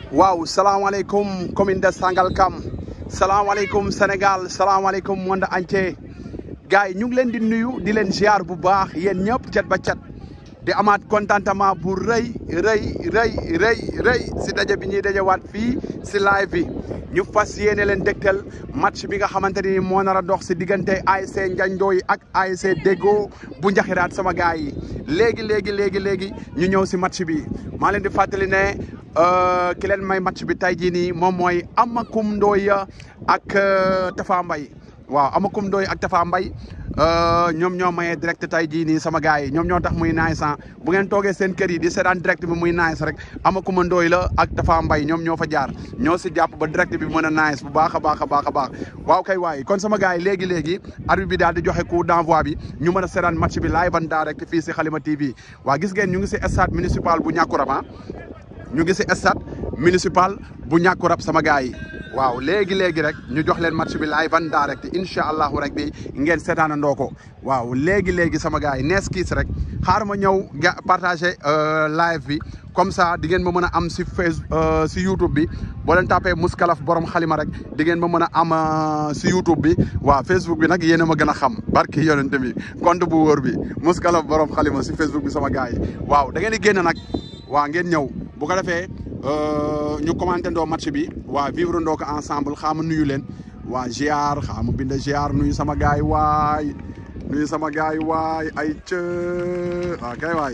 waaw salaamaaleykum commune de Sangalkam salaamaaleykum Sénégal salaamaaleykum monde entier gars yi ñu ngi leen di nuyu di leen ziar bu baax yéen ñëpp cat ba cat di amaat contentement bu rëy rëy rëy rëy rëy si daje bi ñuy dajewaat fii si live bi ñu fas yéene leen dégtal match bi nga xamante ni moo nar a dox si diggante ASC Ndiandoy ak ASC Deggo bu Njaxiraat sama gars yi léegi léegi léegi léegi ñu ñëw si match bi maa leen di fàttali ne ki leen may match bi tey jii nii moom mooy Amakum Ndoye ak Tafa Mbaye waaw Amakum Ndoye ak Tafa Mbaye ñoom ñoo mayee direct tey jii nii sama gars yi ñoom ñoo tax muy nice bu ngeen toogee seen kër yi di seetaan direct bi muy nice rek Amakum Ndoye la ak Tafa Mbaye ñoom ñoo fa jaar ñoo si jàpp ba direct bi mën a nice bu baax a baax a baax a baax waaw kay waay kon sama gars yi léegi léegi arbitre bi daal di joxe coup d'envoi bi ñu mën a seetaan match bi live en direct fii si Halima TV waa gis ngeen ñu ngi si stade municipal bu Niakourab ñu ngi si stade municipal bu Niakourab sama gars yi waaw léegi léegi rek ñu jox leen match bi live en direct incha allahu rek bi ngeen seetaanandoo ko waaw léegi léegi sama gars yi nees kiis rek xaar ma ñëw ga partagé live bi comme ça di ngeen ma mën a am si face si YouTube bi boo leen tapé Mouskalaf borom xalima rek di ngeen ma mën a am si YouTube bi waaw Facebook bi nag yéen a ma gën a xam barki yonent bi compte bu wóor bi Mouskalaf borom xalima si Facebook bi sama gars yi waaw da ngeen di génn nag waaw ngeen ñëw bu ko defee ñu commenté ndoo match bi waa vivre ndoo ko ensemble xaama nuyu leen waa ziar xaama bind ziar nuyu sama gars yi waay nuyu sama gars yi waay ay cë waaw kay waay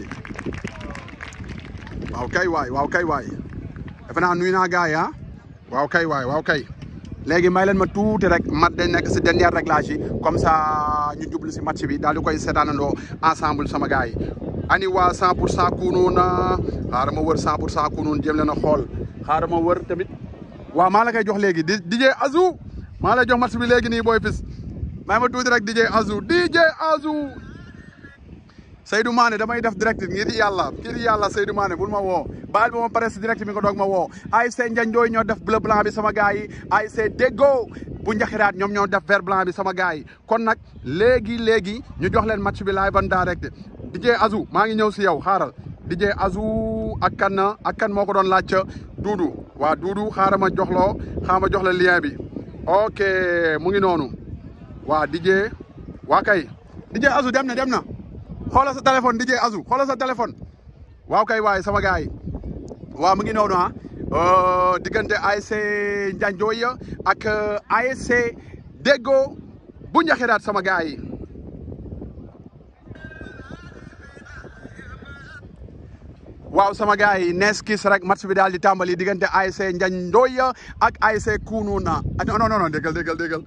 waaw kay waay waaw kay waay defe naa nuyu naa gars yi ah waaw kay waay waaw kay léegi may leen ma tuuti rek mat dañ nekk si dernier réglage yi comme ça ñu jublu si match bi daal di koy seetaanandoo ensemble sama gars yi ani waa 100 pour cent kunuun xaaral ma wër 100 pour cent kunuun jéem leen a xool xaaral ma wër tamit waaw maa la koy jox léegi di DJ Azou maa lay jox match bi léegi nii booy fis may ma tuuti rek DJ Azou DJ Azou Seydou Mané damay def direct ngir yàlla ngir yàlla Seydou Mané bul ma woo baal ba ma pare si direct bi nga doog ma woo ASC Ndiandoy ñoo def bleu blanc bi sama gars yi ASC Deggo bu Njaxiraat ñoom ñoo def vert blanc bi sama gars yi kon nag léegi léegi ñu jox leen match bi live en direct DJ Azou maa ngi ñëw si yow xaaral DJ Azou ak kan ak kan moo ko doon laaj Duudu waa Duudu xaaral ma jox loo xaaral ma jox la lien bi ok mu ngi noonu waa DJ waa kay DJ Azou dem na dem na xoolal sa téléphone DJ Azou xoolal sa téléphone waaw kay waay sama gars yi waaw mu ngi noonu ah diggante ASC Ndiandoy ak ASC Deggo bu Njaxiraat sama gars yi waaw sama gars yi nees kis rek match bi daal di tàmbali diggante ASC Ndiandoy ak ASC Kounouna non non non déggal déggal déggal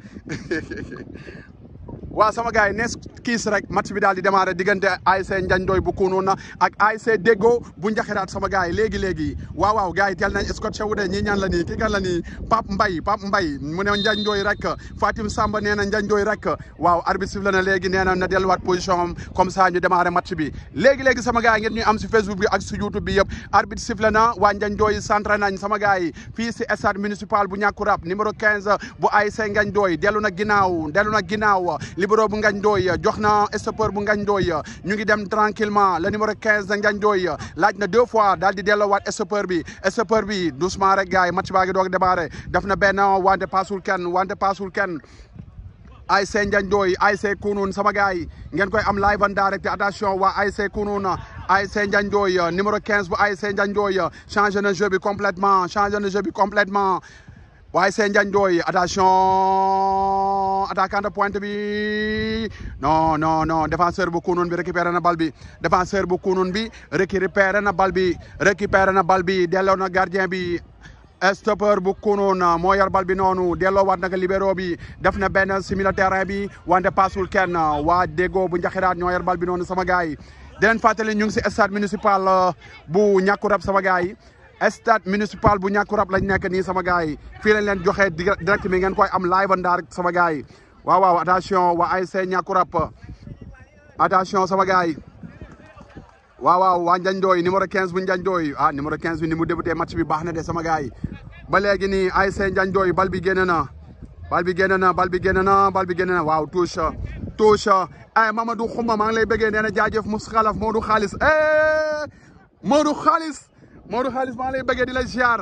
waaw sama gars yi nees kiis rek match bi daal di démarré diggante ASC Ndiandoy bu Kounouna ak ASC Deggo bu Njaxiraat sama gars yi léegi léegi waaw waaw gars yi teel nañ scotché wu de ñii ñaan la nii kii kan la nii Pape Mbaye Pape Mbaye mu ne Ndiandoy rek Fatim Samba nee na Ndiandoy rek waaw arbitre sifflé na léegi nee na na delluwaat position am comme ça ñu démarré match bi léegi léegi sama gars yi ngeen ñuy am si Facebook bi ak si YouTube bi yëpp arbitre sifflé na waa Ndiandoy centré nañ sama gars yi fii si stade municipal bu Niakourab numéro 15 bu ASC Ndiandoy dellu na ginnaaw dellu na ginnaaw libéro bu Ndiandoy jox na stoppeur bu Ndiandoy ñu ngi dem tranquillement le numéro 15 de Ndiandoy laaj na deux fois daal di delloowaat stoppeur bi stoppeur bi doucement rek gars yi match baa ngi doog démarré def na benn wante paasul kenn wante paasul kenn ASC Ndiandoy ASC Kounoune sama gars yi ngeen koy am live en direct attention waa ASC Kounoune ASC Ndiandoy numéro 15 bu ASC Ndiandoy changé na jeu bi complètement changé na jeu bi complètement waaye seen Ndiandoy attention attaquant de pointe bi non non non défenseur bu Kounoune bi récupéré na bal bi défenseur bu Kounoune bi récupéré na bal bi récupéré na bal bi delloo na gardien bi stoppeur bu Kounoune moo yor bal bi noonu delloo waat naka libéro bi def na benn simila terrain bi wante paasul kenn waa Deggo bu Njaxiraat ñoo yor bal bi noonu sama gars yi di leen fàttali ñu ngi si stade municipal bu Niakourab sama gars yi stade municipal bu Niakourab lañ nekk nii sama gars yi fii lañ leen joxe direct mi ngeen koy am live en direct sama gars yi waaw waaw attention waa ASC Niakourab attention sama gars yi waaw waaw waa Ndiandoy numéro 15 bu Ndiandoy ah numéro 15 bi ni mu débuté match bi baax na de sama gars yi ba léegi nii ASC Ndiandoy bal bi génn na bal bi génn na bal bi génn na bal bi génn na waaw touche touche ay Mamadou Xuma maa ngi lay bëggee nee na jaajëf Mouskalaf Modou Xaalis Modou Xaalis Modou Xaalis maa ngi lay bëggee di la ziar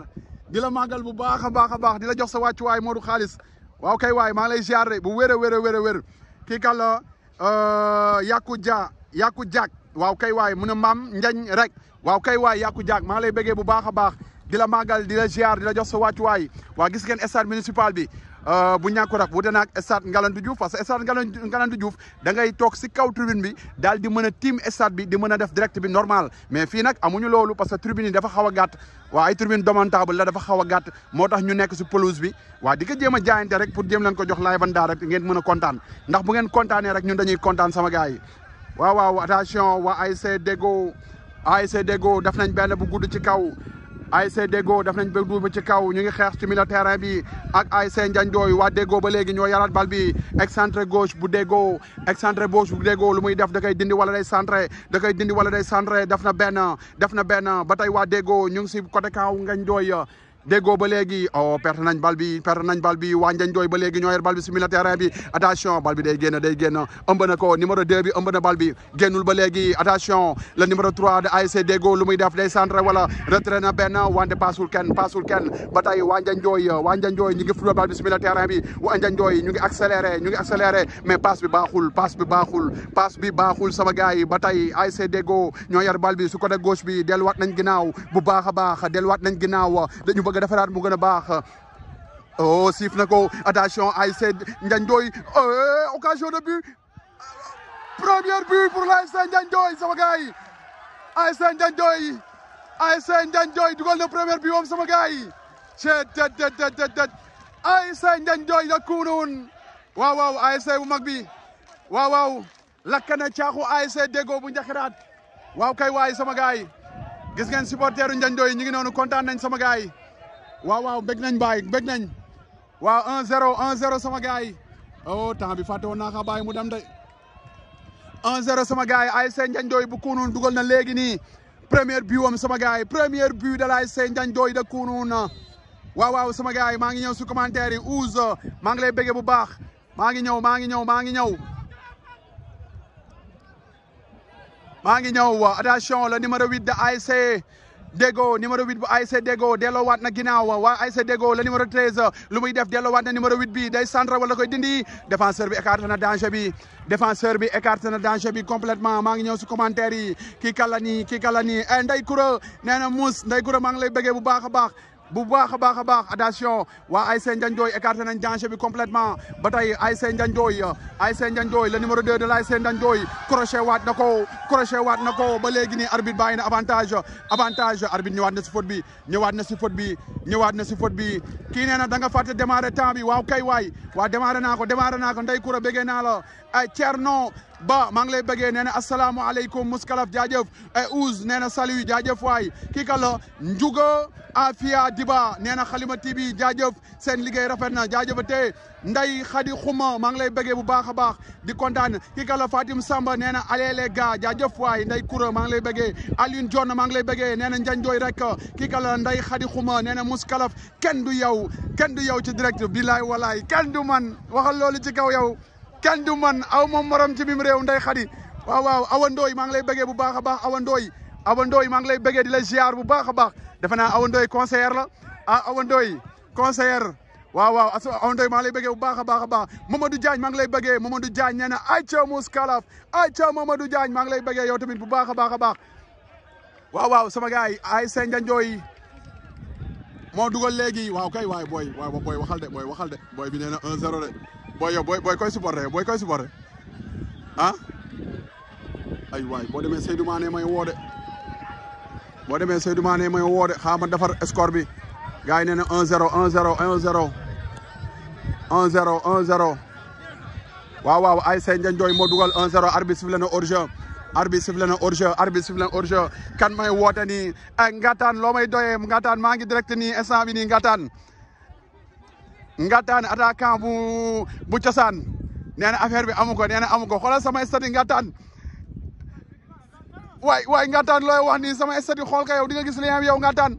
di la màggal bu baax a baax a baax di la jox sa wàccuwaay Modou xaalis waaw kay waay maa ngi lay ziar de bu wér a wér a wér a wér kii kan la Yaku Dia Yaku Diak waaw kay waay mu ne maam njañ rek waaw kay waay Yaku Diak maa ngi lay bëggee bu baax a baax di la màggal di la ziar di la jox sa wàccuwaay waa gis ngeen stade municipal bi bu ñàkku rak wute naag stade Ngalandou Diouf parce que stade Ngalandou Diouf da ngay toog si kaw tribune bi daal di mën a tiim stade bi di mën a def direct bi normal mais fii nag amuñu loolu parce que tribune yi dafa xaw a gàtt waa ay tribune domantable la dafa xaw a gàtt moo tax ñu nekk si pelouse bi waa di ko jéem a jaayante rek pour jéem leen ko jox laay ban daa rek ngeen mën a kontaan ndax bu ngeen kontaanee rek ñun dañuy kontaan sama gars yi waaw waaw attention waa ASC Deggo ASC Deggo def nañ benn bu gudd ci kaw ASC Deggo def nañ ba duuba ci kaw ñu ngi xeex ci milieu terrain bi ak ASC Ndiandoy waa Deggo ba léegi ñoo yaraat bal bi excentré gauche bu Deggo excentré gauche bu Deggo lu muy def da koy dindi wala day centré da koy dindi wala day centré def na benn def na benn ba tey waa Deggo ñu ngi si côté kaw Ndiandoy Deggo ba léegi oh perte nañ bal bi perte nañ bal bi waa Ndiandoy ba léegi ñoo yor bal bi si milieu terrain bi attention bal bi day génn day génn ëmb na ko numéro 2 bi ëmb na bal bi génnul ba léegi attention le numéro 3 de ASC Deggo lu muy def day centré wala retrait na benn wante paasul kenn paasul kenn ba tey waa Ndiandoy waa Ndiandoy ñu ngi football bal bi si milieu terrain bi waa Ndiandoy ñu ngi accéléré ñu ngi accéléré mais passe bi baaxul passe bi baaxul passe bi baaxul sama gars yi ba tey ASC Deggo ñoo yor bal bi su côté gauche bi delluwaat nañ ginnaaw bu baax a baax delluwaat nañ ginnaaw dañu bëgg a defaraat mu gën a baax oh siif na ko attention ASC Ndiandoy occasion de but premier but pour l'ASC Ndiandoy sama gars yi ASC Ndiandoy ASC Ndiandoy dugal na premier but moom sama gars yi cet tet tet tet tet ASC Ndiandoy da kunun waaw waaw ASC bu mag bi waaw waaw lakk na caaxu ASC Deggo bu njaxiraat waaw kay waay sama gars yi gis ngeen supporteru Ndiandoy ñu ngi noonu kontaan nañ sama gars yi waaw waaw bëgg nañ baay bëgg nañ waaw 1-0 1-0 sama gars yi oh temps bi fàtte woon naa ko bàyyi mu dem de 1-0 sama gars yi ASC Ndiandoy bu kunun dugal na léegi nii premier but wam sama gars yi premier but de l'ASC Ndiandoy de kunun waaw waaw sama gars yi maa ngi ñëw si commentaire yi Ousse maa ngi lay bëggee bu baax maa ngi ñëw maa ngi ñëw maa ngi ñëw maa ngi ñëw attention le numéro 8 de ASC Deggo numéro 8 bu ASC Deggo delloowaat na ginnaaw waa ASC Deggo le numéro 13 lu muy def delloowaat na numéro 8 bi day centre wala koy dindi défenseur bi écarté na danger bi défenseur bi écarté na danger bi complètement maa ngi ñëw si commentaire yi kii kala nii kii kala nii eh Ndeye Koura nee na Mouss Ndeye Koura maa ngi lay bëggee bu baax a baax bu baax a baax a baax attention waa ASC Ndiandoy écarté nañ danger bi complètement ba tey ASC Ndiandoy ASC Ndiandoy le numéro 2 de l'ASC Ndiandoy crochet waat na ko crochet waat na ko ba léegi nii arbitre bàyyi na avantage avantage arbitre ñëwaat na si faute bi ñëwaat na si faute bi ñëwaat na si faute bi kii nee na da nga fàtte démarrer temps bi waaw kay waay waa démarrer naa ko démarrer naa ko Ndeye Koura bëggee naa la ay Thierno ba maa ngi lay bëggee nee na asalaamaaleykum muskalaf jaajëf ay Ouz nee na salut jaajëf waay kii ka la Njuga Afia Diba nee na Xalima TV jaajëf seen liggéey rafet na jaajëfate Nday Xadi Xuma maa ngi lay bëggee bu baax a baax di kontaan kii ka la Fatim Samba nee na allez les gars jaajëf waay Nday Koura maa ngi lay bëggee Alioune John maa ngi lay bëggee nee na Ndiandoy rek kii ka la Nday Xadi Xuma nee na muskalaf kenn du yow kenn du yow ci direct bilaay walaay kenn du man waxal loolu ci kaw yow kenn du man aw moom morom ci biim réew nday xadi waaw waaw Awa Ndoy maa ngi lay bëggee bu baax a baax Awa Ndoy Awa Ndoy maa ngi lay bëggee di la ziar bu baax a baax defe naa Awa Ndoy conseillère la ah Awa Ndoy conseillère waaw waaw as Awa Ndoy maa ngi lay bëggee bu baax a baax a baax Mamadou Diagne maa ngi lay bëggee Mamadou Diagne nee na ayca Mouskalaf ayca Mamadou Diagne maa ngi lay bëggee yow tamit bu baax a baax a baax waaw waaw sama gars yi ASC Ndiandoy moo dugal léegi waaw kay waay booy waaw booy waxal de booy waxal de booy bi nee na 1-0 de booy yow booy booy koy supporté booy koy supporté ah ay waay boo demee Seydou Mané may woo de boo demee Seydou Mané may woo de xaaral ma defar score bi gars yi nee na 1-0 1-0 1-0 1-0 1-0 waaw waaw ASC Ndiandoy moo dugal 1-0 arbitre sifflé na hors-jeu arbitre sifflé na hors-jeu arbitre sifflé na hors-jeu kan may woote nii Ngataan loo may doyee Ngataan maa ngi direct nii instant bi nii Ngataan Ngataan attaquant bu bu cosaan nee na affaire bi amu ko nee na amu ko xoolal sama stade Ngataan waay waay Ngataan looy wax nii sama stade xool ka yow di nga gis li yow Ngataan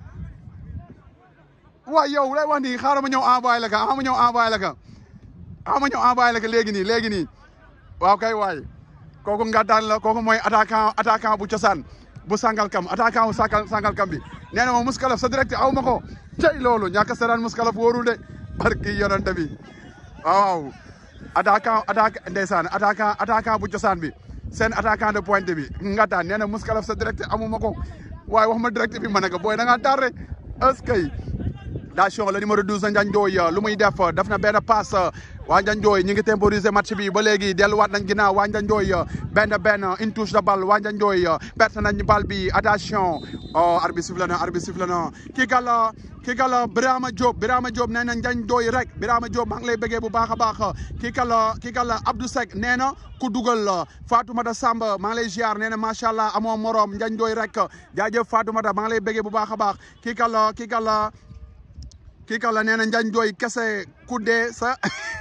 waay yow lay wax nii xaaral ma ñëw envoyé la ka ama ñëw envoyé la ka ama ñëw envoyé la ka léegi nii léegi nii waaw kay waay kooku Ngataan la kooku mooy attaquant attaquant bu cosaan bu Sangalkam attaquant bu Sangalkam bi nee na ma muskalaf sa direct aw ma ko cey loolu ñàkk a seraan muskalaf wóorul de barki yonante bi waaw attaquant attaquant ndeysaan attaquant attaquant bu cosaan bi seen attaquant de pointe bi ngataan nee na muskalaf sa direct amuma ko waaye wax ma direct bi ma ne ko booy da ngaa tardé est-ce que dation le numéro 12 Ndiagne Ndoye lu muy def def na benn passe waa Ndiagne Ndoye ñu ngi temporiser match bi ba léegi delluwaat nañ ginnaaw waa Ndiagne Ndoye benn benn une touche de balle waa Ndiagne Ndoye perte nañ balle bi attention oh arbitre sifflé na arbitre sifflé na kii gàlla kii gàlla Birama Diop Birama Diop nee na Ndiagne Ndoye rek Birama Diop maa ngi lay bëggee bu baax a baax kii gàlla kii gàlla Abdou Seck nee na ku dugal Fatoumata Samb maa ngi lay ziar nee na macha allah amoo morom Ndiagne Ndoye rek jaajëf Fatoumata maa ngi lay bëggee bu baax a baax kii gàlla kii gàlla kii kala nee na Ndiagne Ndoye kese ku dee sa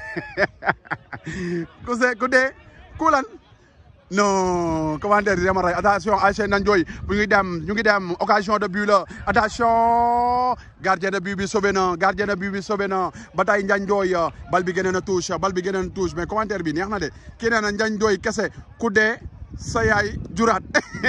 ku se ku dee ku lan non commentaire yi dama rey attention ASC Ndiagne Ndoye bu ngi dem ñu ngi dem occasion de but la attention gardien de but bi sauvé na gardien de but bi sauvé na ba tey Ndiagne Ndoye bal bi gën a touche bal bi gën a touche mais commentaire bi neex na de kii nee na Ndiagne Ndoye kese ku dee sa yaay juraat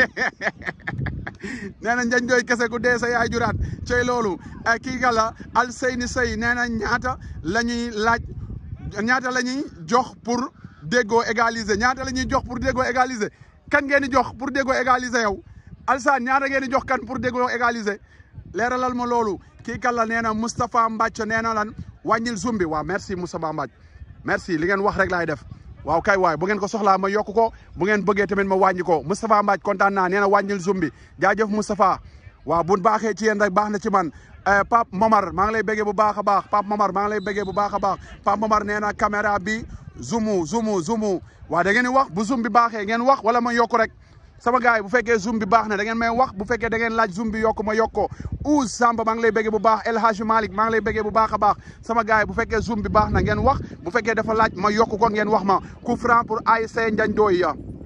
nee na Ndiagne Ndoye kese ku dee sa yaay juraat cey loolu kii gala Alseyni Sey nee na ñaata la ñuy laaj ñaata la ñuy jox pour déggoo égaliser ñaata la ñuy jox pour déggoo égaliser kan ngeen di jox pour déggoo égaliser yow Alsaan ñaata ngeen di jox kan pour déggoo égaliser leeralal ma loolu kii kala nee na Moustapha Mbacc nee na lan wàññil zoom bi waaw merci Moustapha Mbacc merci li ngeen wax rek laay def waaw kay waay bu ngeen ko soxlaa ma yokk ko bu ngeen bëggee tamit ma wàññi ko Moustapha Mbacc kontaan naa nee na wàññil zoom bi jaajëf Moustapha waaw bu baaxee ci yéen rek baax na ci man Pape Momar maa ngi lay bëggee bu baax a baax Pape Momar maa ngi lay bëggee bu baax a baax Pape Momar nee na caméra bi zoomu zoomu zoomu waaw da ngeen di wax bu zoom bi baaxee ngeen wax wala ma yokk rek sama gars yi bu fekkee zoom bi baax na da ngeen may wax bu fekkee da ngeen laaj zoom bi yokk ma yokk ko Ouz Samba maa ngi lay bëggee bu baax El Hadj Malick maa ngi lay bëggee bu baax a baax sama gars yi bu fekkee zoom bi baax na ngeen wax bu fekkee dafa laaj ma yokk ko ngeen wax ma coup franc pour ASC Ndiagne Ndoye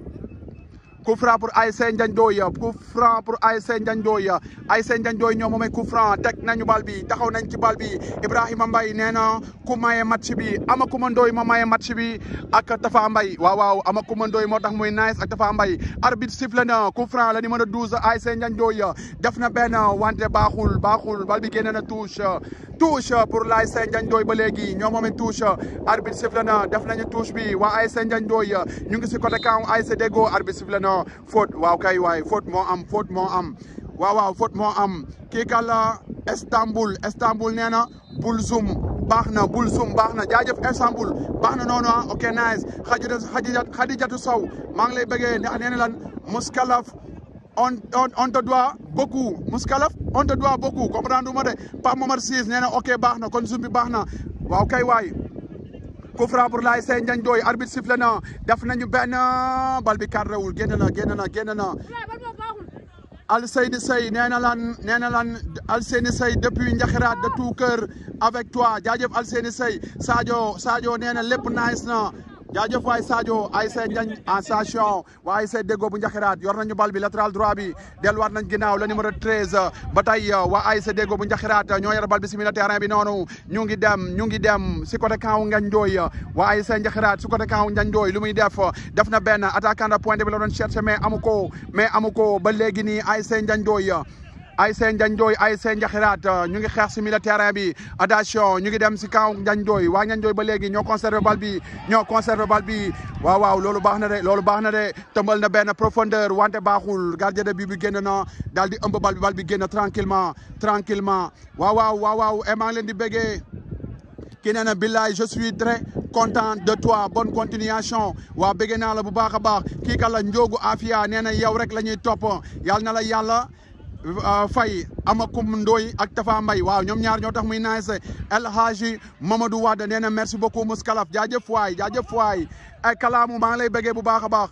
coup franc pour ASC Ndiagne Ndoye coup franc pour ASC Ndiagne Ndoye ASC Ndiagne Ndoye ñoo moomay coup franc teg nañu bal bi taxaw nañ ci bal bi Ibrahima Mbaye nee na ku maye match bi ama kuma Ndoye ma maye match bi ak Tafa Mbaye waaw waaw ama kuma Ndoye moo tax muy nice ak Tafa Mbaye arbitre sifflé na coup franc la numéro 12 ASC Ndiagne Ndoye def na benn wante baaxul baaxul bal bi génne na touche touche pour l'ASC Ndiagne Ndoye ba léegi ñoo moomay touche arbitre sifflé na def nañu touche bi waa ASC Ndiagne Ndoye ñu ngi si côté camp ASC Deggo arbitre sifflé na faute waaw kay waay faute moo am faute moo am waaw waaw faute moo am kii kàlla Istanbul Istanbul nee na bul zoom baax na bul zoom baax na jaajëf Istanbul baax na noonu ah ok nice Khadijatu Khadijatu Sow maa ngi lay bëggee ndax nee na lan Mouskalaf on on on te doit beaucoup Mouskalaf on te doit beaucoup comprendre ma de Pape Momar Cisse nee na ok baax na kon zoom bi baax na waaw kay waay coup franc pour l'ASC Ndiagne Ndoye arbitre sifflé na def nañu benn bal bi cadré wul génn na génn na génn na Alseyni Sey nee na lan nee na lan Alseyni Sey depuis Njaxiraat de tout cœur avec toi jaajëf Alseyni Sey Sadio Sadio nee na lépp nice na jaajëf waay Sadio ASC Ndiagne en station waa ASC Deggo bu Njaxiraat yor nañu bal bi latéral droit bi delluwaat nañ ginnaaw le numéro 13 ba tey waa ASC Deggo bu Njaxiraat ñoo yor bal bi si milieu terrain bi noonu ñu ngi dem ñu ngi dem si côté camp Ngagne Ndoye waa ASC Njaxiraat si côté camp Ngagne Ndoye lu muy def def na benn attaquant de pointe bi la doon cherché mais amu ko mais amu ko ba léegi nii ASC Ngagne Ndoye ASC Ndiagne Ndoye ASC Njaxiraat ñu ngi xeex si milieu terrain bi attention ñu ngi dem si kaw Ndiagne Ndoye waa Ndiagne Ndoye ba léegi ñoo conservé bal bi ñoo conservé bal bi waaw waaw loolu baax na de loolu baax na de tëmbal na benn profondeur wante baaxul gardien de but bi génn na daal di ëmb bal bi bal bi génn tranquillement tranquillement waaw waaw waaw waaw e maa ngi leen di béggee kii nee na billaay je suis très content de toi bonne continuation waa béggee naa la bu baax a baax kii ka la Ndiogu Afia nee na yow rek la ñuy topp yàlla na la yàlla Faye Amakum Ndoy ak Tafa Mbay waaw ñoom ñaar ñoo tax muy nice El Hadji Mamadou Wade nee na merci beaucoup Mouskalaf jaajëf waay jaajëf waay ay kalaamu maa ngi lay bëggee bu baax a baax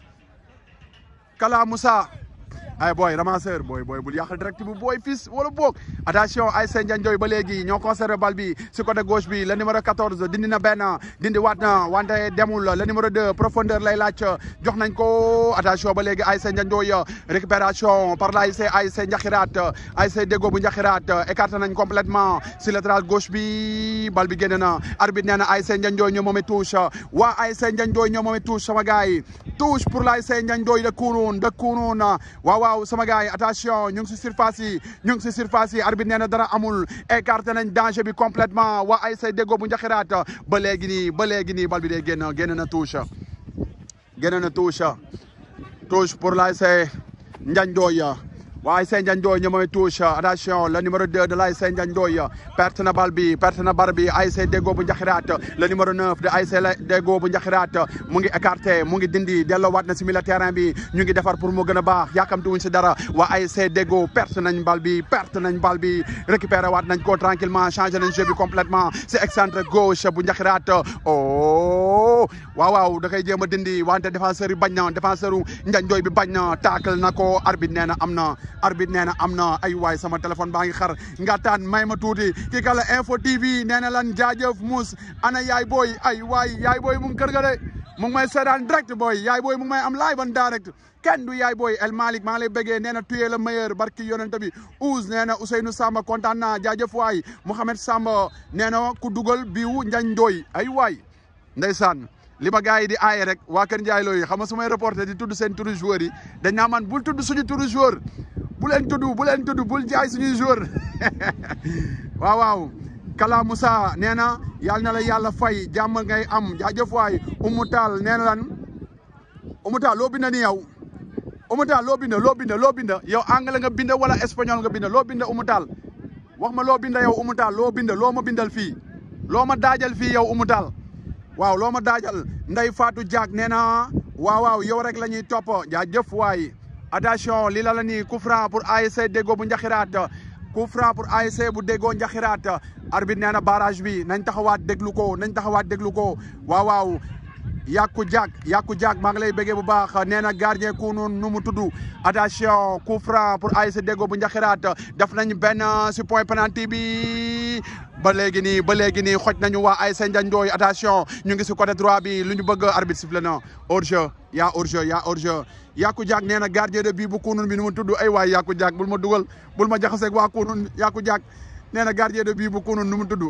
Kala Moussa ay booy ramasseur booy booy bul yàqal direct bu booy fils wala boog attention ay seen Ndiagne ba léegi ñoo conservé bal bi si côté gauche bi le numéro 14 dindi na benn dindi waat na wante demul le numéro 2 profondeur lay laaj jox nañ ko attention ba léegi ay seen Ndiagne récupération par la ASC ASC Njaxiraat ASC Deggo bu Njaxiraat écarté nañ complètement si latéral gauche bi bal bi génn na arbitre nee na ASC Ndiagne ñoo moomee touche waa ASC Ndiagne ñoo moomee touche sama gars yi touche pour la ASC Ndiagne de Kounoune de Kounoune waaw waaw sama gars yi attention ñu ngi si surface yi ñu ngi si surface yi arbitre nee na dara amul écarté nañ danger bi complètement waa ASC Deggo bu Njaxiraat ba léegi nii ba léegi nii bal bi day génn génn na touche génn na touche touche pour l'ASC Ndiagne Ndoye waa ASC Ndiagne Ndoye ñoo mooy touche attention le numéro 2 de l'ASC Ndiagne Ndoye perte na bal bi perte na bar bi ASC Deggo bu Njaxiraat le numéro 9 de ASC Deggo bu Njaxiraat mu ngi écarté mu ngi dindi delloowaat na si milieu terrain bi ñu ngi defar pour mu gën a baax yàkkamti wuñ si dara waa ASC Deggo perte nañ bal bi perte nañ bal bi récupéré waat nañ ko tranquillement changé nañ jeu bi complètement si excentre gauche bu Njaxiraat oh waaw waaw da koy jéem a dindi wante défenseur yi bañ na défenseur u Ndiagne Ndoye bi bañ na taakal na ko arbitre nee na am na arbitre nee na am na ay waay sama téléphone baa ngi xar ngataan may ma tuuti kii kala info tv nee na lan jaajëf mus ana yaay booy ay waay yaay booy mu ngi kër ga de mu ngi may seetaan direct booy yaay booy mu ngi may am live en direct kenn du yaay booy El Malick maa ngi lay bëggee nee na tuyee le meilleur barki yonente bi Ouz nee na Ousseynou Samba kontaan naa jaajëf waay Mouhamed Samba nee na ku dugal biwu Ndiagne Ndoye ay waay ndeysaan li ma gars yi di aaye rek waa Kër Ndiaye looyu xam nga su may reporté di tudd seen turu joueur yi dañ naa man bul tudd suñu turu joueur bu leen tudd bu leen tudd bul jaay suñuy joueur waaw waaw Kala Moussa nee na yal na la yàlla fay jàmm ngay am jaajëf waay Oumou Tall nee na lan Oumou Tall loo bind ni yow Oumou Tall loo bind loo bind loo bind yow anglais nga bind wala espagnol nga bind loo bind Oumou Tall wax ma loo bind yow Oumou Tall loo bind loo ma bindal fii loo ma daajal fii yow Oumou Tall waaw loo ma daajal Ndey Fatou Diak nee na waaw waaw yow rek la ñuy topp jaajëf waay attention lii la la nii coup franc pour ASC Deggo bu Njaxiraat coup franc pour ASC bu Deggo Njaxiraat arbitre nee na barrage bi nañ taxawaat déglu ko nañ taxawaat déglu ko waaw waaw Yaku Diak Yaku Diak maa ngi lay bëggee bu baax nee na gardien ku nu nu mu tudd attention coup franc pour ASC Deggo bu Njaxiraat def nañ benn si point penalty bi ba léegi nii ba léegi nii xoj nañu waa ASC Ndiagne Ndoye attention ñu ngi si côté droit bi lu ñu bëgg arbitre sifflé na hors-jeu yaa hors-jeu yaa hors-jeu Yaku Diak nee na gardien de but bu kunun bi nu mu tudd ay waay Yaku Diak bul ma dugal bul ma jaxaseeg waa kunun Yaku Diak nee na gardien de but bu kunun nu mu tudd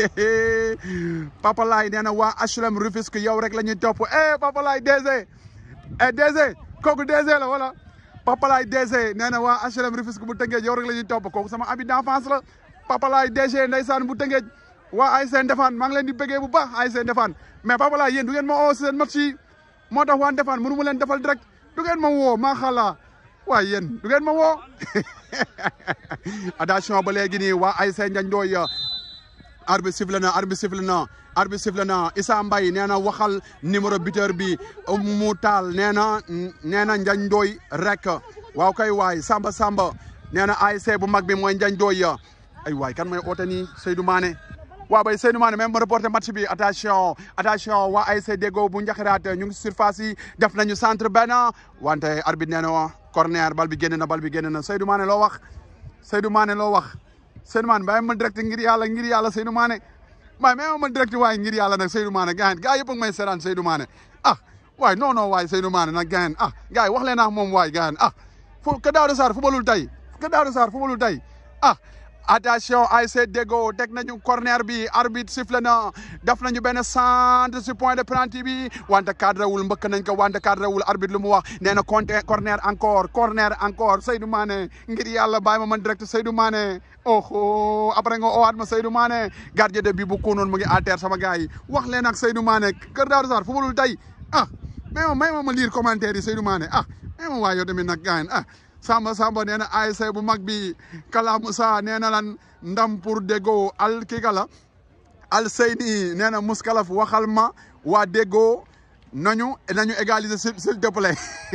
Papa Laay nee na waa HLM Rufisque yow rek la ñuy topp eh Papa Laay DG eh DG kooku DG la wala Papa Laay DG nee na waa HLM Rufisque bu tëngee yow rek la ñuy topp kooku sama ami d'enfance la Papa Laay DG ndeysaan bu tëngee waa ASC Ndefane maa ngi leen di bëggee bu baax ASC Ndefane mais Papa Laay yéen du ngeen ma oo seen match yi moo tax waa Ndefane mënu ma leen defal direct du ngeen ma woo maa xala waaye yéen du ngeen ma woo attention ba léegi nii waa ASC Ndiagne Ndoye arbitre sifflé na arbitre sifflé na arbitre sifflé na Issa Mbaye nee na waxal numéro buteur bi mu taal nee na nee na Ndiagne Ndoye rek waaw kay waay Samba Samba nee na ASC bu mag bi mooy Ndiagne Ndoye ay waay kan mooy oote nii Seydou Mané waaw bay Seydou Mané même ma reporté match bi attention attention waa ASC Deggo bu Njaxiraat ñu ngi surface yi def nañu centre benn wante arbitre nee na corner bal bi génn na bal bi génn na Seydou Mané loo wax Seydou Mané loo wax Seydou Mané bàyyi ma direct ngir yàlla ngir yàlla Seydou Mané waaye même ma direct waaye ngir yàlla nag Seydou Mané gars yi gars yëpp a ngi may seetaan Seydou Mané ah waaye non non waaye Seydou Mané nag gars ah gars yi wax leen ak moom waay gars ah fu ka Daouda Sarr fubalul tey ka Daouda Sarr fubalul tey ah attention ASC Deggo teg nañu corner bi arbitre sifflé na def nañu benn centre si point de penalty bi wante cadre wul mbëkk nañ ko wante cadre wul arbitre lu mu wax nee na compté corner encore corner encore Seydou Mané ngir yàlla bàyyi ma man direct Seydou Mané oh après nga owaat ma Seydou Mané gardien de but bu kunoon mu ngi à terre sama gars yi wax leen ak Seydou Mané Kër Daouda Sarr fubalul tey ah mais ma may ma ma lire commentaire yi Seydou Mané ah mais ma waa yow tamit nag gars ah Samba Samba nee na ASC bu mag bi Kala Moussa nee na lan ndam pour Deggo al kii kala al Seyni nee na Mouskalaf waxal ma waa Deggo nañu nañu égaliser s'il te plaît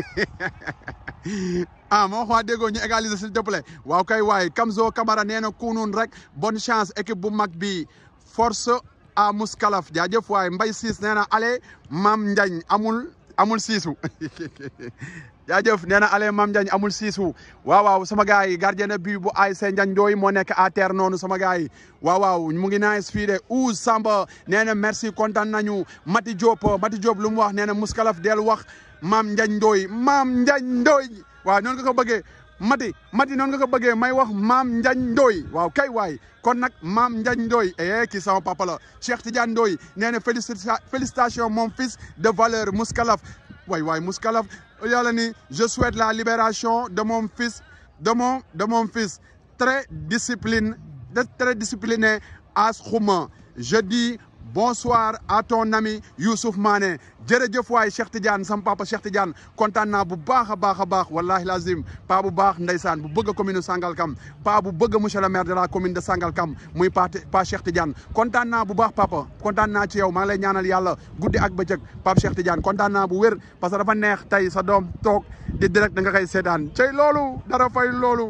ah ma wax waa Deggo ñu égaliser s'il te plaît waaw kay waay Kamzo Camara nee na kunun rek bonne chance équipe bu mag bi force à Mouskalaf jaajëf waay Mbay Siis nee na ale Mam Ndiagne amul amul siisu jaajëf nee na ale Mam Ndiagne amul siisu waaw waaw sama gars yi gardien de but bu ASC Ndiagne Ndoye moo nekk à terre noonu sama gars yi waaw waaw mu ngi nice fii de Ouz Samba nee na merci kontaan nañu Mati Diop Mati Diop lu mu wax nee na Mouskalaf del wax Mam Ndiagne Ndoye Mam Ndiagne Ndoye waaw noonu nga ko bëggee Mati Mati noonu nga ko bëggee may wax Mam Ndiagne Ndoye waaw kay waay kon nag Mam Ndiagne Ndoye eh kii sama papa la Cheikh Tidiane Ndoye nee na félicita félicitation mon fils de valeur Mouskalaf waay waay Mouskalaf yàlla ni je souhaite la libération de mon fils de mon de mon fils très discipline très discipliné As Khouma je dis bonsoir à ton ami Youssouf Mané jërëjëf waay Cheikh Tidiane sam papa Cheikh Tidiane kontaan naa bu baax a baax a baax wallahi lazim pa bu baax ndeysaan bu bëgg commune Sangalkam pa bu bëgg monsieur le maire de la commune de Sangalkam muy pa pa Cheikh Tidiane kontaan naa bu baax papa kontaan naa ci yow maa ngi lay ñaanal yàlla guddi ak bëccëg Pape Cheikh Tidiane kontaan naa bu wér parce que dafa neex tey sa doom toog di direct da nga koy seetaan cey loolu dara fay loolu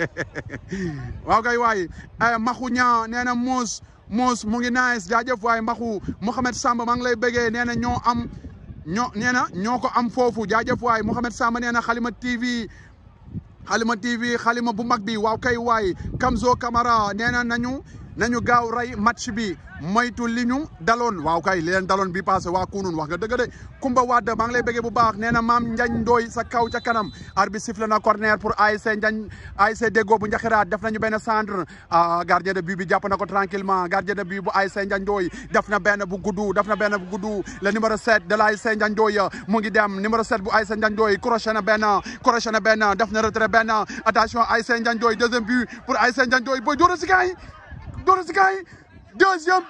waaw kay waay maxu ñaa nee na muus Mous mu ngi nice jaajëf waaye mbaxu Mouhamed Samba maa ngi lay bëggee nee na ñoo am ñoo nee na ñoo ko am foofu jaajëf waaye Mouhamed Samba nee na Xalima TV Xalima TV xalima bu mag bi waaw kay waay Kamzo Camara nee na nañu nañu gaaw rey match bi moytu li ñu daloon waaw kay li leen daloon bi passé waa kunun wax nga dëgg de Kumba Wade maa ngi lay bëggee bu baax nee na maam Njañ Ndooy sa kaw ca kanam arbitre sifflé na corner pour ASC Njañ ASC Déggo bu Njaxiraat def nañu benn centre gardien de but bi jàpp na ko tranquillement gardien de but bu ASC Njañ Ndooy def na benn bu guddu def na benn bu guddu le numéro 7 de l'ASC Njañ Ndooy mu ngi dem numéro 7 bu ASC Njañ Ndooy crochet na benn crochet na benn def na retrait benn attention ASC Njañ Ndooy deuxième but pour ASC Njañ Ndooy booy dóora si kaay dóora si kaay deuxième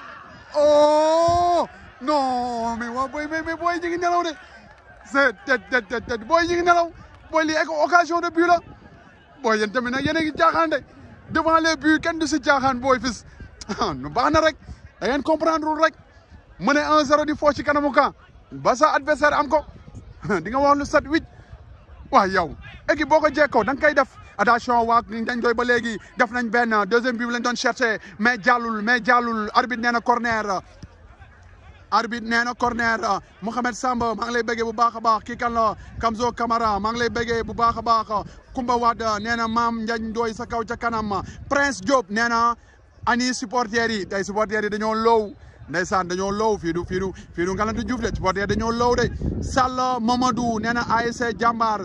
oh non mais waa booy mais mais booy ñu ngi nelaw de c'est tet tet tet tet booy ñu ngi nelaw booy lii occasion de but la booy yéen tamit nag yéen a ngi jaaxaan de devant les buts kenn du si jaaxaan booy fis nu baax na rek da ngeen comprendre rek mu ne 1-0 di foo ci kanamu camp ba sa adversaire am ko di nga wax lu set huit waaw yow équipe boo ko jekkoo da nga koy def attention waa dañ doy ba léegi def nañ benn deuxième bi lañ doon cherché mais jàllul mais jàllul arbitre nee na corner arbitre nee na corner Mouhamed Samba maa ngi lay bëggee bu baax a baax kii kan la Kamzo Camara maa ngi lay bëggee bu baax a baax Kumba Wade nee na maam Njañ Ndooy sa kaw ca kanam Prince Diop nee na ani supporters yi tey supporters yi dañoo low ndeysaan dañoo low fii du fii du fii du Ngalantu Diouf de supporters dañoo low de Sall Mamadou nee na ASC Jàmbaar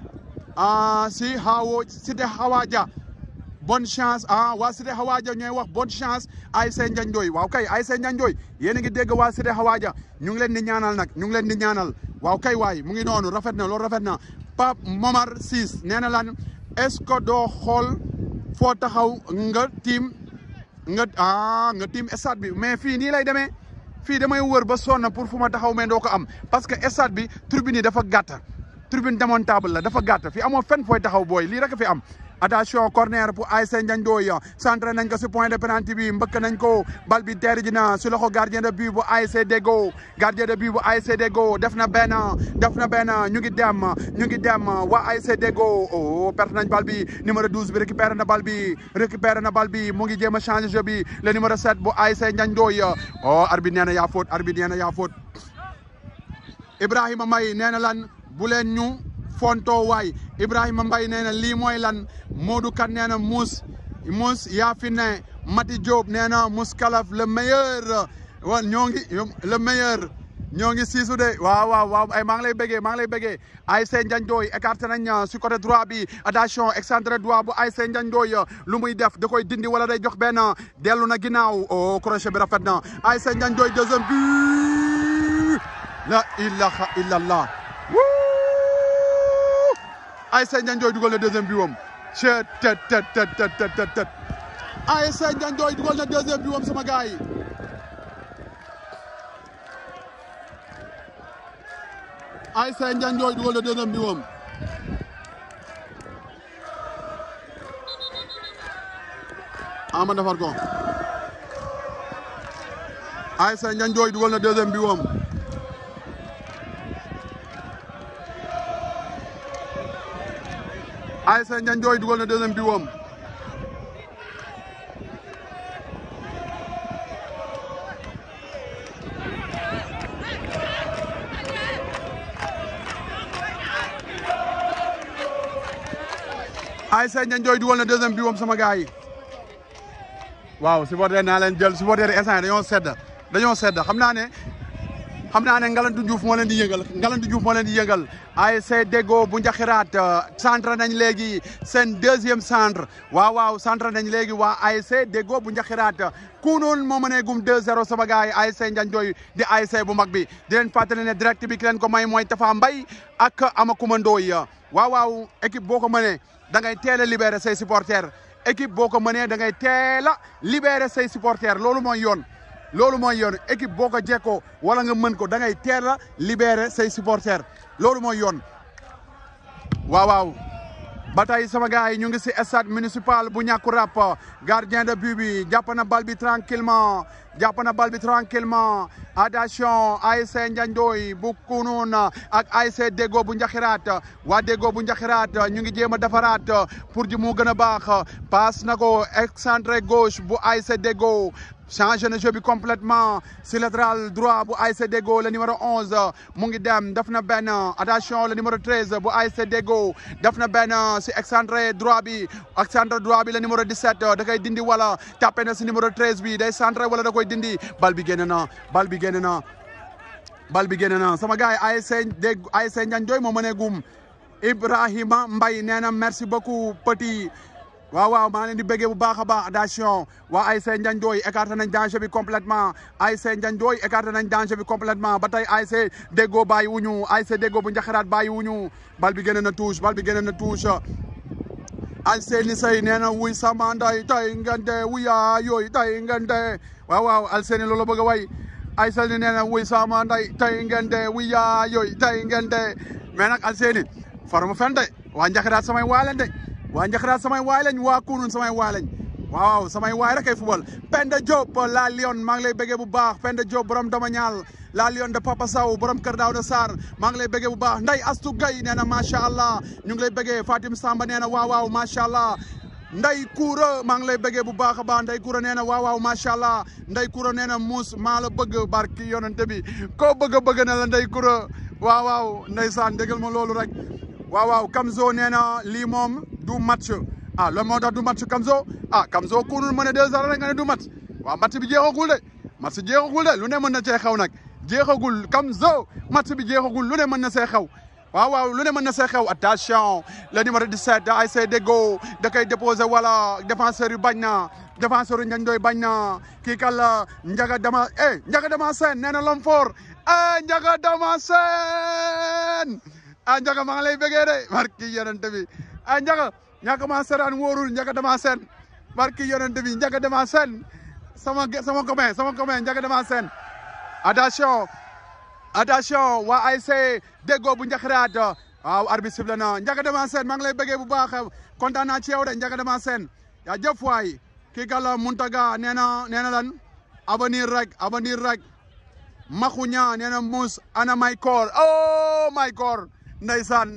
ah si Hawo Cité Hawaja bonne chance ah waa Cité Hawaja ñooy wax bonne chance ASC Njañ Ndooy waaw kay ASC Njañ Ndooy yéen a ngi dégg waa Cité Hawaja ñu ngi leen di ñaanal nag ñu ngi leen di ñaanal waaw kay waay mu ngi noonu rafet na loolu rafet na Pape Momar Ciss nee na lan est-ce que doo xool foo taxaw nga tiim nga ah nga tiim stade bi mais fii nii lay demee fii damay wër ba sonn pour fu ma taxaw mais doo ko am parce que stade bi tribune yi dafa gàtt tribune démontable la dafa gàtt fi amoo fenn fooy taxaw booy lii rek fi am attention corner pour ASC Ndiagne Ndoye centré nañ ko si point de pénalty bi mbëkk nañ ko bal bi teer ji na si loxo gardien de but bu ASC Déggo gardien de but bu ASC Déggo def na benn def na benn ñu ngi dem ñu ngi dem waa ASC Déggo oh perte nañ bal bi numéro 12 bi récupéré na bal bi récupéré na bal bi mu ngi jéem a changé jeu bi le numéro 7 bu ASC Ndiagne Ndoye oh arbitre nee na yaa faute arbitre nee na yaa faute Ibrahima May nee na lan bu leen ñu fonto waay Ibrahima Mbaye nee na lii mooy lan Modou Kan nee na muus muus yaa fi ne Mati Diop nee na muus kalaf le meilleur wa ñoo ngi le meilleur ñoo ngi siisu de waaw waaw waaw ay maa ngi lay bëggee maa ngi lay bëggee ASC Ndiagne Ndoye écarté nañ si côté droit bi attention excentré droit bu ASC Ndiagne Ndoye lu muy def da koy dindi wala day jox benn dellu na ginnaaw oh crochet bi rafet na ASC Ndiagne Ndoye deuxième but la ilaha illallah ASC Ndiagne Ndoye dugal na deuxième but wam chet tet tet tet tet tet tet tet ASC Ndiagne Ndoye dugal na deuxième but wam sama gars yi ASC Ndiagne Ndoye dugal na deuxième but wam ama defar ko ASC Ndiagne Ndoye dugal na deuxième but wam ASC Ndiagne Ndoye dugal na deuxième but wam ASC Ndiagne Ndoye dugal na deuxième but wam sama gars yi waaw supporter naa leen jël supporter yi instant dañoo sedd dañoo sedd xam naa ne xam naa ne Ngalandu Diouf moo leen di yëngal Ngalandu Diouf moo leen di yëngal ASC Deggo bu Njaxiraat centre nañ léegi seen deuxième centre waaw waaw centre nañ léegi waa ASC Deggo bu Njaxiraat kuunoon moo mënee gum 2-0 sama gars yi ASC Njanjooy di ASC bu mag bi di leen fàttali ne direct bi ki leen ko may mooy Tafa Mbay ak Amakuma Ndooy waaw waaw équipe boo ko mënee da ngay teel a libérer say supporters équipe boo ko mënee da ngay teel a libérer say supporters loolu mooy yoon loolu mooy yoon équipe boo ko jekkoo wala nga mën ko da ngay teel a libérer say supporters loolu mooy yoon waaw waaw ba tey sama gars yi ñu ngi si stade municipal bu ñàkku rap gardien de but bi jàpp na bal bi tranquillement jàpp na bal bi tranquillement attention ASC Njanjooy bu Kunun ak ASC Deggo bu Njaxiraat waa Deggo bu Njaxiraat ñu ngi jéem a defaraat pour ji mu gën a baax passe na ko excentré gauche bu ASC Deggo changé na jeu bi complètement si latéral droit bu ASC Deggo le numéro 11 mu ngi dem def na benn attention le numéro 13 bu ASC Deggo def na benn si excentré droit bi excentré droit bi le numéro 17 da koy dindi wala tapé na si numéro 13 bi day centré wala da koy dindi bal bi génn na bal bi génn na bal bi génn na sama gars yi ASC Deggo ASC Njanjooy moo mënee gum Ibrahima Mbaye nee na merci beaucoup petit waaw waaw maa leen di bëggee bu baax a baax attention waa ASC Njanjooy écarté nañ danger bi complètement ASC Njanjooy écarté nañ danger bi complètement ba tey ASC Deggo bàyyi wuñu ASC Deggo bu Njaxiraat bàyyi wuñu bal bi génn na touche bal bi génn na touche Alseni Sey nee na wuy sama nday tay ngente wuya yooyu tay ngente waaw waaw Alseni loolu bëgg a way Alseni nee na wuy sama nday tay ngente wuya yooyu tay ngente mais nag Alseni faruma fen de waa Njaxiraat samay waalen de waa Njaxiraat samay waay lañ waa Kunun samay waay lañ waaw samay waay rek ay football Penda Diop la Lion maa ngi lay bëggee bu baax Penda Diop borom dama ñaal la Lion de Papa Sow borom Kër Daouda Sarr maa ngi lay bëggee bu baax Nday Astu Gay nee na macha allah ñu ngi lay bëggee Fatim Samba nee na waaw waaw macha allah Nday Koura maa ngi lay bëggee bu baax a baax Nday Koura nee na waaw waaw macha allah Nday Koura nee na muus maa la bëgg barki yonente bi koo bëgg a bëgg na la Nday Koura waaw waaw ndeysaan déggal ma loolu rek waaw waaw Kamzo nee na lii moom du match ah loolu moo tax du match Kamzo ah Kamzo kunul mën a deux heures rek nga ne du match waaw match bi jeexagul de match jeexagul de lu ne mën na cee xew nag jeexagul Kamzo match bi jeexagul lu ne mën na see xew waaw waaw lu ne mën na see xew attention le numéro 17 ASC Deggo da koy déposé wala défenseur yu bañ na défenseur yu Njanjooy bañ na kii kan la Njaga Dama eh Njaga Dama Sène nee na l'homme fort eh Njaga Dama Sène ah Njaga maa ngi lay bëggee de barki yonente bi ah Njaga ñàkk maa seraan wóorul Njaga Dama Sène barki yonente bi Njaga Dama Sène sama sama copain sama copain Njaga Dama Sène attention attention waa ASC Deggo bu Njaxiraat waaw arbitre sifflé na Njaga Dama Sène maa ngi lay bëggee bu baax kontaan naa ci yow de Njaga Dama Sène yaa jëf waay kii gàlla Muntaga nee na nee na lan avenir rek avenir rek maxuña nee na mus ana may koor oh may koor ndeysaan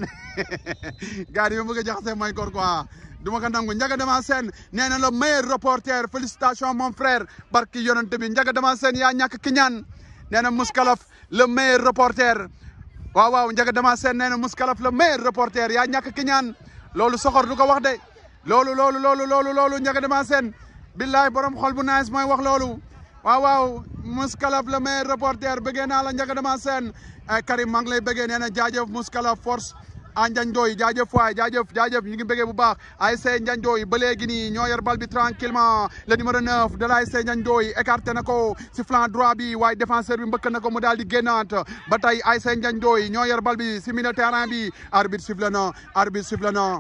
gars yi ma bëgg a jaxase may koor quoi du ma ko nangu Njaga Dama Sène nee na le meilleur reporter félicitations mon frère barki yonente bi Njaga Dama Sène yaa ñàkk ki ñaan nee na Mouskalaf le meilleur reporter waaw waaw Njaga Dama Sène nee na Mouskalaf le meilleur reporter yaa ñàkk ki ñaan loolu soxor du ko wax de loolu loolu loolu loolu loolu Njaga Dama Sène billaay borom xol bu nice mooy wax loolu waaw waaw Mouskalaf le meilleur reporter bëggee naa la Njaga Dama Sène Karim maa ngi lay bëggee nee na jaajëf Mouskalaf force a Njanjooy jaajëf waay jaajëf jaajëf ñu ngi bëggee bu baax ASC Njanjooy ba léegi nii ñoo yor bal bi tranquillement le numéro 9 de l'ASC Njanjooy écarté na ko si flanc droit bi waaye défenseur bi mbëkk na ko mu daal di génnaat ba tey ASC Njanjooy ñoo yor bal bi si milieu terrain bi arbitre sifflé na arbitre sifflé na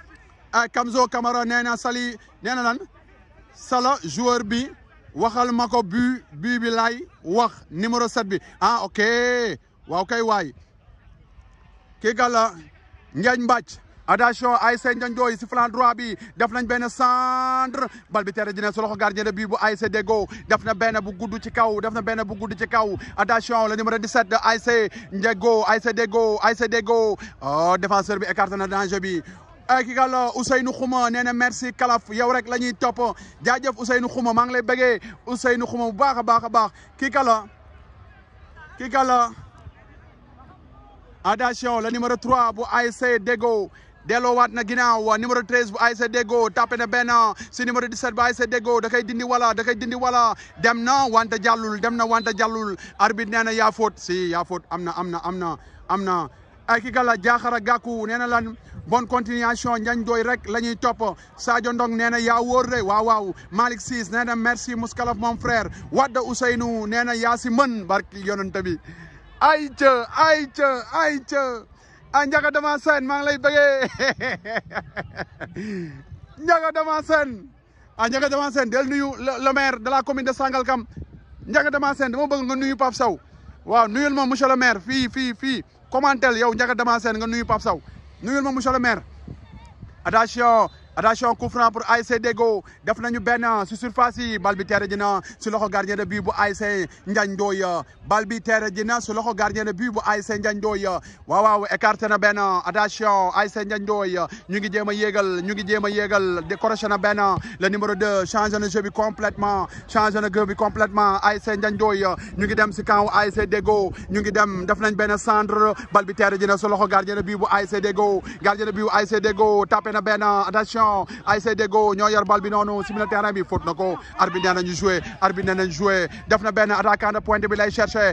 Kamzo Camara nee na Sali nee na lan sala joueur bi waxal ma ko bu bu bi lay wax numéro 7 bi ah ok waaw kay waay kii gàlla Ndiagne Mbacc attention ASC Njanjooy si flanc droit bi def nañ benn centre bal bi tere dina sa loxo gardien de but bu ASC Deggo def na benn bu gudd ci kaw def na benn bu gudd ci kaw attention le numéro 17 de ASC Deggo ASC Deggo ASC Deggo oh défenseur bi écarté na danger bi ay ki gàlla Ousseynou Xuma nee na merci kalaf yow rek la ñuy topp jaajëf Ousseynou Xuma maa ngi lay bëggee Ousseynou Xuma bu baax a baax a baax kii gàlla kii gàlla attention le numéro 3 bu ASC Deggo delloowaat na ginnaaw numéro 13 bu ASC Deggo tapé na benn si numéro 17 bu ASC Deggo da koy dindi wala da koy dindi wala dem na wante jàllul dem na wante jàllul arbitre nee na yaa faute si yaa faute am na am na am na am na ay ki gala jaaxara gàkku nee na lan bonne continuation njañ doy rek la ñuy topp Sadio Ndong nee na yaa wóor de waaw waaw Malick Ciss nee na merci Mouskalaf mon frère Wadda Ousseynou nee na yaa si mën barki yonent bi ay ca ay ca ay ca a njaga dama seen maa ngi lay bëggee njaga dama seen a njaga dama seen del nuyu le maire de la commune de Sangalkam njaga dama seen dama bëgg nga nuyu Pape Sow waaw nuyul ma monsieur le maire fii fii fii commentel yow njaga dama seen nga nuyu Pape Sow nuyul ma monsieur le maire attention attention coup franc pour ASC Deggo def nañu benn si surface yi bal bi teere ji na si loxo gardien de but bu ASC Ndiagne Ndoye bal bi teere ji na si loxo gardien de but bu ASC Ndiagne Ndoye waaw waaw écarté na benn attention ASC Ndiagne Ndoye ñu ngi jéem a yéegal ñu ngi jéem a yéegal décroché na benn le numéro 2 changé na jeu bi complètement changé na jeu bi complètement ASC Ndiagne Ndoye ñu ngi dem si camp ASC Deggo ñu ngi dem def nañ benn centre bal bi teere ji na si loxo gardien de but bu ASC Deggo gardien de but bu ASC Deggo tapé na benn attention ASC Deggo ñoo yor bal bi noonu si milieu terrain bi faute na ko arbitre nee nañu joué arbitre nee nañu joué def na benn attaquant de pointe bi lay cherché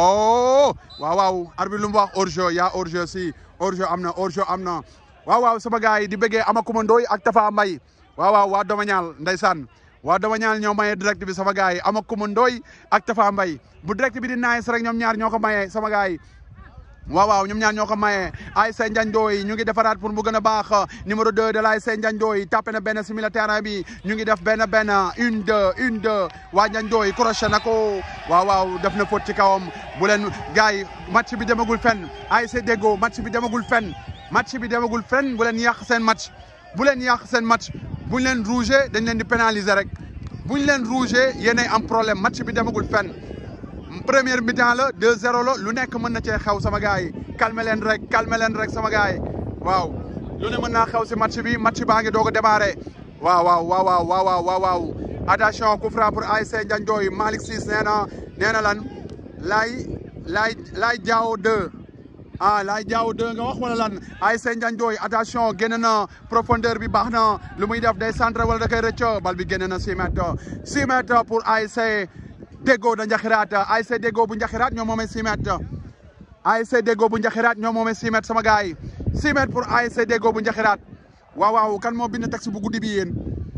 oh waaw waaw arbitre lu mu wax hors-jeu yaa hors-jeu si hors-jeu am na hors-jeu am na waaw waaw sama gars yi di bëggee Amakuma Ndoy ak Tafa Mbay waaw waaw waa Domañal ndeysaan waa Domañal ñoo maye direct bi sama gars yi Amakuma Ndoy ak Tafa Mbay bu direct bi di nice rek ñoom ñaar ñoo ko maye sama gars yi waaw waaw ñoom ñaar ñoo ko maye ASC Ndiagne Ndoye ñu ngi defaraat pour mu gën a baax numéro 2 de l'ASC Ndiagne Ndoye tapé na benn si milieu terrain bi ñu ngi def benn benn une deux une deux waa Ndiagne Ndoye crochet na ko waaw waaw def na faute ci kawam bu leen gars yi match bi demagul fenn ASC Deggo match bi demagul fenn match bi demagul fenn bu leen yàq seen match bu leen yàq seen match buñ leen rouge dañ leen di pénaliser rek buñ leen rouge yéenay am problème match bi demagul fenn première mi-temps la 2-0 la lu nekk mën na cee xew sama gars yi calmer leen rek calmer leen rek sama gars yi waaw lu ne mën naa xew si match bi match baa ngi doog a démarré waaw waaw waaw waaw waaw waaw waaw attention coup franc pour ASC Ndiagne Ndoye Malick Ciss nee na nee na lan laay laay laay jaaw 2 ah laay jaaw 2 nga wax wala lan ASC Ndiagne Ndoye attention génn na profondeur bi baax na lu muy def day centre wala da koy rëcc bal bi génn na 6 mètres 6 mètres pour ASC Deggo da Njaxiraat ASC Deggo bu Njaxiraat ñoo moomee 6 mètres ASC Deggo bu Njaxiraat ñoo moomee 6 mètres sama gars yi 6 mètres pour ASC Deggo bu Njaxiraat waaw waaw kan moo bind taxi bu guddi bi yéen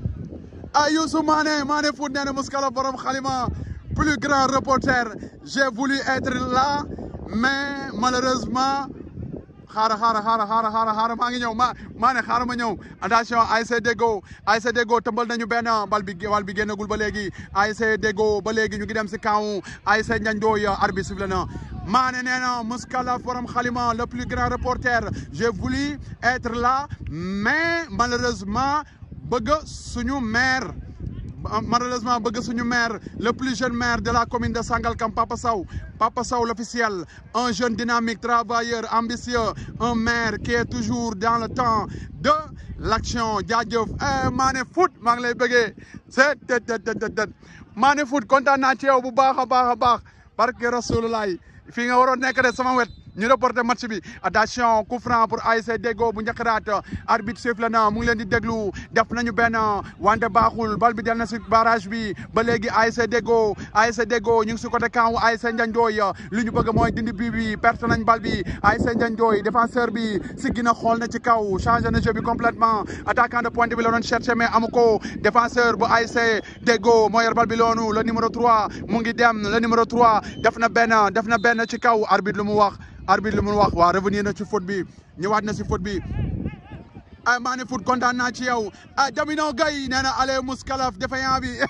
ah Youssou Mané Mané Foot nee na Mouskalaf borom xalima plus grand reporter j'ai voulu être là mais malheureusement xaara xaara xaara xaara xaara xaara maa ngi ñëw ma maa ne xaara ma ñëw attention ASC Deggo ASC Deggo tëmbal nañu benn bal bi bal bi génnagul ba léegi ASC Deggo ba léegi ñu ngi dem si kaw ASC Ndiagne Ndoye arbitre sifflé na maa ne nee na Mouskalaf borom xalima le plus grand reporter j'ai voulu être là mais malheureusement bëgg suñu maire malheureusement bëgg suñu maire le plus jeune maire de la commune de Sangalkam Papa Sow Papa Sow l'officiel un jeune dynamique travailleur ambitieux un maire qui est toujours dans le temps de l'action jaajëf Mané Foot maa ngi lay bëggee c'est tet tet tet Mané Foot kontaan naa ci yow bu baax a baax a baax barke Rasulullah fii nga waroon nekk de sama wet ñu reporté match bi attention coup franc pour ASC Deggo bu Njaxiraat arbitre sifflé na mu ngi leen di déglu def nañu benn wante baaxul bal bi del na si barrage bi ba léegi ASC Deggo ASC Deggo ñu ngi si côté camp ASC Ndiagne Ndoye li ñu bëgg mooy dindi bii bi perte nañ bal bi ASC Ndiagne Ndoye défenseur bi si gina xool na ci kaw changé na jeu bi complètement attaquant de pointe bi la doon cherché mais amu ko défenseur bu ASC Deggo moo yor bal bi loonu le numéro 3 mu ngi dem le numéro 3 def na benn def na benn ci kaw arbitre lu mu wax arbitre lu mu wax waa revenir na ci faute bi ñëwaat na si faute bi ay Mané Foot kontaan naa ci yow ah Damino Gaye nee na ale Mouskalaf défaillant bi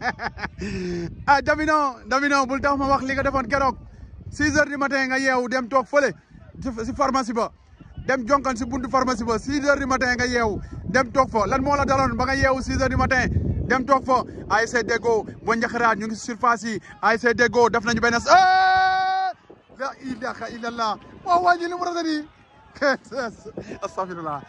ah Damino Damino bul tax ma wax li nga defoon keroog six heures du matin nga yeewu dem toog fële si pharmacie ba dem jonkan si buntu pharmacie ba six heures du matin nga yeewu dem toog fa lan moo la daloon ba nga yeewu six heures du matin dem toog fa ASC Deggo bu Njaxiraat ñu ngi si surface yi ASC Deggo def nañu benn la ilaha illallah waaw waa ji li mu rafet nii astafirullah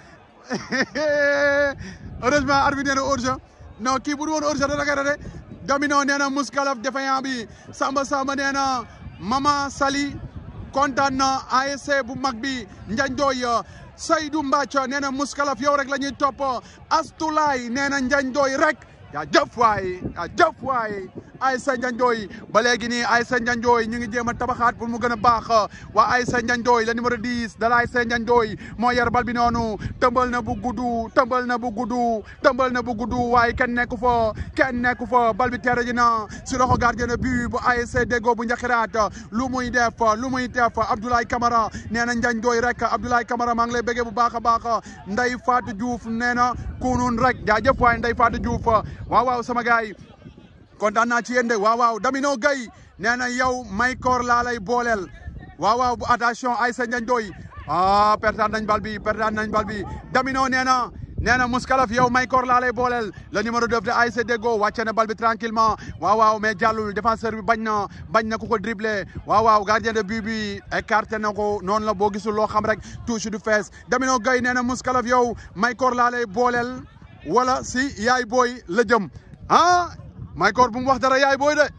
heureusement arbitre nee na hors-jeu non kii bu du woon hors-jeu dana koy rate Domino nee na Mouskalaf défaillant bi Samba Samba nee na Mama Sali kontaan na ASC bu mag bi Ndiagne Ndoye Seydou Mbacco nee na muskalaf yow rek la ñuy topp Astulaay nee na njañ dooy rek yaa jëf waay yaa jëf waay Aïssa Ndiandoy ba léegi nii Aïssa Ndiandoy ñu ngi jéem a tabaxaat pour mu gën a baax waa Aïssa Ndiandoy le numéro 10 de la Aïssa Ndiandoy moo yor bal bi noonu tëmbal na bu guddu tëmbal na bu guddu tëmbal na bu guddu waaye kenn nekku fa kenn nekku fa bal bi tere ji na si loxo gardien de but bu ASC Deggo bu Njaxiraat lu muy def lu muy def Abdoulaye Camara nee na Ndiandoy rek Abdoulaye Camara maa ngi lay bëggee bu baax a baax Ndeye Fatou Diouf nee na kunun rek jaajëf waay Ndeye Fatou Diouf waaw waaw sama gars yi kontaan naa ci yéen de waaw waaw Damino Gueye nee na yow Maykor laa lay booleel waaw waaw bu attention Aïssa Ndiandoy ah pertaan nañ bal bi pertaan nañ bal bi Damino nee na nee na Mouskalaf yow Maykor laa lay booleel le numéro 2 de ASC Deggo wàcce na bal bi tranquillement waaw waaw mais jàllul défenseur bi bañ na bañ na ku ko dribblé waaw waaw gardien de but bi écarté na ko noonu la boo gisul loo xam rek touche du fees Damino Gueye nee na Mouskalaf yow Maykor laa lay booleel wala si yaay booy la jëm ah Maykor bu mu wax dara yaay booy de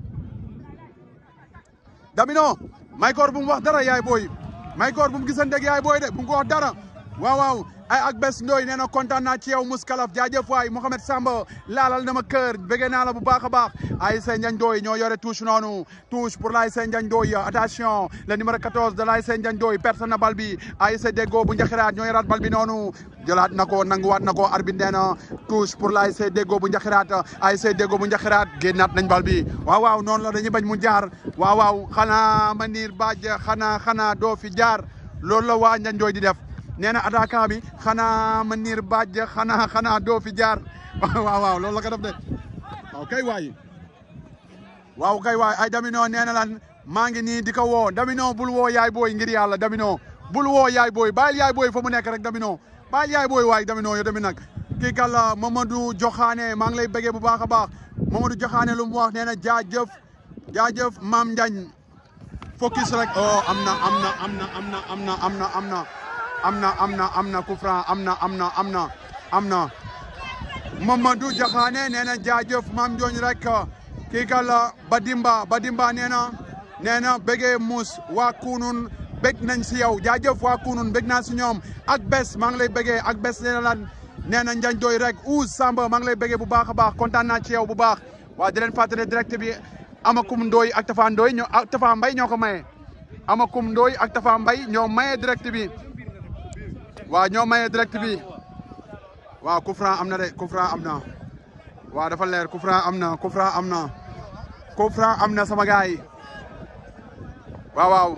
Damino Maykor bu mu wax dara yaay booy Maykor bu mu gisanteeg yaay booy de bu mu ko wax dara waaw waaw ay ak bés ndooy nee na kontaan naa ci yow Mouskalaf jaajëf waay Mohamed Samba laalal na ma kër bëggee naa la bu baax a baax ASC Ndiagne Ndoye ñoo yore touche noonu touche pour l'ASC Ndiagne Ndoye attention le numéro 14 de l'ASC Ndiagne Ndoye personne na bal bi ASC Deggo bu Njaxiraat ñoo yoraat bal bi noonu jëlaat na ko nanguwaat na ko arbitre nee na touche pour l'ASC Deggo bu Njaxiraat ASC Deggo bu Njaxiraat génnaat nañ bal bi waaw waaw noonu la dañuy bañ mu jaar waaw waaw xanaa Manir Badji xanaa xanaa doo fi jaar loolu la waa Ndiagne Ndoye di def nee na attaquant bi xanaa Manir Badji xanaa xanaa doo fi jaar waaw waaw loolu la ko def de waaw kay waay waaw kay waay ay Damino nee na lan maa ngi nii di ko woo Damino bul woo yaay booy ngir yàlla Damino bul woo yaay booy bàyyil yaay booy fa mu nekk rek Damino bàyyil yaay booy waay Damino yow tamit nag kii kàlla Mamadou Joxaane maa ngi lay bëggee bu baax a baax Mamadou Joxaane lu mu wax nee na jaajëf jaajëf Maam Ndiagne focus rek oh am na am na am na am na am na am na am na am na am na am na coup franc am na am na am na am na Mamadou Joxaane nee na jaajëf Maam Ndiagne rek kii kàlla Badimba Badimba nee na nee na bëggee muus waa kunun bëgg nañ si yow jaajëf waa kunun bëgg naa si ñoom ak bés maa ngi lay bëggee ak bés nee na lan nee na Ndiagne Ndoye rek Ouz Samba maa ngi lay bëggee bu baax a baax kontaan naa ci yow bu baax waa di leen fàttali direct bi Amakum Ndoye ak Tafa Ndoye ñoo ak Tafa Mbaye ñoo ko maye Amakum Ndoye ak Tafa Mbaye ñoo maye direct bi waa ñoo maye direct bi waaw coup franc am na de coup franc am na waaw dafa leer coup franc am na coup franc am na coup franc am na sama gaay yi waaw waaw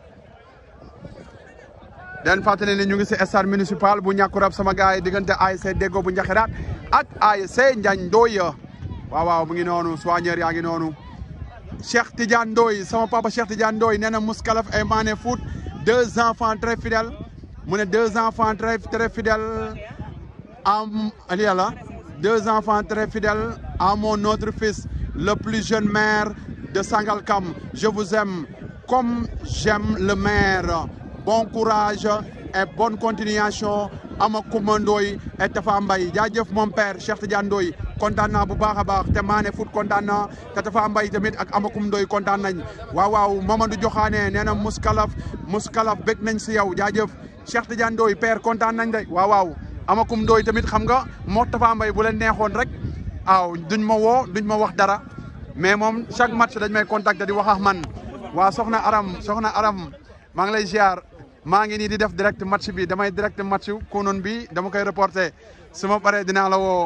den fàttali ne ñu ngi si stade municipal bu ñàkkurab sama gaay yi diggante ASC Deggo bu Njaxiraat ak ASC Ndiagne Ndoye waaw waaw mu ngi noonu soigneur yaa ngi noonu Cheikh Tidiane Ndoye sama papa Cheikh Tidiane Ndoye nee na Mouskalaf et Mané Foot deux enfants très fidèles mu ne deux enfants très très fidèles am ali yàlla deux enfants très fidèles à mon autre fils le plus jeune maire de Sangalkam je vous aime comme j'aime le maire bon courage et bonne continuation ama Koumba Ndoye et Tafa Mbaye jaajëf mon père Cheikh Tidiane Ndoye kontaan naa bu baax a baax te Mané Foot kontaan na te Tafa Mbaye tamit ak ama Koumba Ndoye kontaan nañ waaw waaw Mamadou Joxaane nee na Mouskalaf Mouskalaf bég nañ si yow jaajëf Cheikh Tidiane Ndoye père kontaan nañ de waaw waaw amakum ndooy tamit xam nga moo Tafa Mbaye bu leen neexoon rek waaw duñ ma woo duñ ma wax dara mais moom chaque match dañ may contacter di wax ak man waa soxna Aram soxna Aram maa ngi lay ziar maa ngi nii di def direct match bi damay direct match konoon bi dama koy reporter su ma paree dinaa la woo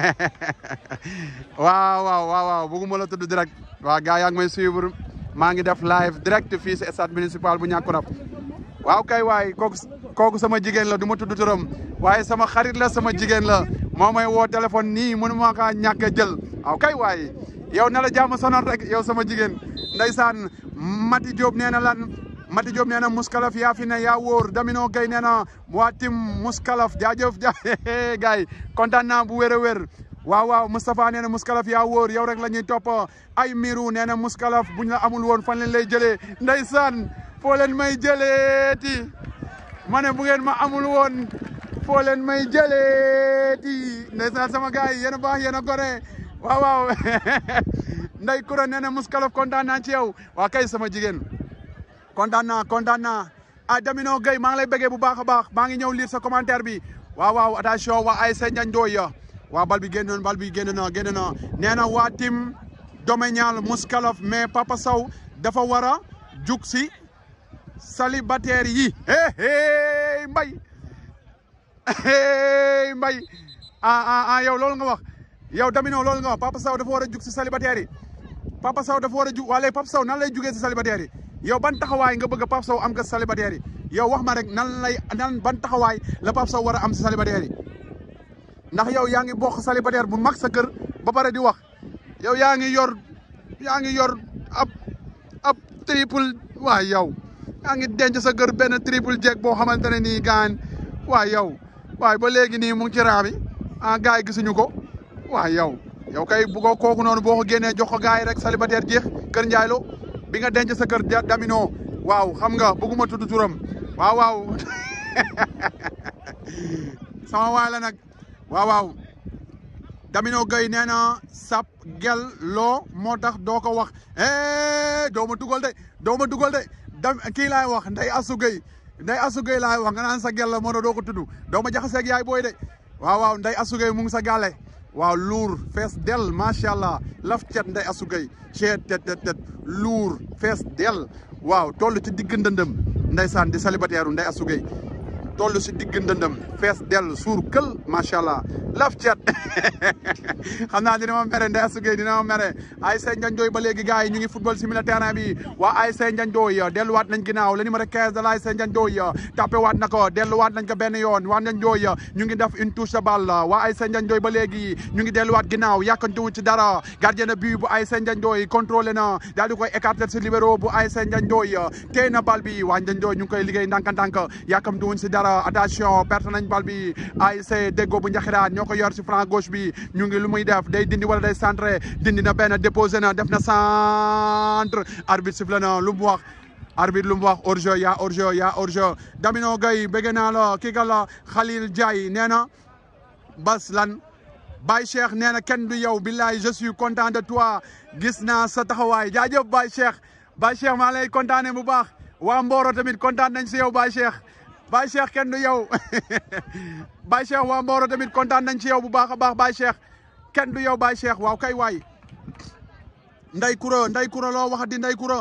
waaw waaw waaw waaw bëgguma la tudd direct waaw gars yaa ngi may suivre maa ngi def live direct fii si stade municipal bu Niakoulrab waaw kay waay kooku kooku sama jigéen la du ma tudd turam waaye sama xarit la sama jigéen la moo may woo téléphone nii mënu ma kaa ñàkk a jël waaw kay waay yow na la jàmm sonal rek yow sama jigéen ndeysaan Mati Diop nee na lan Mati Diop nee na Mouskalaf yaa fi ne yaa wóor Damino Gueye nee na waa tim Mouskalaf jaajëf ja gars yi kontaan naa bu wér a wér waaw waaw Moustapha nee na Mouskalaf yaa wóor yow rek la ñuy topp ay miru nee na Mouskalaf buñ la amul woon fan leen lay jëlee ndeysaan foo leen may jëleeti ma ne bu ngeen ma amul woon foo leen may jëleeti ndeysaan sama gars yi yéen a baax yéen a gore waaw waaw nday kura nee na Mouskalaf kontaan naa ci yow waa kay sama jigéen kontaan naa kontaan naa ah Damino Gueye maa ngi lay bëggee bu baax a baax maa ngi ñëw lire sa commentaire bi waaw waaw attention waa ASC Ndiagne Ndoye waa bal bi génn na bal bi génn na génn na nee na waa tim domanial Mouskalaf mais Papa Sow dafa war a jug si célibataire yi hey hey mbay hey mbay ah ah ah yow loolu nga wax yow Damino loolu nga wax Papa Sow dafa war a jug si célibataire yi Papa Sow dafa war a jug wala Papa Sow nan lay jugee si célibataire yi yow ban taxawaay nga bëgg a Papa Sow am nga si célibataire yi yow wax ma rek nan lay nan ban taxawaay la Papa Sow war a am si célibataire yi ndax yow yaa ngi bokk célibataire bu mag sa kër ba pare di wax yow yaa ngi yor yaa ngi yor ab ab triple waay yow yaa ngi denc sa kër benn triple jeeg boo xamante ne nii gaan waay yow waay ba léegi nii mu ngi ci raami ah gars yi gisuñu ko waay yow yow kay bu ko kooku noonu boo ko génnee jox ko gars yi rek célibataire jeex kër Ndiaye Lo bi nga denc sa kër Damino waaw xam nga bëgguma tudd turam waaw waaw sama waay la nag waaw waaw Damino Gueye nee na sap gel loo moo tax doo ko wax doo ma dugal de doo ma dugal de dam kii laay wax nday asu Gueye nday asu Gueye laay wax nga naan sa gel la moo doo ko tudd doo ma jaxaseeg yaay booy de waaw waaw nday asu Gueye mu ngi sa gàlle waaw luur fees del macha allah laf cet nday asu Gueye ceet tet tet tet luur fees del waaw toll ci digg ndëndëm ndeysaan di célibataire nday asu Gueye toll si digg ndëndëm fees dell suur kël macha allah laf cet xam naa dina ma mere Ndeye Assou Gueye dina ma mere ASC Ndiagne Ndoye ba léegi gars yi ñu ngi football si milieu terrain bi waa ASC Ndiagne Ndoye delluwaat nañ ginnaaw le numéro 15 de l'ASC Ndiagne Ndoye tapé waat na ko delluwaat nañ ko benn yoon waa Ndiagne Ndoye ñu ngi def une touche de balle waa ASC Ndiagne Ndoye ba léegi ñu ngi delluwaat ginnaaw yàkkantuwu ci dara gardien de but bu ASC Ndiagne Ndoye contrôlé na daal di koy écarter si libéro bu ASC Ndiagne Ndoye téye na bal bi waa Ndiagne Ndoye ñu ngi koy liggéey ndànk-ndànk yàkkamtuwuñ si dara attention perte nañ bal bi ASC Deggo bu Njaxiraat ñoo ko yor si flanc gauche bi ñu ngi lu muy def day dindi wala day centré dindi na benn déposé na def na centre arbitre sifflé na lu mu wax arbitre lu mu wax hors-jeu yaa hors-jeu yaa hors-jeu Damino Gueye bëgg naa la kii ka la Khalil Diaye nee na bas lan Baye Cheikh nee na kenn du yow billahi je suis content de toi gis naa sa taxawaay jaajëf Baye Cheikh Baye Cheikh maa lay kontaane bu baax waa Mboro tamit kontaan nañ si yow Baye Cheikh Baye Cheikh kenn du yow Baye Cheikh waa Mboro tamit kontaan nañ ci yow bu baax a baax Baye Cheikh kenn du yow Baye Cheikh waaw kay waay nday kura nday kura loo wax di nday kura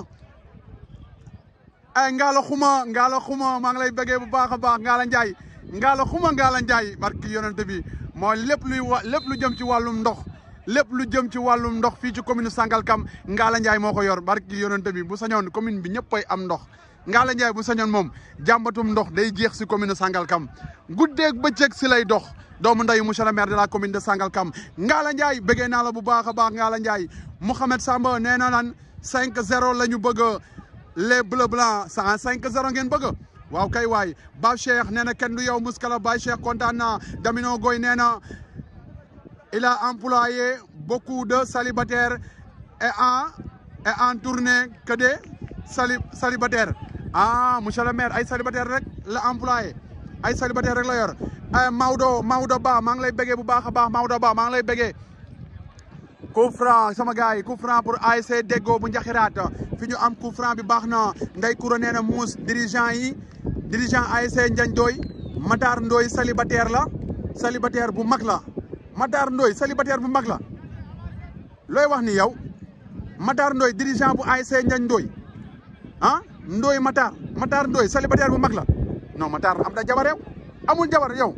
ay ngaala xuma ngaala xuma maa ngi lay bëggee bu baax a baax ngaala njaay ngaala xuma ngaala njaay barki yonente bi mooy lépp luy wa lépp lu jëm ci wàllum ndox lépp lu jëm ci wàllum ndox fii ci commune Sangalkam ngaala njaay moo ko yor barki yonente bi bu sañoon commune bi ñëpp ay am ndox Ngalla Ndiaye bu sañoon moom jàmbatum ndox day jeex si commune de Sangalkam guddeeg bëccëg si lay dox doomu ndeyu monsieur le maire de la commune de Sangalkam Ngalla Ndiaye bëggee naa la bu baax a baax Ngalla Ndiaye Mouhamed Samba nee na lan 5-0 la ñu bëgg les bleu blanc cent 5-0 ngeen bëgg waaw kay waay Ba Cheikh nee na kenn du yow muskala Ba Cheikh kontaan na Damino Gueye nee na il a employé beaucoup de célibataires et en et en tournée que des sali célibataires ah monsieur le maire ay célibataire rek la employé ay célibataire rek la yor ay Maodo Maodo Ba maa ngi lay bëggee bu baax a baax Maodo Ba maa ngi lay bëggee coup franc sama gars yi coup franc pour ASC Deggo bu Njaxiraat fi ñu am coup franc bi baax na Ndey Koura nee na muus dirigeant yi dirigeant ASC Ndiagne Ndoye Matar Ndoye célibataire la célibataire bu mag la Matar Ndoye célibataire bu mag la looy wax ni yow Matar Ndoye dirigeant bu ASC Ndiagne Ndoye ah Ndoye Matar Matar Ndoye célibataire bu mag la non Matar am na jabar yow amul jabar yow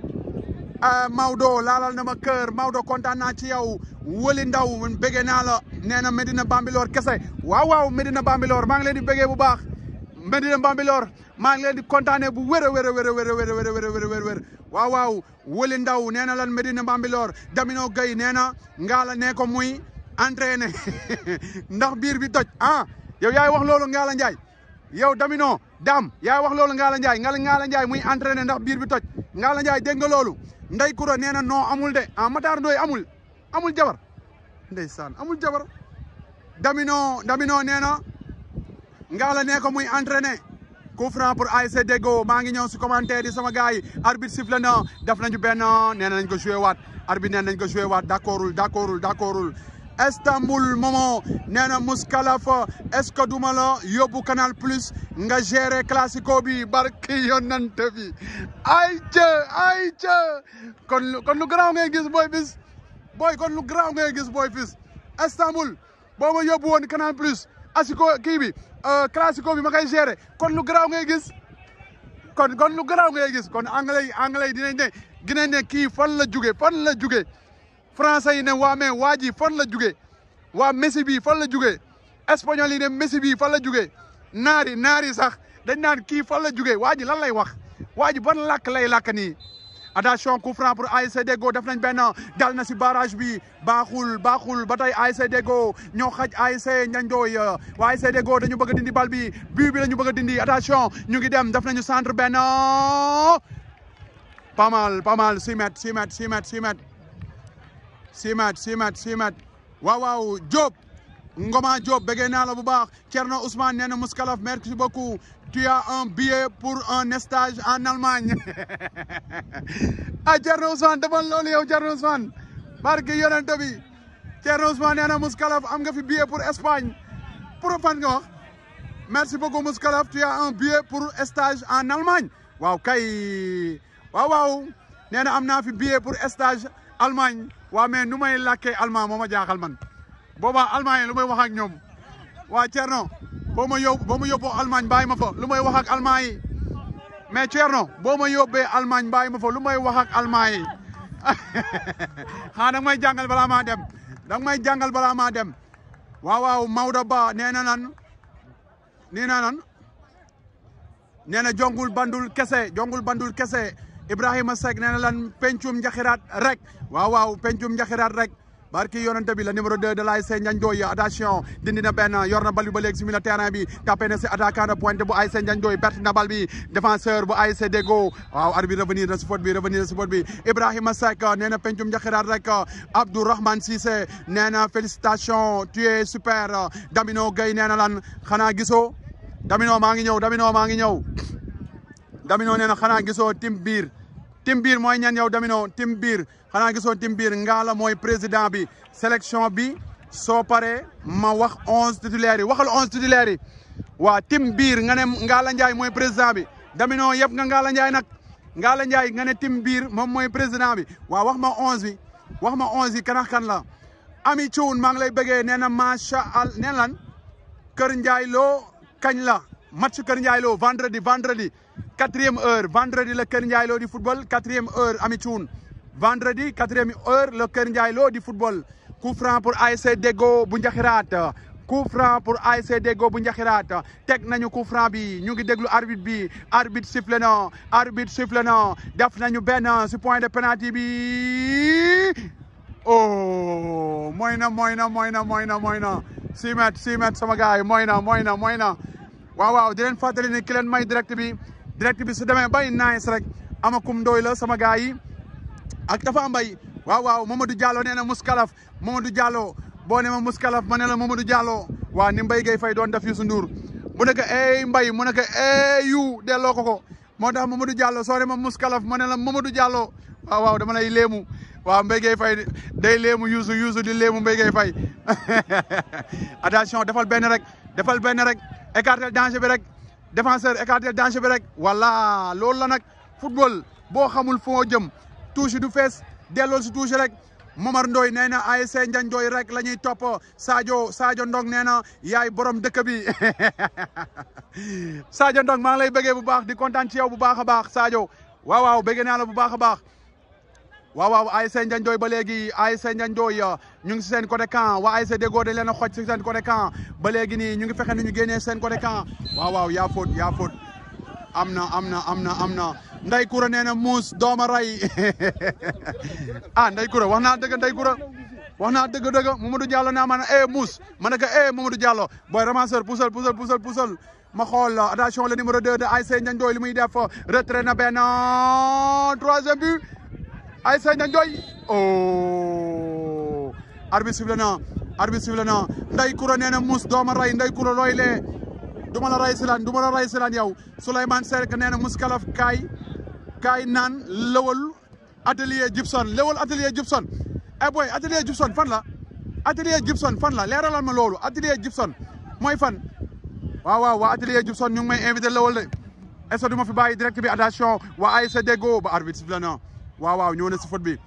Maodo laalal na ma kër Maodo kontaan naa ci yow wëli ndaw bëggee naa la nee na Medina Bambilor kese waaw waaw Medina Bambilor maa ngi leen di bëggee bu baax Medina Bambilor maa ngi leen di kontaanee bu wér a wér a wér a wér a wér a wér a wér a wér waaw waaw wëli ndaw nee na lan Medina Bambilor Damino Gueye nee na ngaala nee ko muy entraîné ndax biir bi toj ah yow yaay wax loolu Ngalla Ndiaye yow Damino Dame yaay wax loolu Ngalla Ndiaye ngal Ngalla Ndiaye muy entraîné ndax biir bi toj Ngalla Ndiaye dégg nga loolu Ndey Koura nee na non amul de ah Matar Ndoye amul amul jabar ndeysaan amul jabar Damino Damino nee na Ngalla nee ko muy entraîné coup franc pour ASC Deggo maa ngi ñëw si commentaire yi sama gars yi arbitre sifflé na def nañu benn nee nañ ko joué waat arbitre nee nañ ko joué waat d' accordul d' accordul d' accordul Istanbul Momo nee na Mouskalaf est-ce que duma la yóbbu Canal Plus nga gérer classico bi barki yonante bi ay ca ay ca kon kon lu garaaw ngay gis booy bis booy kon lu garaaw ngay gis booy fis Istanbul boo ma yóbbu woon Canal Plus asiko kii bi classico bi ma koy gérer kon lu garaaw ngay gis kon kon lu garaaw ngay gis kon anglais yi anglais yi dinañ ne dinañ ne kii fan la jóge fan la jóge français yi ne waa mais waa ji fan la jóge waa Messi bi fan la jóge espagnol yi ne Messi bi fan la jóge naari naari sax dañ naan kii fan la jóge waa ji lan lay wax waa ji ban làkk lay làkk nii attention coup franc pour ASC Deggo def nañ benn dal na si barrage bi baaxul baaxul ba tey ASC Deggo ñoo xaj ASC Ndiandoy waa ASC Deggo dañu bëgg a dindi bal bi but bi la ñu bëgg a dindi attention ñu ngi dem def nañu centre benn pas mal pas mal six mètres six mètres six mètres six mètres six mètres six mètres six mètres waaw waaw Diop Ngoma Diop bëggee naa la bu baax Thierno Ousmane nee na Mouskalaf merci beaucoup tu as un billet pour un stage en Allemagne ah Thierno Ousmane defal loolu yow Thierno Ousmane barke yonent bi Thierno Ousmane nee na Mouskalaf am nga fi billet pour Espagne pour fan nga wax merci beaucoup Mouskalaf tu as un billet pour stage en Allemagne waaw kay waaw waaw nee na am naa fi billet pour stage Allemagne waaw mais nu may làkkee allemand moo ma jaaxal man boobaa allemand yi lu may wax ak ñoom waa Thierno boo ma yóbbu boo ma yóbboo Allemagne bàyyi ma fa lu may wax ak allemand yi mais Thierno boo ma yóbbee Allemagne bàyyi ma fa lu may wax ak allemand yi xanaa danga may jàngal balaa maa dem danga may jàngal balaa maa dem waaw waaw Maodo Ba nee na nan nee na nan nee na jongul bandul kese jongul bandul kese Ibrahima Seck nee na lan pencum njaxiraat rek waaw waaw pencum njaxiraat rek barki yonente bi la numéro 2 de l'ASC Ndiandoy attention dindi na benn yor na bal bi ba léegi si milieu terrain bi tapé na si attaquant de pointe bu ASC Ndiandoy perte na bal bi défenseur bu ASC Deggo waaw arbitre revenir na si faute bi revenir na si faute bi Ibrahima Seck nee na pencum njaxiraat rek Abdourahmane Cissé nee na félicitation tu es super Damino Gueye nee na lan xanaa gisoo Damino maa ngi ñëw Damino maa ngi ñëw Damino nee na xanaa gisoo tim biir tim biir mooy ñan yow Damino tim biir xanaa gisoo tim biir Ngala mooy président bi sélection bi soo paree ma wax onze titulaires yi waxal onze titulaires yi waa tim biir nga ne Ngala Ndiaye mooy président bi Damino yëpp nga Ngala Ndiaye nag Ngala Ndiaye nga ne tim biir moom mooy président bi waa wax ma onze bi wax ma onze yi kan ak kan la Ami Thioune maa ngi lay bëggee nee na macha allah nee lan Kër Ndiaye loo kañ la match Kër Ndiaye loo vendredi vendredi quatrième heure vendredi la Kër Ndiaye loo di football quatrième heure Ami Thioune vendredi quatrième heure la Kër Ndiaye loo di football coup franc pour ASC Deggo bu Njaxiraat coup franc pour ASC Deggo bu Njaxiraat teg nañu coup franc bi ñu ngi déglu arbitre bi arbitre sifflé na arbitre sifflé na def nañu benn si point de penalty bi oh mooy na mooy na mooy na mooy na mooy na six mètres six mètres sama gars yi mooy na mooy na mooy na waaw waaw di leen fàttali ni ki leen may direct bi direct bi su demee bay nice rek amakum ndooy la sama gars yi ak dafa mbay waaw waaw Mamadou Diallo nee na Mouskalaf Mamadou Diallo boo ne ma Mouskalaf ma ne la Mamadou Diallo waa ni Mbaye Gueye Faye doon def Youssou Ndour mu ne ko ey Mbaye mu ne ko ey yu delloo ko ko moo tax Mamadou Diallo soo ne ma Mouskalaf ma ne la Mamadou Diallo waaw waaw dama lay léemu waaw Mbaye Gueye Faye day léemu Youssou Youssou di léemu Mbaye Gueye Faye attention defal benn rek defal benn rek écartel danger bi rek défenseur écartel danger bi rek voilà loolu la nag football boo xamul foo jëm touche du fees delloo si touche rek Momar Ndoy nee na ASC Ndiandoy rek la ñuy topp Sadio Sadio Ndong nee na yaay borom dëkk bi Sadio Ndong maa ngi lay bëggee bu baax di kontaan ci yow bu baax a baax Sadio waaw waaw bëggee naa la bu baax a baax waaw waaw ASC Ndiandoy ba léegi ASC Ndiandoy ñu ngi si seen côté camp waa ASC Deggo dañ leen a xoj si seen côté camp ba léegi nii ñu ngi fexe nu ñu génnee seen côté camp waaw waaw yaa faute yaa faute am na am na am na am na Ndey Kura nee na muus dooma ray ah Ndey Kura wax naa dëgg Ndey Kura wax naa dëgg dëgg Mamadou Diallo naa ma ne eh muus ma ne ko eh Mamadou Diallo booy ramasseur poussal poussal poussal poussal ma xool attention le numéro 2 de ASC Ndiandoy li muy def retrait na benn troisième but ASC Ndiandoy oh arbitre sifflé na arbitre sifflé na Ndey Kura nee na muus dooma ray Ndey Kura looy lee du ma la ray silaan du ma la ray silaan yow Souleymane Seck nee na Mouskalaf kaay kaay naan lëwal atelier Gibson lëwal atelier Gibson eh boy atelier Gibson fan la atelier Gibson fan la leeralal ma loolu atelier Gibson mooy fan waaw waaw waa atelier Gibson ñu ngi may invité lawal de est-ce que du ma fi bàyyi direct bi attention waa ASC Deggo ba arbitre sifflé na waaw waaw ñëw na si foot bi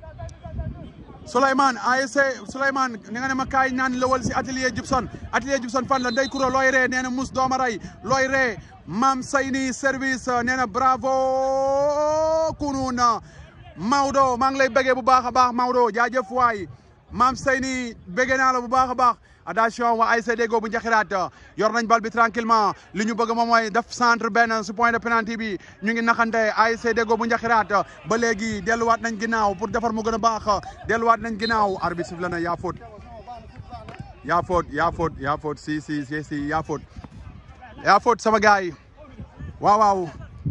Souleymane ASC Souleymane ni nga ne ma kaay naan lawal si atelier Gibson atelier Gibson fan la ndey kuro looy ree nee na mus doomaray looy ree maam sayni service nee na bravo kununa Maodo maa ngi lay bëggee bu baax a baax Maodo jaajëf waay maam sayni bëggee naa la bu baax a baax attention waa ASC Deggo bu njaxiraat yor nañ bal bi tranquillement li ñu bëgg moom mooy def centre benn su point de penalty bi ñu ngi naxante ASC Deggo bu njaxiraat ba léegi delluwaat nañ ginnaaw pour defar mu gën a baax delluwaat nañ ginnaaw arbitre sifflé na yaa faute yaa faute yaa faute yaa faute si si si si yaa faute yaa faute sama gars yi waaw waaw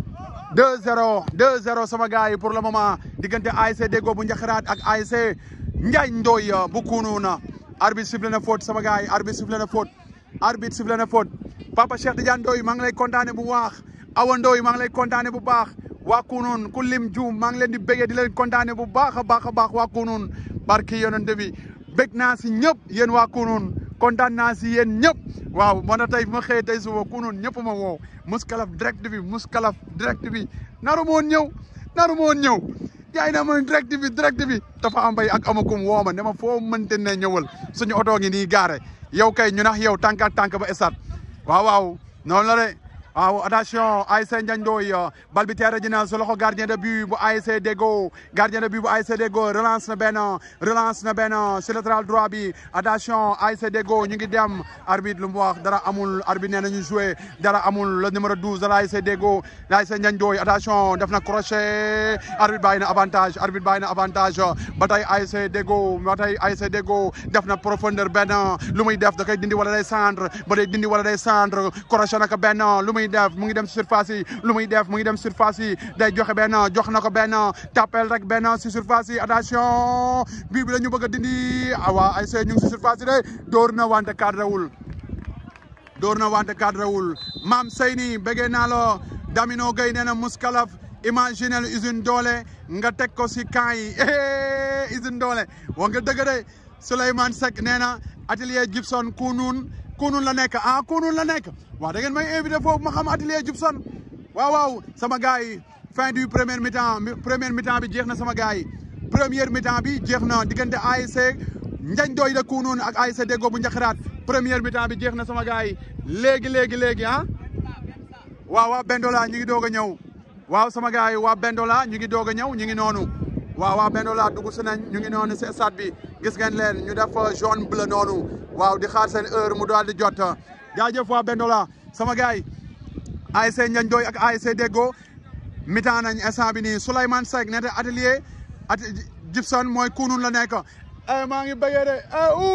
2-0 2-0 sama gars yi pour le moment diggante ASC Deggo bu njaxiraat ak ASC Njaay Ndoy bu Kununa arbitre sifflé na faute sama gars yi arbitre sifflé na faute arbitre sifflé na faute Papa Cheikh Tidiane Ndoy maa ngi lay kontaane bu baax Awa Ndoy maa ngi lay kontaane bu baax waa Kunun ku lim juum maa ngi leen di bëggee di leen kontaane bu baax a baax a baax waa Kunun barki yonent bi bëgg naa si ñëpp yéen waa Kunun kontaan naa si yéen ñëpp waaw moo tax tey ma xëyee tey suba Kunun ñëpp ma woo muskalaf direct bi muskalaf direct bi naru moon ñëw naru moon ñëw yaay na ma direct bi direct bi dafa am bay ak amakum woo ma ne ma foo mënte ne ñëwal suñu oto ngi nii gaare yow kay ñu nax yow tànk ak tànk ba esat waaw waaw noonu la de waaw attention ASC Ndiagne Ndoye bal bi teere ji na su loxo gardien de but bu ASC Deggo gardien de but bu ASC Deggo relance na benn relance na benn sur latéral droit bi attention ASC Deggo ñu ngi dem arbitre lu mu wax dara amul arbitre nee nañu joué dara amul le numéro 12 de l'ASC Deggo l'ASC Ndiagne Ndoye attention def na crochet arbitre bàyyi na avantage arbitre bàyyi na avantage ba tey ASC Deggo ba tey ASC Deggo def na profondeur benn lu muy def da koy dindi wala day centre ba day dindi wala day centre crochet na ko benn lu muy def mu ngi dem si surface yi lu muy def mu ngi dem surface yi day joxe benn jox na ko benn tapel rek benn si surface yi attention bii bi la ñu bëgg a dindi awa ay see ñu ngi si surface yi de dóor na wante cadrewul dóor na wante cadrewul maam Seyni bëggee naa la Damino Gueye nee na muskalaf imaginel usine doole nga teg ko si camp yi usine doole wax nga dëgg de Souleymane Seck nee na atelier Gibson Kounoune Kounoune la nekk ah Kounoune la nekk waaw da ngeen may invité foofu ma xam atelier Gibson waaw waaw sama gars yi fin du premier mi-temps premier mi-temps bi jeex na sama gars yi première mi-temps bi jeex na diggante ASC Ndiagne Ndoye de Kounoune ak ASC Deggo bu Njaxiraat première mi-temps bi jeex na sama gars yi léegi léegi léegi ah waaw waa Bendola ñu ngi doog a ñëw waaw sama gars yi waa Bendola ñu ngi doog a ñëw ñu ngi noonu waaw waa Bendola dugg si nañ ñu ngi noonu si stade bi gis ngeen leen ñu def jaune bleu noonu waaw di xaar seen heure mu daal di jot jaajëf waa Bendola sama gars yi ASC Ndiagne Ndoye ak ASC Deggo mitaan nañ instant bi nii Souleymane Seck ne atelier at Gibson mooy Kounoune la nekk maa ngi bëggee de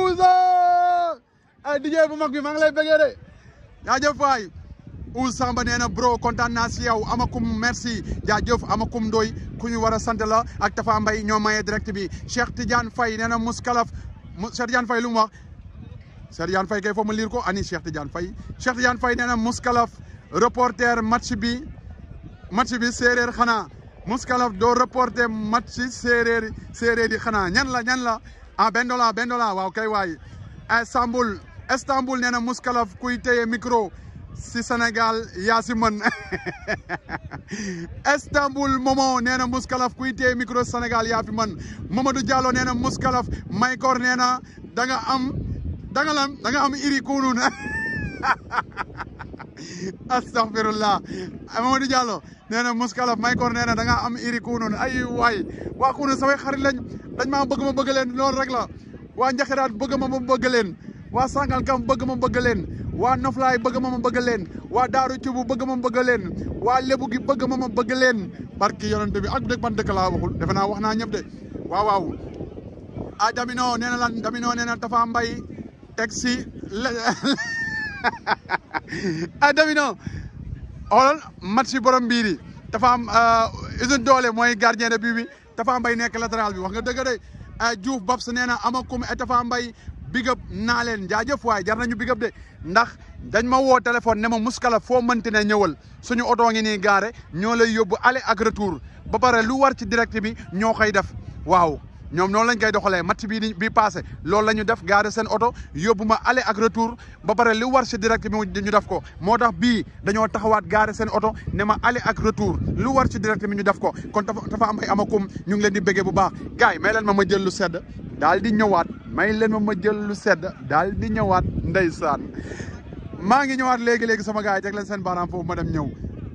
Ouza DJ bu mag bi maa ngi lay bëggee de jaajëf waay Ouz Samba nee na bro kontaan naa si yow amakum merci jaajëf amakum ndoy ku ñu war a sant la ak Tafa Mbaye ñoo maye direct bi Cheikh Tidiane Faye nee na muskalaf Cheikh Tidiane Faye lu mu wax Cheikh Tidiane Faye kay foo ma liir ko ani Cheikh Tidiane Faye Cheikh Tidiane Faye nee na muskalaf reporter match bi match bi séeréer xanaa muskalaf doo reporter match séeréer séeréer yi xanaa ñan la ñan la ah bendola bendola waaw kay waay Istanbul Istanbul nee na muskalaf kuy téye micro si Sénégal yaa si mën Istanbul Momo nee na muskalaf kuy téye micro Sénégal yaa fi mën Mamadou Diallo nee na muskalaf Maykor nee na da nga am da nga lam da nga am iri Kounoune astaghfirullah Mamadou Diallo nee na muskalaf Maykor nee na da nga am iri Kounoune ay waay waa Kounoune samay xarit lañ dañ maa bëgg ma bëgg leen loolu rek la waa Njaxiraat bëgg ma ma bëgg leen waa Sangalkam bëgg ma bëgg leen waa Noflaay bëgg ma ma bëgg leen waa Daaru Cubu bëgg ma ma bëgg leen waa Lebu gi bëgg ma ma bëgg leen barki yonent bi ak dëgg ban dëkk laa waxul defe naa wax naa ñëpp de waaw waaw ah Damino nee na lan Damino nee na Tafa Mbay teg si ah Damino xoolal match si borom mbiir yi dafa am usine doole mooy gardien de but bi Tafa Mbay nekk latéral bi wax nga dëgg de Diouf Babs nee na amakum et Tafa Mbay bigëb naa leen jaajëf waay jar nañu bigëb de ndax dañ ma woo téléphone ne ma muskala foo mënti ne ñëwal suñu oto ngi nii gaare ñoo lay yóbbu aller ak retour ba pare lu war ci direct bi ñoo koy def waaw ñoom noonu lañ koy doxalee match bii di bii passé loolu la ñu def gaare seen oto yóbbu ma aller ak retour ba pare li war si direct bi ñu def ko moo tax bii dañoo taxawaat gaare seen oto ne ma aller ak retour lu war si direct bi ñu def ko kon dafa dafa am ay amakum ñu ngi leen di bëggee bu baax gars yi may leen ma ma jël lu sedd daal di ñëwaat may leen ma ma jël lu sedd daal di ñëwaat ndeysaan maa ngi ñëwaat léegi léegi sama gars yi teg leen seen baaraam foofu ma dem ñëw.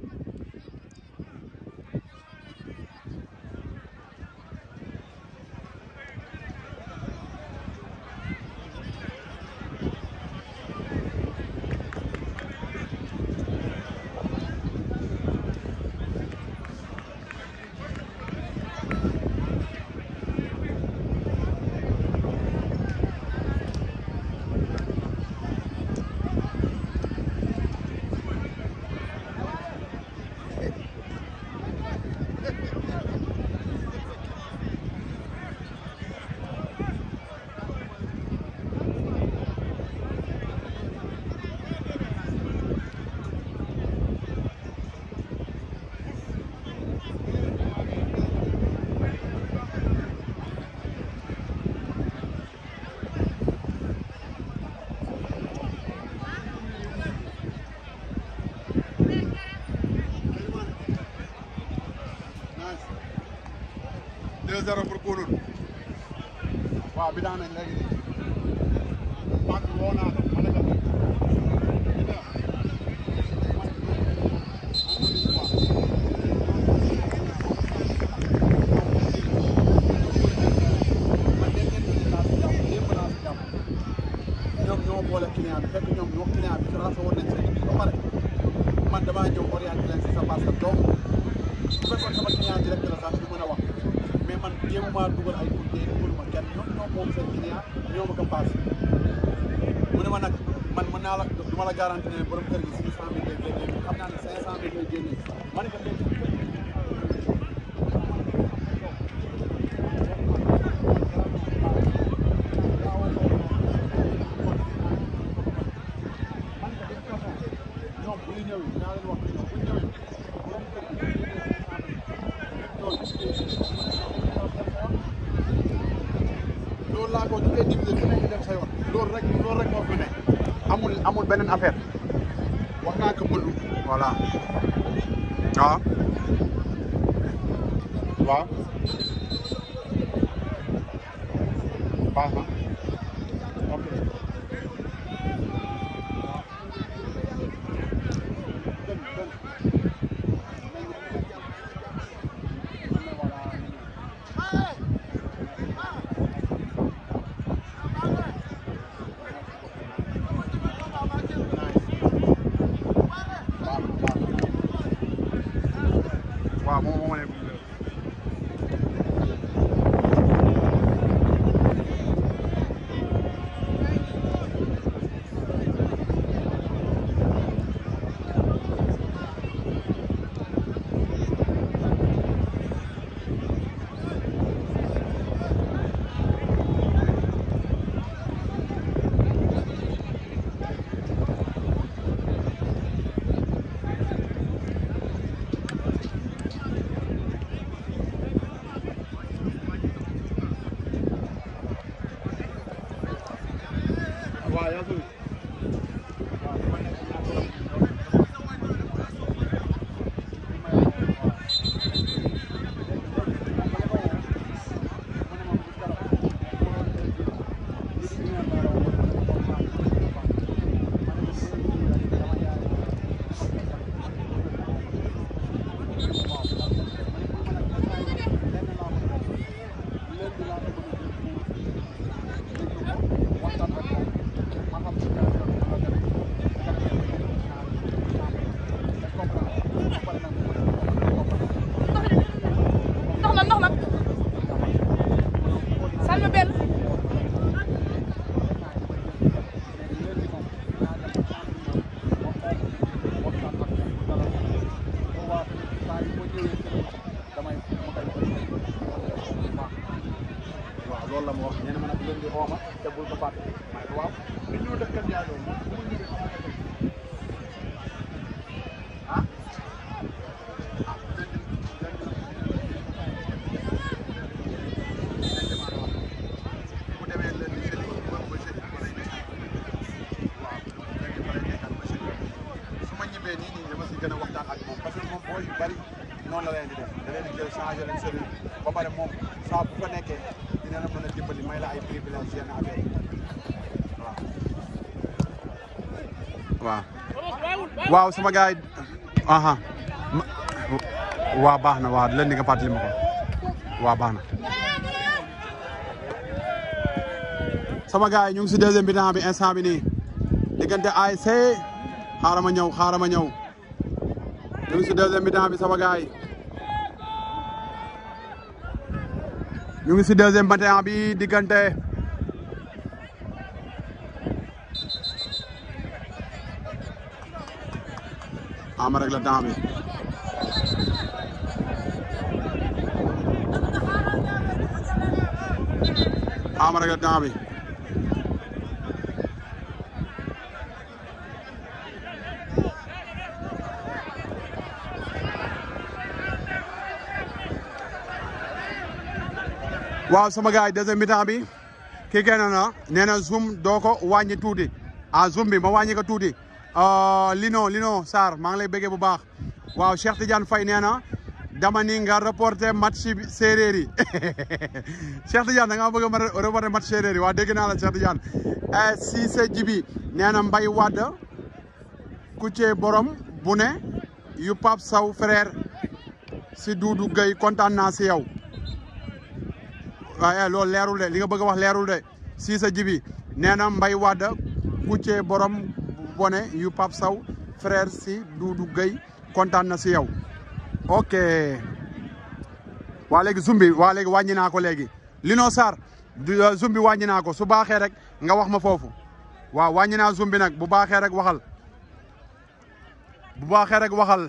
deux zéro pour Kounoune waaw bi daan nañ léegi nii Pape woo naa ko ma ne ko ñoom ñoo boole client bi fekk ñoom ñoo client bi tracé woon nañ seen ba pare man damaa ñëw orienté leen si sa parce que donc bu fekkoon sama client direct la sax du mën a wax mais man jéemuma dugal ay courtier dugaluma kenn ñoom ñoo moom seen client ñoo ma ko paas mu ne ma nag man mën naa la du ma la garanti ne borom kër gi six cent mille lay génnee xam naa ne cinq cent mille lay génnee ma ne ko léegi ñoom bu ñu ñëwee dinaa leen wax ñoom bu ñu ñëwee borom kër gi loolu laa ko ñu koy diviser ku nekk dem sa yoon loolu rek loolu rek moo fi ne amul amul beneen affaire wax naa ko mënu voilà waaw waaw baax na ok waaw moom moo ma ne waaw yaa ngi ndox na ndox na salma benn waaw loolu la ma wax nee na ma nag leen di ooma te bul ko fàtte ma ne ko waaw li ñu def kër yaay loolu moom bu ma ñëwee xamal ko ah ah Arsenal moom booy yu bari noonu la leen di def da leen di jël changé leen sori ba pare moom saa bu fa nekkee dina la mën a dimbali may la ay privilège yenn affaire yi waaw. waaw waaw sama gars yi aha waaw baax na waaw leen di nga fàttali ma ko waaw baax na. sama gars yi ñu ngi si deuxième mi-temps bi instant bi nii diggante ASC xaaral ma ñëw xaaral ma ñëw ñu ngi si deuxième mi-temps bi sama gars yi ñu ngi si deuxième mi-temps bi diggante ama rek la temps bi ama rek la temps bi waaw sama gars yi deuxième mi-temps bi kii génn na nee na zoom doo ko wàññi tuuti ah zoom bi ma wàññi ko tuuti Lino Lino Sarr maa ngi lay bëggee bu baax waaw Cheikh Tidiane Faye nee na dama ni nga reporté match bi séeréer yi Cheikh Tidiane da ngaa bëgg ma reporté match séeréer yi waa dégg naa la Cheikh Tidiane Cissé Jibi nee na Mbaye Wade Kucce borom bu ne yu Pape Sow frère si Doudou Gueye kontaan naa si yow waaye loolu leerul de li nga bëgg a wax leerul de Cissé Jibi nee na Mbaye Wade Kucce borom bone yu Pape Sow frère si Doudou Gueye kontaan na si yow ok waa léegi zoom bi waa léegi wàññi naa ko léegi Lino Sarr zoom bi wàññi naa ko su baaxee rek nga wax ma foofu waaw wàññi naa zoom bi nag bu baaxee rek waxal bu baaxee rek waxal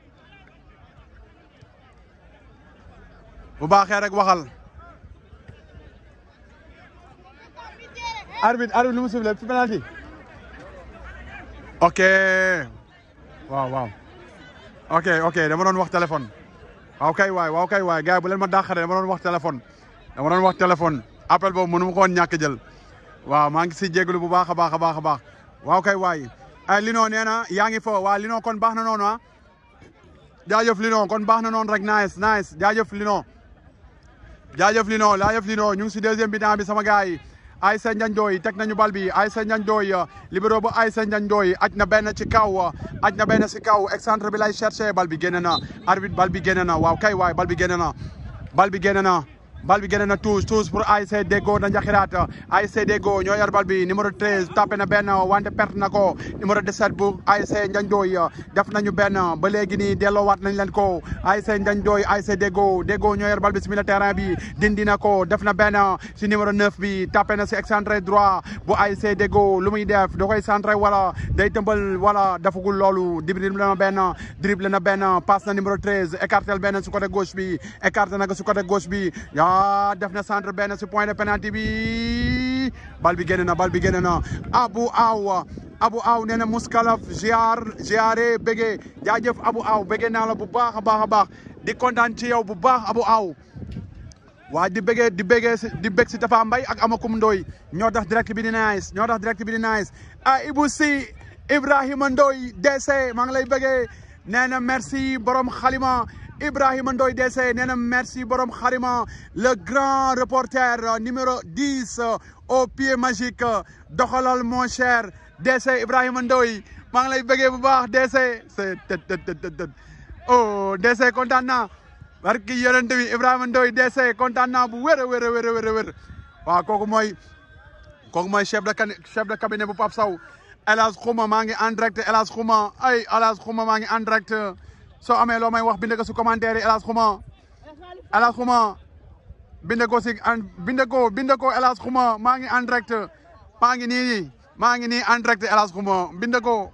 bu baaxee rek waxal arbitre arbitre lu mu sifflé fi penalty ok waaw waaw ok ok dama doon wax téléphone waaw kay waay waaw kay waay gars yi bu leen ma dàqare dama doon wax téléphone dama doon wax téléphone appel boobu mënu ma ko woon ñàkk jël waaw maa ngi si jégalu bu baax a baax a baax a baax waaw kay waay ay Lino nee na yaa ngi fo waa Lino kon baax na noonu ah jaajëf Lino kon baax na noonu rek nice nice jaajëf Lino jaajëf Lino jaajëf Lino ñu ngi si deuxième mi-temps bi sama gars yi Aïssa Ndiagne Ndoye teg nañu bal bi Aïssa Ndiagne Ndoye libéro bu Aïssa Ndiagne Ndoye aj na benn ci kaw aj na benn ci kaw excentre bi lay cherché bal bi génn na arbitre bal bi génn na waaw kay waay bal bi génn na bal bi génn na bal bi génn na tous tous pour ASC Deggo na Njaxiraat ASC Deggo ñoo yor bal bi numéro 13 tapé na benn wante perte na ko numéro 17 bu ASC Ndiagne Ndoye def nañu benn ba léegi nii delloowaat nañ leen ko ASC Ndiagne Ndoye ASC Deggo Deggo ñoo yor bal bi si milieu terrain bi dindi na ko def na benn si numéro 9 bi tapé na si excentré droit bu ASC Deggo lu muy def da koy centré wala day tëmbal wala dafagul loolu dribble na benn dribble na benn passe na numéro 13 écartel benn si côté gauche bi écarté na ko si côté gauche bi ah def na centre benn si point de penalty bi bal bi génn na bal bi génn na Abu Aw Abu Aw nee na Mouskalaf ziar ziare bége jaajëf Abu Aw bége naa la bu baax a baax a baax di kontaan ci yow bu baax Abu Aw waa di bége di bége di bég si Tafa Mbay ak Amakum Ndoy ñoo tax direct bi di nice ñoo tax direct bi di nice ah Ibou Si Ibrahima Ndoy DC maa ngi lay bége nee na merci borom xalima Ibrahima Ndoye DC nee na merci borom xarima le grand reporter numéro 10 au pied magique doxalal mon cher DC Ibrahima Ndoye maa ngi lay bëggee bu baax DC c'est tët tët tët tët oh DC kontaan naa barki yonent bi Ibrahima Ndoye DC kontaan naa bu wér a wér a wér a wér a wér waaw kooku mooy kooku mooy chef de chef de cabinet bu Pape Sow El Hadj Khouma maa ngi en direct El Hadj Khouma ay El Hadj Khouma maa ngi en direct soo amee loo may wax bind ko si commentaire yi El Hadj Khouma El Hadj Khouma bind ko si bind ko bind ko El Hadj Khouma maa ngi en direct maa ngi nii maa ngi nii en direct El Hadj Khouma bind ko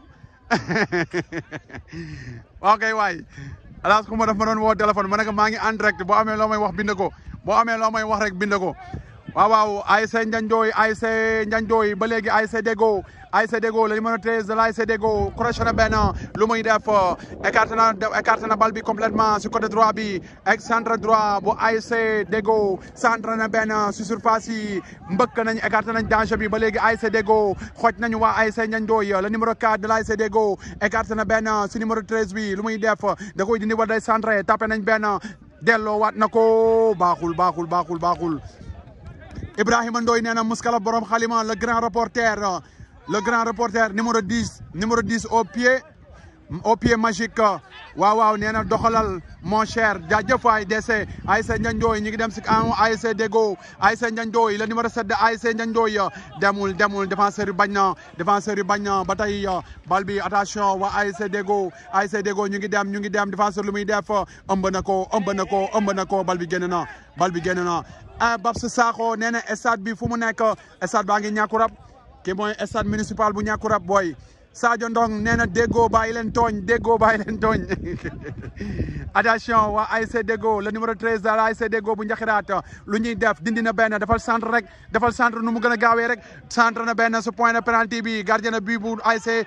waaw kay waay El Hadj Khouma daf ma doon woo téléphone ma ne ko maa ngi en direct boo amee loo may wax bind ko boo amee loo may wax rek bind ko waaw waaw ASC Ndiandoy ASC Ndiandoy ba léegi ASC Deggo ASC Deggo le numéro 13 de l'ASC Deggo crochet na benn lu muy def écarté na écarté na bal bi complètement sur côté droit bi ak centre droit bu ASC Deggo centre na benn si surface yi mbëkk nañ écarté nañ danger bi ba léegi ASC Deggo xooj nañu waa ASC Ndiandoy le numéro 4 de l'ASC Deggo écarté na benn si numéro 13 bi lu muy def da koy dindi wala day centré tapé nañ benn delloo waat na ko baaxul baaxul baaxul baaxul Ibrahima Ndoye nee na muskala borom xalima le grand reporter le grand reporter numéro 10 numéro 10 au pied au pied magique waaw waaw nee na doxalal mon cher jaajëf waay DC ASC Ndiandoy ñu ngi dem si an ASC Deggo ASC Ndiandoy le numéro 7 de ASC Ndiandoy demul demul défenseur yi bañ na défenseur yi bañ na ba tey bal bi attention waa ASC Deggo ASC Deggo ñu ngi dem ñu ngi dem défenseur lu muy def ëmb na ko ëmb na ko ëmb na ko bal bi génn na bal bi génn na ah Babs Sakho nee na stade bi fu mu nekk stade baa ngi ñàkkurab kii mooy stade municipal bu ñàkkurab booy Sadio Ndong nee na déggoo bàyyi leen tooñ déggoo bàyyi leen tooñ attention waa ASC Deggo le numéro 13 de ASC Deggo bu njaxiraat lu ñuy def dindi na benn defal centre rek defal centre nu mu gën a gaawee rek centre na benn su point de penalty bi gardien na bi bu ASC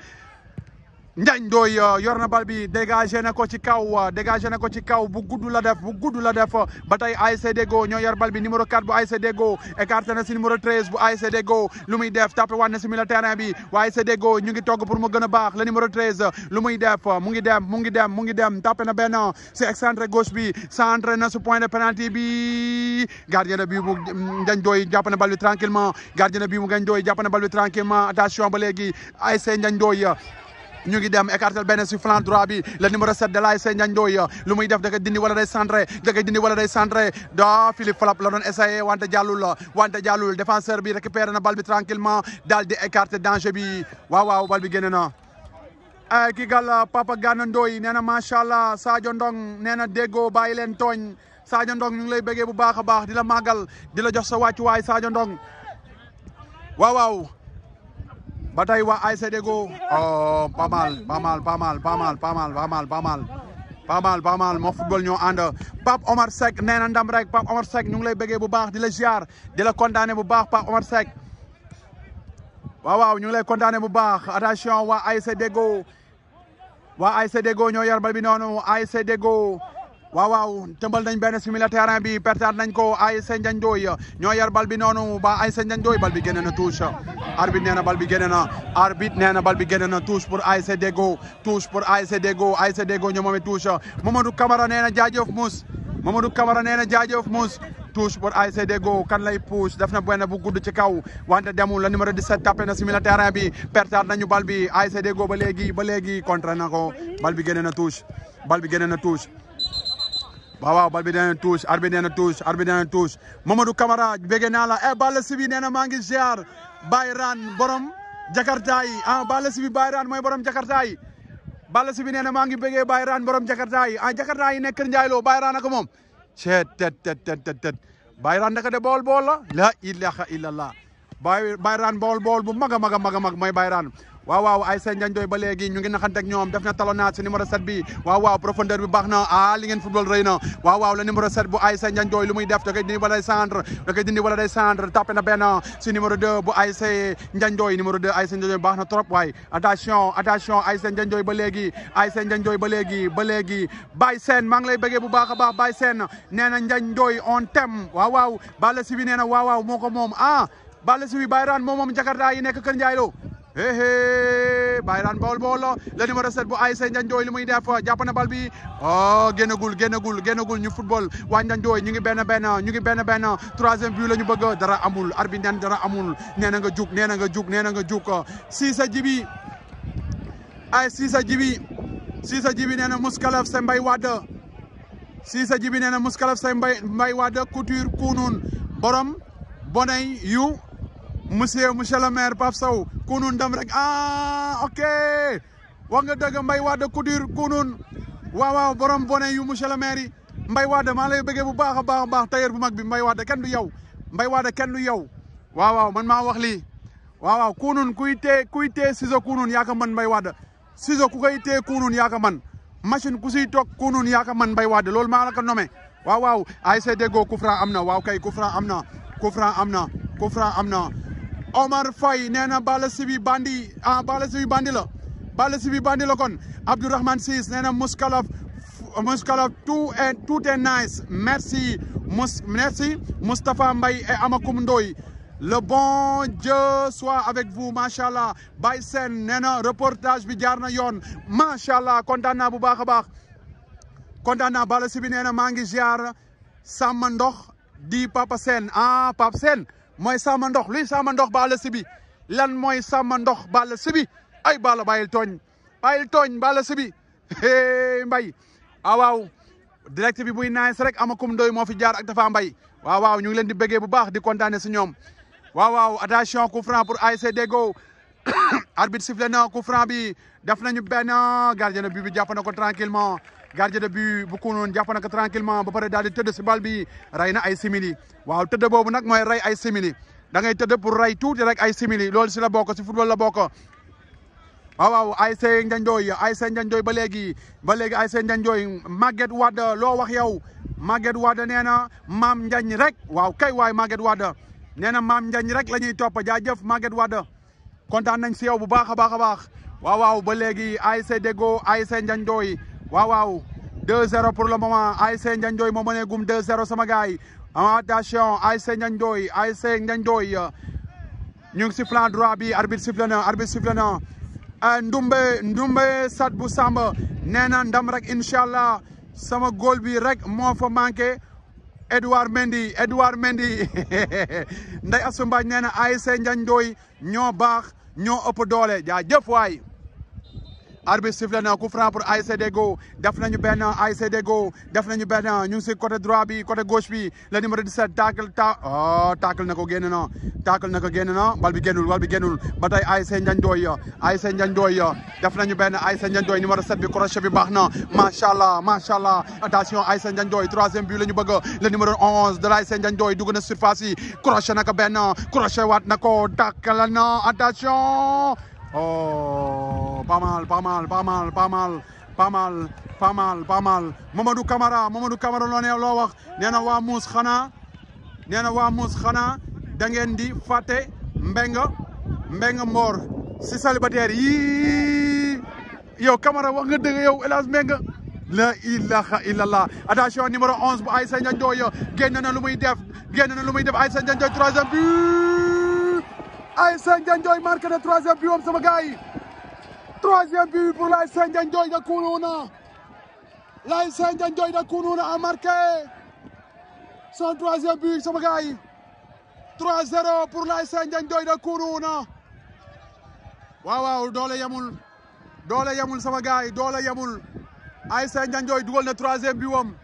Ndiandoy yor na bal bi dégagé na ko ci kaw dégagé na ko ci kaw bu gudd la def bu gudd la def ba tey ASC Deggo ñoo yor bal bi numéro 4 bu ASC Deggo écarté na si numéro 13 bu ASC Deggo lu muy def tapé waat na si milieu terrain bi waa ASC Deggo ñu ngi togg pour mu gën a baax le numéro 13 lu muy def mu ngi dem mu ngi dem mu ngi dem tapé na benn si excentré gauche bi centré na su point de penalty bi gardien de but bu Ndiandoy jàpp na bal bi tranquillement gardien de but bu Ndiandoy jàpp na bal bi tranquillement attention ba léegi ASC Ndiandoy ñu ngi dem écartel benn si flanc droit bi le numéro 7 de l'ASC Ndiandoy lu muy def da koy dindi wala day centré da koy dindi wala day centré da Philippe Falap la doon essayé wante jàllul wante jàllul défenseur bi récupéré na bal bi tranquillement daal di écarté danger bi waaw waaw bal bi génne na ki gal Papa Gana Ndoye nee na macha allah Sadio Ndong nee na déggoo bàyyi leen tooñ Sadio Ndong ñu ngi lay bëggee bu baax a baax di la màggal di la jox sa wàccuwaay Sadio Ndong waaw waaw ba tey waa ASC Deggo oh pas mal pas mal pas mal pas mal pas mal pas mal pas mal pas mal pas mal moo football ñoo ànd Pape Omar Seck nee na ndam rek Pape Omar Seck ñu ngi lay bëggee bu baax di la ziar di la kontaane bu baax Pape Omar Seck waaw waaw ñu ngi lay kontaane bu baax attention waa ASC Deggo waa ASC Deggo ñoo yor bal bi noonu ASC Deggo waaw waaw tëmbal nañ benn si milieu terrain bi pertaat nañ ko ASC Ndiandoy ñoo yar bal bi noonu ba ASC Ndiandoy bal bi génne na touche arbitre nee na bal bi génne na arbitre nee na bal bi génne na touche pour ASC Deggo touche pour ASC Deggo ASC Deggo ñoo moome touche Mamadou Camara nee na jaajëf Mouss Mamadou Camara nee na jaajëf Mouss touche pour ASC Deggo kan lay push def na benn bu gudd ci kaw wante demul la numéro 17 tapé na si milieu terrain bi pertaat nañu bal bi ASC Deggo ba léegi ba léegi contre na ko bal bi génne na touche bal bi génne na touche waaw waaw bal bi nee na touche arbitre nee na touche arbitre nee na touche Mamadou Camara bëgg naa la eh Balla Sibi nee na maa ngi ziar Bayran borom Jakarta yi ah Balla Sibi Bayran mooy borom Jakarta yi Balla Sibi nee na maa ngi bëggee Bayran borom Jakarta yi ah Jakarta yi nekk Kër Ndiaye Lo Bayran ak moom ceet tet tet tet tet tet Bayran naka de bool bool la la ilaha illallah bay Bayran bool bool bu mag a mag a mag a mag mooy Bayran waaw waaw ASC Ndiandoy ba léegi ñu ngi naxante ak ñoom def na talonnade si numéro 7 bi waaw waaw profondeur bi baax na ah li ngeen football rëy na waaw waaw le numéro 7 bu ASC Ndiandoy lu muy def da koy dindi wala day centre da koy dindi wala day centre tapé na benn si numéro 2 bu ASC Ndiandoy numéro 2 ASC Ndiandoy baax na trop waay attention attention ASC Ndiandoy ba léegi ASC Ndiandoy ba léegi ba léegi Baye Sène maa ngi lay bëggee bu baax a baax Baye Sène nee na Ndiandoy on thème waaw waaw Balla Sibi nee na waaw waaw moo ko moom ah Balla Sibi Bayran moom moom Jakarta yi nekk Kër Ndiaye Lo hé Bayran Bawol Bawol le numéro 7 bu ASC Ndiandoy li muy def jàpp na bal bi oh génnagul génnagul génnagul ñu football waa Ndiandoy ñu ngi benn benn ñu ngi benn benn troisième but la ñu bëgg dara amul arbitre nen dara amul nee na nga jug nee na nga jug nee na nga jug Cissé Jibi ay Cissé Jibi Cissé Jibi nee na Mouskalaf sa mbay wadd Cissé Jibi nee na Mouskalaf sa mbay mbay wadd couture kunun borom bonay yu monsieur monsieur le maire Pape Sow kunun dem rek ah ok wax nga dëgg Mbaye Wade couture kunun waaw waaw borom bone yu monsieur le maire yi Mbaye Wade maa lay bëggee bu baax a baax a baax tailleur bu mag bi Mbaye Wade kenn du yow Mbaye Wade kenn du yow waaw waaw man maa wax lii waaw waaw kunun kuy tee kuy tee ciseau kunun yaa ko mën Mbaye Wade ciseau ku koy tee kunun yaa ko mën machine ku siy toog kunun yaa ko mën Mbaye Wade loolu maa la ko nommé waaw waaw ASC Deggo coup franc am na waaw kay coup franc am na coup franc am na coup franc am na Omar Faye nee na Balla Sibi bandi ah Balla Sibi bandi la Balla Sibi bandi la kon Abdourahmane Ciss nee na Mouskalaf Mouskalaf tout est tout est nice merci Mous merci Moustapha Mbaye et Amakoum Ndoye le bon Dieu soit avec vous macha allah Baye Sène nee na reportage bi jaar na yoon macha allah kontaan naa bu baax a baax kontaan naa Balla Sibi nee na maa ngi ziar Samba Ndox di Papa Sène ah Papa Sène mooy Samba Ndox luy Samba Ndox Balla Sibi lan mooy Samba Ndox Balla Sibi ay Balla bàyyil tooñ bàyyil tooñ Balla Sibi hey Mbaye ah waaw direct bi buy nice rek Amakoum Ndoye moo fi jaar ak Tafa Mbaye waaw waaw ñu ngi leen di bëggee bu baax di kontaane si ñoom waaw waaw attention coup franc pour ASC Deggo arbitre sifflé na coup franc bi def nañu benn gardien de but bi jàpp na ko tranquillement gardien de but bu kunoon jàpp na ko tranquillement ba pare daal di tëdd si bal bi rey na ay simili waaw tëdd boobu nag mooy rey ay simili da ngay tëdd pour rey tuuti rek ay simili loolu si la bokk si football la bokk waaw waaw ASC Ndiandoy ASC Ndiandoy ba léegi ba léegi ASC Ndiandoy Maguette Wade loo wax yow Maguette Wade nee na maam Ndiagne rek waaw kay waay Maguette Wade nee na maam Ndiagne rek la ñuy topp jaajëf Maguette Wade kontaan nañ si yow bu baax a baax a baax waaw waaw ba léegi ASC Deggo ASC Ndiandoy waaw waaw 2-0 pour le moment ASC Ndiandoy moo mënee gum 2-0 sama gars yi attention ASC Ndiandoy ASC Ndiandoy ñu ngi si flanc droit bi arbitre sifflé na arbitre sifflé na Ndumbe Ndumbe Sat bu Samba nee na ndam rek incha allah sama góol bi rek moo fa manqué Edouard Mendy Edouard Mendy Ndeye Assou Mbaye nee na ASC Ndiandoy ñoo baax ñoo ëpp doole jaajëf waay arbitre sifflé na coup franc pour ASC Deggo def nañu benn ASC Deggo def nañu benn ñu ngi si côté droit bi côté gauche bi le numéro 17 tacle ta oh tacle na ko génn na tacle na ko génn na bal bi génnul bal bi génnul ba tey ASC Ndiandoy ASC Ndiandoy def nañu benn ASC Ndiandoy numéro 7 bi crochet bi baax na macha allah macha allah attention ASC Ndiandoy troisième but la ñu bëgg le numéro 11 de l'ASC Ndiandoy dugg na surface yi crochet na ko benn crochet waat na ko tacle na attention oh pas mal pas mal pas mal pas mal pas mal pas mal pas mal Mamadou Camara Mamadou Camara loo ne loo wax nee na waa muus xanaa nee na waa muus xanaa da ngeen di fàtte mbenga mbenga mboor si célibataire yii yow Camara wax nga dëgg yow El Hadj Mbenga la ilaha illallah attention numéro 11 bu Aïssa Ndiandoy génn na lu muy def génn na lu muy def Aïssa Ndiandoy troisième but Aïssa Ndiandoy marqué na troisième but am sama gars yi troisième but pour l'ASC Ndiandoy de Kounouna l'ASC Ndiandoy de Kounouna a marqué son troisième but sama gars yi 3-0 pour l'ASC Ndiandoy de Kounouna waaw waaw doole yemul doole yemul sama gars yi doole yemul ASC Ndiandoy dugal na troisième but am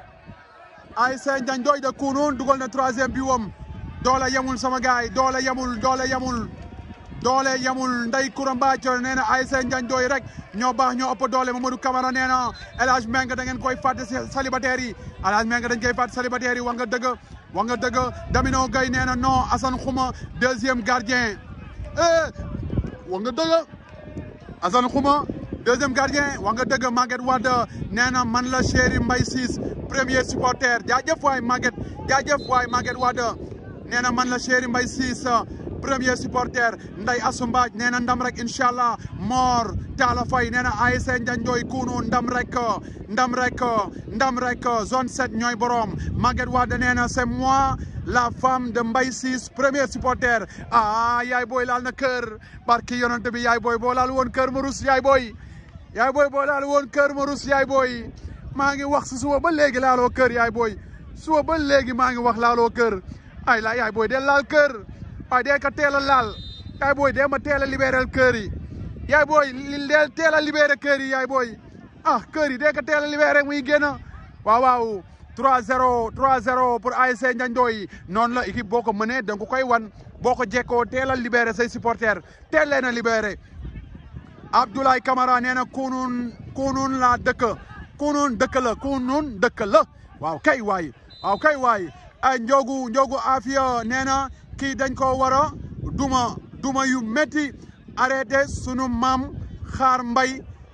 ASC Ndiandoy de Kounoune dugal na troisième but am doole yemul sama gars yi doole yemul doole yemul doole yemul Ndeye Koura Mbathio nee na ASC Ndiandoy rek ñoo baax ñoo ëpp doole Mamadou Camara nee na El Hadj Mbengue da ngeen koy fàtte si célibataire yi El Hadj Mbengue dañ koy fàtte célibataire yi wax nga dëgg wax nga dëgg Damino Gueye nee na non Assane Khouma deuxième gardien eh wax nga dëgg Assane Khouma deuxième gardien wax nga dëgg Maguette Wade nee na man la chéri Mbaye Ciss premier supporter jaajëf waay Maguette jaajëf waay Maguette Wade nee na man la chéri Mbaye Ciss premier supporter Ndeye Assou Mbadj nee na ndam rek incha allah Mor Talla Faye nee na ASC Ndiandoy Kounoune ndam rek ndam rek ndam rek zone 7 ñooy borom Maguette Wade nee na c'est moi la femme de Mbaye Ciss premier supporter ah yaay booy laal na kër barki yonent bi yaay booy boo laal woon kër ma rus yaay booy yaay booy boo laal woon kër ma rus yaay booy maa ngi wax si suba ba léegi laaloo kër yaay booy suba ba léegi maa ngi wax laaloo kër ay la yaay booy del laal kër waaye dee ka teel a laal yaay booy dee ma teel a libéral kër yi yaay booy li deel teel a libéré kër yi yaay booy ah kër yi dee ka teel a libéré muy génn waaw waaw 3-0 3-0 pour ASC Ndiandoy noonu la équipe boo ko mënee da nga koy wan boo ko jekkoo teel a libéré say supporters teel leen a libéré Abdoulaye Camara nee na Kounoune Kounoune la dëkk Kounoune dëkk la Kounoune dëkk la waaw kay waay waaw kay waay ay Ndiogu Ndiogu Afia nee na kii dañ ko war a duma duma yu métti arrêté sunu maam xaar mbay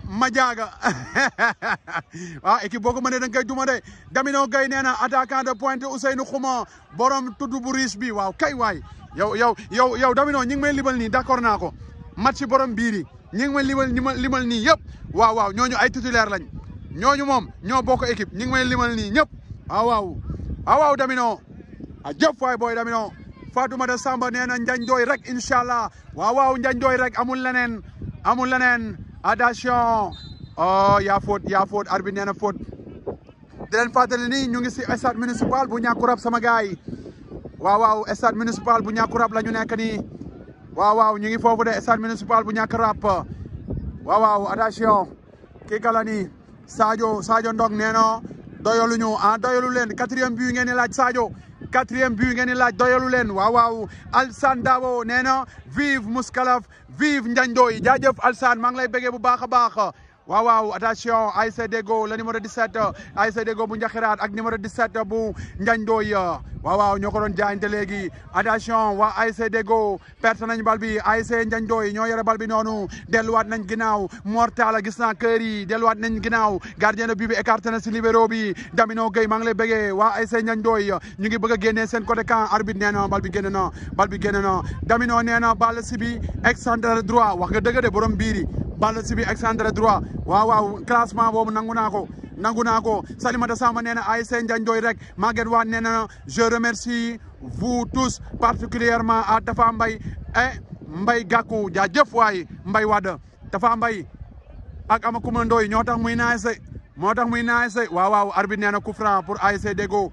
Madiaga ah équipe boo ko mënee da nga koy duma de Damino Gueye nee na attaquant de pointe Ousseynou Khouma borom tudd bu riche bi waaw kay waay yow yow yow yow Damino ñi ngi may limal nii d'accord naa ko match borom biir yi ñi ngi may limal limal limal nii yëpp waaw waaw ñooñu ay titulaire lañ ñooñu moom ñoo bokk équipe ñi ngi may limal nii ñëpp waaw waaw waaw waaw Damino a jëf waay booy Damino Fatoumata Samba nee na Njañ Ndooy rek incha allah waaw waaw Njañ Ndooy rek amul leneen amul leneen attention oh yaa faute yaa faute arbitre nee na faute di leen fàttali ni ñu ngi si stade municipal bu Niakoulrab sama gaay yi waaw waaw stade municipal bu Niakoulrab la ñu nekk nii waaw waaw ñu ngi foofu de stade municipal bu Niakoulrab waaw waaw attention kii kala ni Sadio Sadio Ndong nee na doyaluñu ah doyalu leen quatrième but ngeen di laaj Sadio quatrième but ngeen di laaj doyalu leen waaw waaw Alsane Dabo nee na vive Mouskalaf vive Ndiagne Ndoye jaajëf Alsane maa ngi lay bëggee bu baax a baax waaw waaw attention ASC Deggo le numéro 17 ASC Deggo bu Njaxiraat ak numéro 17 bu Ndiagne Ndoye waaw waaw ñoo ko doon jaayante léegi attention waa ASC Deggo perte nañ bal bi ASC Ndiagne Ndoye ñoo yore bal bi noonu delluwaat nañ ginnaaw Mortala gis naa kër yi delluwaat nañ ginnaaw gardien de but bi écarté na si libéro bi Damino Gueye maa ngi lay bëggee waa ASC Ndiagne Ndoye ñu ngi bëgg a génnee seen côté camp arbitre nee na bal bi génn na bal bi génn na Damino nee na bal si bi excentré droit wax nga dëgg de borom biiri bal si bi excentré droit waaw waaw classement boobu nangu naa ko nangu naa ko Salimata Samba nee na ASC Ndiagne Ndoye rek Maguette Wade nee na je remercie vous tous particulièrement à Tafa Mbaye et Mbaye Gakou jaajëf waay Mbaye Wade Tafa Mbaye ak Amakuma Ndoye ñoo tax muy naay se moo tax muy naay se waaw waaw arbitre nee na coup franc pour ASC Deggo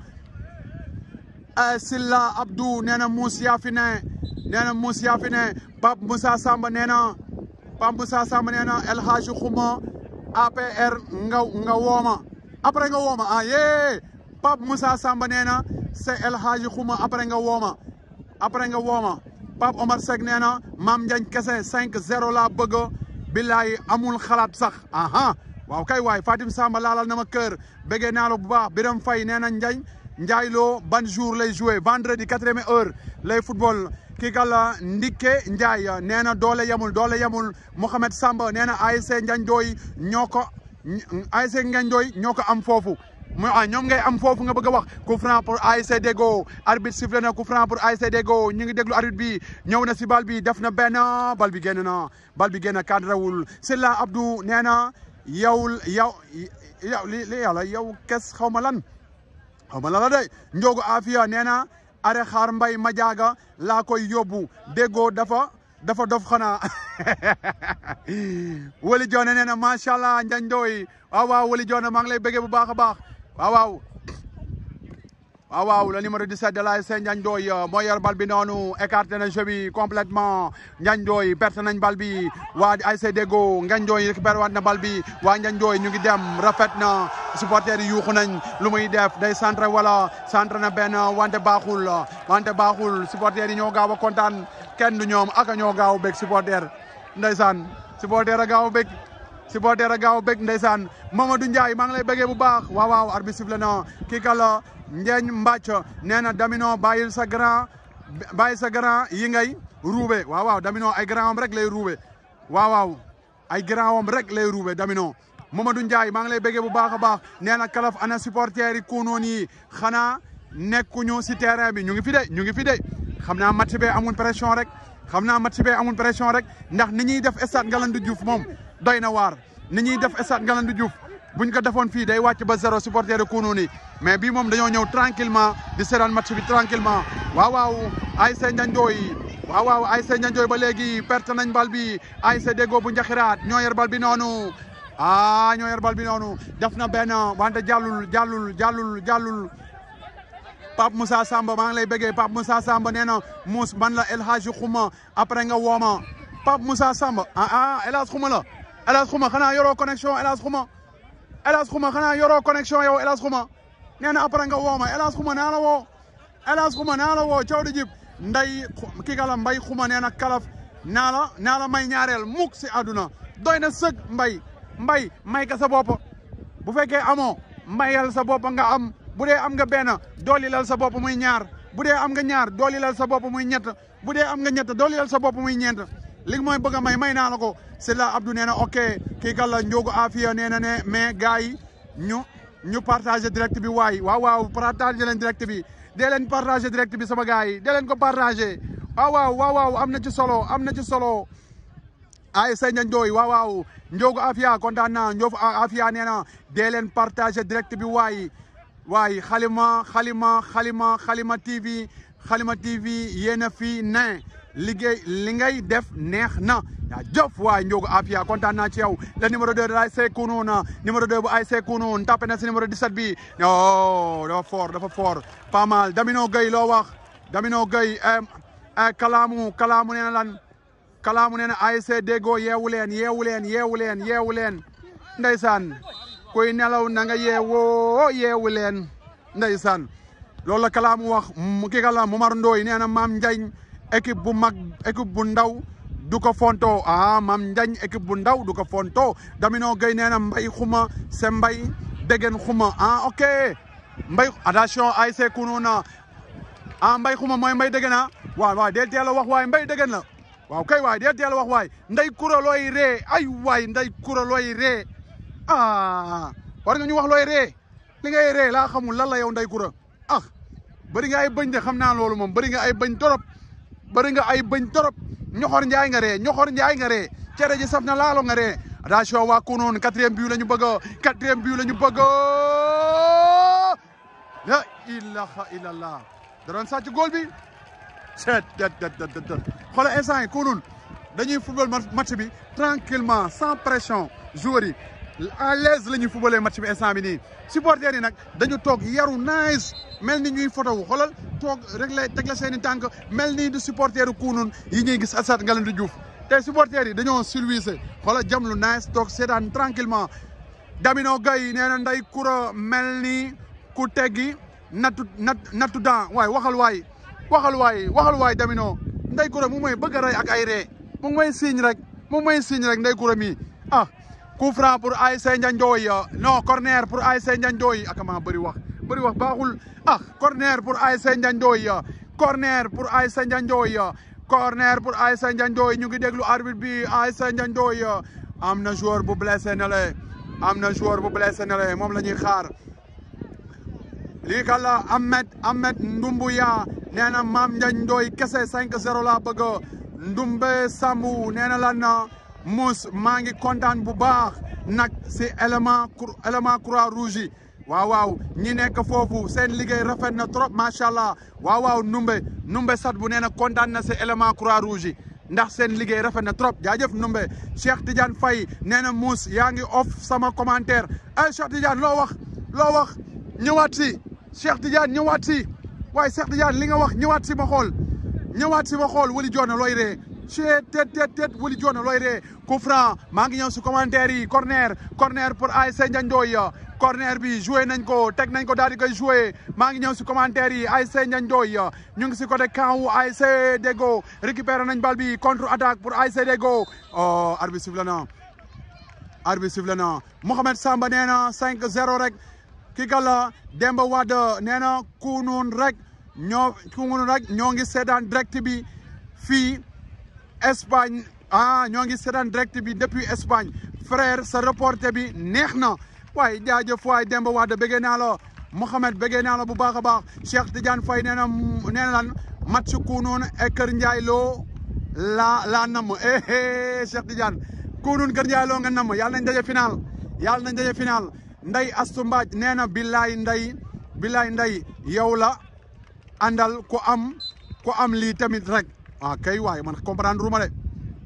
Silla Abdou nee na Moussa fi ne nee na Moussa fi ne Pape Moussa Samba nee na Pape Moussa Samba nee na El Hadji Khouma APR nga nga wooma après nga wooma ah yee Pape Moussa Samba nee na c'est El Hadji Khouma après nga wooma après nga wooma Pape Omar Seck nee na Mame Ndiagne kese 5-0 laa bëgg billaay amul xalaat sax aha waaw kay waay Fatim Samba laalal na ma kër bëggee naa la bu baax Biram Faye nee na Ndiagne Ndiaye Lo ban jour lay joué vendredi quatrième heure lay football kii kàlla Ndike Ndiaye nee na doole yamul doole yamul Mohamed Samba nee na ASC Ndiagne Ndoye ñoo ko ASC Ndiagne Ndoye ñoo ko am foofu mu ah ñoom ngay am foofu nga bëgg a wax coup franc pour ASC Deggo arbitre sifflé na coup franc pour ASC Deggo ñu ngi déglu arbitre bi ñëw na si bal bi def na benn bal bi génn na bal bi génn cadrewul Silla Abdou nee na yow yow yow li li yàlla yow kes xaw ma lan xaw ma lan la de Ndiogo Afia nee na are xaar mbay Madiaga laa koy yóbbu Deggo dafa dafa dof xanaa Wali Joone nee na macha allah Ndiagne Ndoye waaw waaw Wali Joone maa ngi lay bëggee bu baax a baax waaw waaw waaw waaw le numéro 17 de l'ASC Ndiagne Ndoye moo yor bal bi noonu écarté na jeu bi complètement Ndiagne Ndoye perte nañ bal bi waa ASC Deggo Ndiagne Ndoye récupéré waat na bal bi waa Ndiagne Ndoye ñu ngi dem rafet na supporters yi yuuxu nañ lu muy def day centré wala centré na benn wante baaxul wante baaxul supporters yi ñoo gaaw a kontaan kenn du ñoom aka ñoo gaaw a bég supporter ndeysaan supporter a gaaw a bég supporter a gaaw a bég ndeysaan Mamadou Ndiaye maa ngi lay bëggee bu baax waaw waaw arbitre sifflé na kii kala Njeeñ Mbàcc nee na Damino bàyyil sa grand bàyyil sa grand yi ngay ruube waaw waaw Damino ay grand am rek lay ruube waaw waaw ay grand am rek lay ruube Damino Mamadou Ndiaye maa ngi lay bëggee bu baax a baax nee na kalaf ana supporters yi kuunoon yi xanaa nekkuñu si terrain bi ñu ngi fi de ñu ngi fi de xam naa match bee amul pression rek xam naa match bee amul pression rek ndax ni ñuy def stade Ngalandou Diouf moom doy na waar ni ñuy def stade Ngalandou Diouf buñ ko defoon fii day wàcc ba zéro supporter de kuunoon yi mais bii moom dañoo ñëw tranquillement di seetaan match bi tranquillement waaw waaw ASC Ndiagne Ndoye waaw waaw ASC Ndiagne Ndoye ba léegi perte nañ bal bi ASC Deggo bu Njaxiraat ñoo yor bal bi noonu ah ñoo yor bal bi noonu def na benn wante jàllul jàllul jàllul jàllul Pape Moussa Samba maa ngi lay bëggee Pape Moussa Samba nee na Mous man la El Hadji Khouma après nga wooma Pape Moussa Samba ah ah El Hadji Khouma la El Hadji Khouma xanaa yoroo connexion El Hadji Khouma El Hadji Khouma xanaa yoroo connexion yow El Hadji Khouma nee na après nga wooma El Hadji Khouma naa la woo El Hadji Khouma naa la woo coow di jib nday kii kala mbay Khouma nee na kalaf naa la naa la may ñaareel mukk si àdduna doy na sëg mbay mbay may ka sa bopp bu fekkee amoo mayal sa bopp nga am bu dee am nga benn dooli lal sa bopp muy ñaar bu dee am nga ñaar dooli lal sa bopp muy ñett bu dee am nga ñett dooli lal sa bopp muy ñeent li mooy bëgg a may may naa la ko c'est là Abdou nee na ok kii kan la Ndiogu Afia nee na ne mais gars yi ñu ñu partagé direct bi waay waaw waaw partagé leen direct bi dee leen partagé direct bi sama gars yi dee leen ko partagé waaw waaw waaw waaw am na ci solo am na ci solo ay sëñ Ndioy waaw waaw Ndiogu Afia kontaan naa Ndiogu Afia nee na dee leen partagé direct bi waay waay xalima xalima xalima xalima TV xalima TV yéen a fi ne liggéey li ngay def neex na yaa jëf waay Ndiogu Afia kontaan naa ci yow le numéro 2 de ASC Kounoune numéro 2 bu ASC Kounoune tapé na si numéro 17 bi oh dafa fort dafa fort pas mal Damino Gueye loo wax Damino Gueye kalaamu kalaamu nee na lan kalaamu nee na ASC Deggo yeewu leen yeewu leen yeewu leen yeewu leen ndeysaan kuy nelaw na nga yeewoo yeewu leen ndeysaan loolu la kalaamu wax mu kii kala Momar Ndoye nee na maam Njañ équipe bu mag équipe bu ndaw du ko fonto ah maam Njañ équipe bu ndaw du ko fonto Damino Gueye nee na mbay xuma se mbay degen xuma ah ok mbay attention ASC Kounoune ah mbay xuma mooy mbay degen na waaw waaw deel teel a wax waay mbay degen la waaw kay waay deel teel a wax waay nday kura looy ree ay waay nday kura looy ree ah war nga ñu wax looy ree li ngay ree laa xamul lan la yow nday kura ah bëri nga ay bëñ de xam naa loolu moom bëri nga ay bëñ torop bëri nga ay bëñ torop ñoxor njaay nga ree ñoxor njaay nga ree cere ji saf na laalo nga ree attention waa Kounoune quatrième but la ñu bëgg quatrième but la ñu bëgg la ilaha illallah da doon sàcc góol bi seet det det det det xoolal instant yi Kounoune dañuy football match bi tranquillement sans pression joueurs yi à l'aise la ñuy footballee match bi instant bi nii supporters yi nag dañu toog yaru nice mel ni ñuy photo wu xoolal toog rek la teg la seen i tànk mel ni du supporteru Kounoune yi ñuy gis Assane Ngalandou Diouf te supporters yi dañoo silvissé xoolal jam lu nice toog seetaan tranquillement Damino Gueye nee na nday kura mel ni ku teggi nattu nat nattu daan waay waxal waay waxal waay waxal waay Damino nday kura mu may bëgg a rey ak ay ree mu ngi may signe rek mu ngi may signe rek nday kura mi ah coup franc pour ASC Ndiandoy non corner pour ASC Ndiandoy ak maa bëri wax bëri wax baaxul ah corner pour ASC Ndiandoy corner pour ASC Ndiandoy corner pour ASC Ndiandoy ñu ngi déglu arbitre bi ASC Ndiandoy am na joueur bu blessé na le am na joueur bu blessé na le moom la ñuy xaar lii kala Ahmed Ahmed Ndumbuya nee na Mame Ndiagne Ndoye kese 5-0 laa bëgg Ndumbe Sambu nee na lan Mous maa ngi kontaan bu baax nag si élément élément croix rouge yi waaw waaw ñi nekk foofu seen liggéey rafet na trop macha allah waaw waaw Ndumbe Ndumbe sat bu nee na kontaan na si élément croix rouge yi ndax seen liggéey rafet na trop jaajëf Ndumbe Cheikh Tidiane Faye nee na Mous yaa ngi off sama commentaire ay Cheikh Tidiane loo wax loo wax ñëwaat si Cheikh Tidiane ñëwaat si waaye Cheikh Tidiane li nga wax ñëwaat si ma xool ñëwaat si ma xool wali joona looy ree cee tet tet tet wali joona looy ree coup franc maa ngi ñëw si commentaire yi corner corner pour ASC Ndiandoy corner bi joué nañ ko teg nañ ko daal di koy joué maa ngi ñëw si commentaire yi ASC Ndiandoy ñu ngi si côté camp wu ASC Deggo récupéré nañ bal bi contre attaque pour ASC Deggo oh arbitre sifflé na arbitre sifflé na Mohamed Samba nee na 5-0 rek ki gala Demba Wade nee na Kounoune rek ñoo Kounoune rek ñoo ngi seetaan direct bi fii Espagne ah ñoo ngi seetaan direct bi depuis Espagne frère sa reporter bi neex na waaye jaajëf waay Demba Wade bëggee naa la Mouhamed bëggee naa la bu baax a baax Cheikh Tidiane Faye nee na nee na lan match Kounoune et Kër Ndiaye loo la laa namm eh eh Cheikh Tidiane Kounoune Kër Ndiaye loo nga namm yàlla nañ daje final yàlla nañ daje final nday Astu Mbaaj nee na billaay nday billaay nday yow la àndal ku am ku am lii tamit rek ah kay waay man comprendre ruma de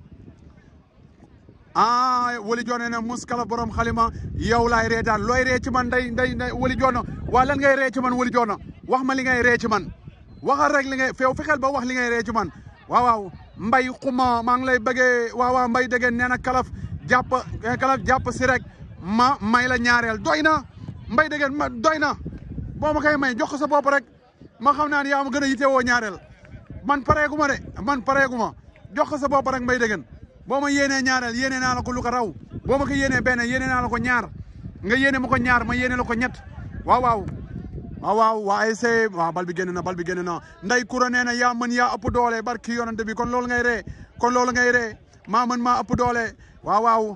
ah wali joone ne muskala borom xalima yow laay reetaan looy ree ci man nday nday nday wali joona waa lan ngay ree ci man wali joona wax ma li ngay ree ci man waxal rek li ngay feew fexeel ba wax li ngay ree ci man waaw waaw mbay xuma maa ngi lay bëggee waaw waaw mbay dégeen nee na kalaf jàpp kalaf jàpp si rek ma may la ñaareel doy na mbay dégeen ma doy na boo ma koy may jox ko sa bopp rek ma xam naa ne yaa ma gën a yitewoo ñaareel man pareegu ma de man pareegu ma jox ko sa bopp rek mbay dégeen boo ma yéenee ñaareel yéene naa la ko lu ko raw boo ma ko yéenee benn yéene naa la ko ñaar nga yéene ma ko ñaar ma yéene la ko ñett waaw waaw waaw waaw waa ASC waaw bal bi génn na bal bi génn na nday kura nee na yaa mën yaa ëpp doole barki yonante bi kon loolu ngay ree kon loolu ngay ree maa mën maa ëpp doole waaw waaw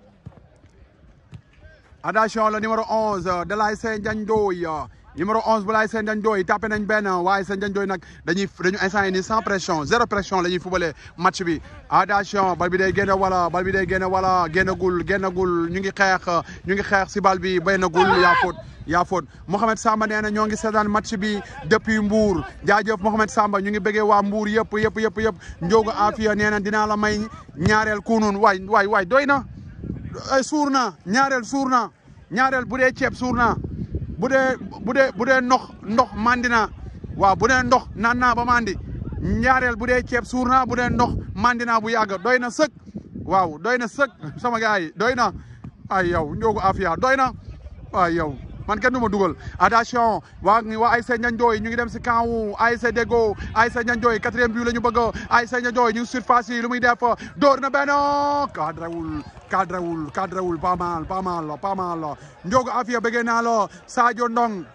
attention le numéro 11 de l'ASC Ndiagne Ndoye numéro 11 bu l'ASC Ndiagne Ndoye tapé nañ benn waaye ASC Ndiagne Ndoye nag dañuy dañu instant yi nii sans pression zéro pression la ñuy fubalee match bi attention bal bi day génn wala bal bi day génn wala génnagul génnagul ñu ngi xeex ñu ngi xeex si bal bi béynagul yaa faute yaa faute Mouhamed Samba nee na ñoo ngi seetaan match bi depuis Mbour jaajëf Mouhamed Samba ñu ngi bëggee waa Mbour yëpp yëpp yëpp yëpp Ndiogu Afia nee na dinaa la may ñaareel kunun waay waay waay doy na suur na ñaareel suur na ñaareel bu dee ceeb suur na bu dee bu dee bu dee ndox ndox mandi na waaw bu dee ndox naan naa ba mandi ñaareel bu dee ceeb suur na bu dee ndox mandi naa bu yàgg doy na sëk waaw doy na sëk sama gars yi doy na ay yow Ndiogu Afia doy na ay yow man kenn du ma dugal attention waa waa ASC Ndiagne Ndoye ñu ngi dem si camp wu ASC Deggo ASC Ndiagne Ndoye quatrième but la ñu bëgg ASC Ndiagne Ndoye ñu ngi surface yi lu muy def door na benn cadrewul cadrewul cadrewul pas mal pas mal pas mal Ndiogu Afia bëggee naa la Sadio Ndong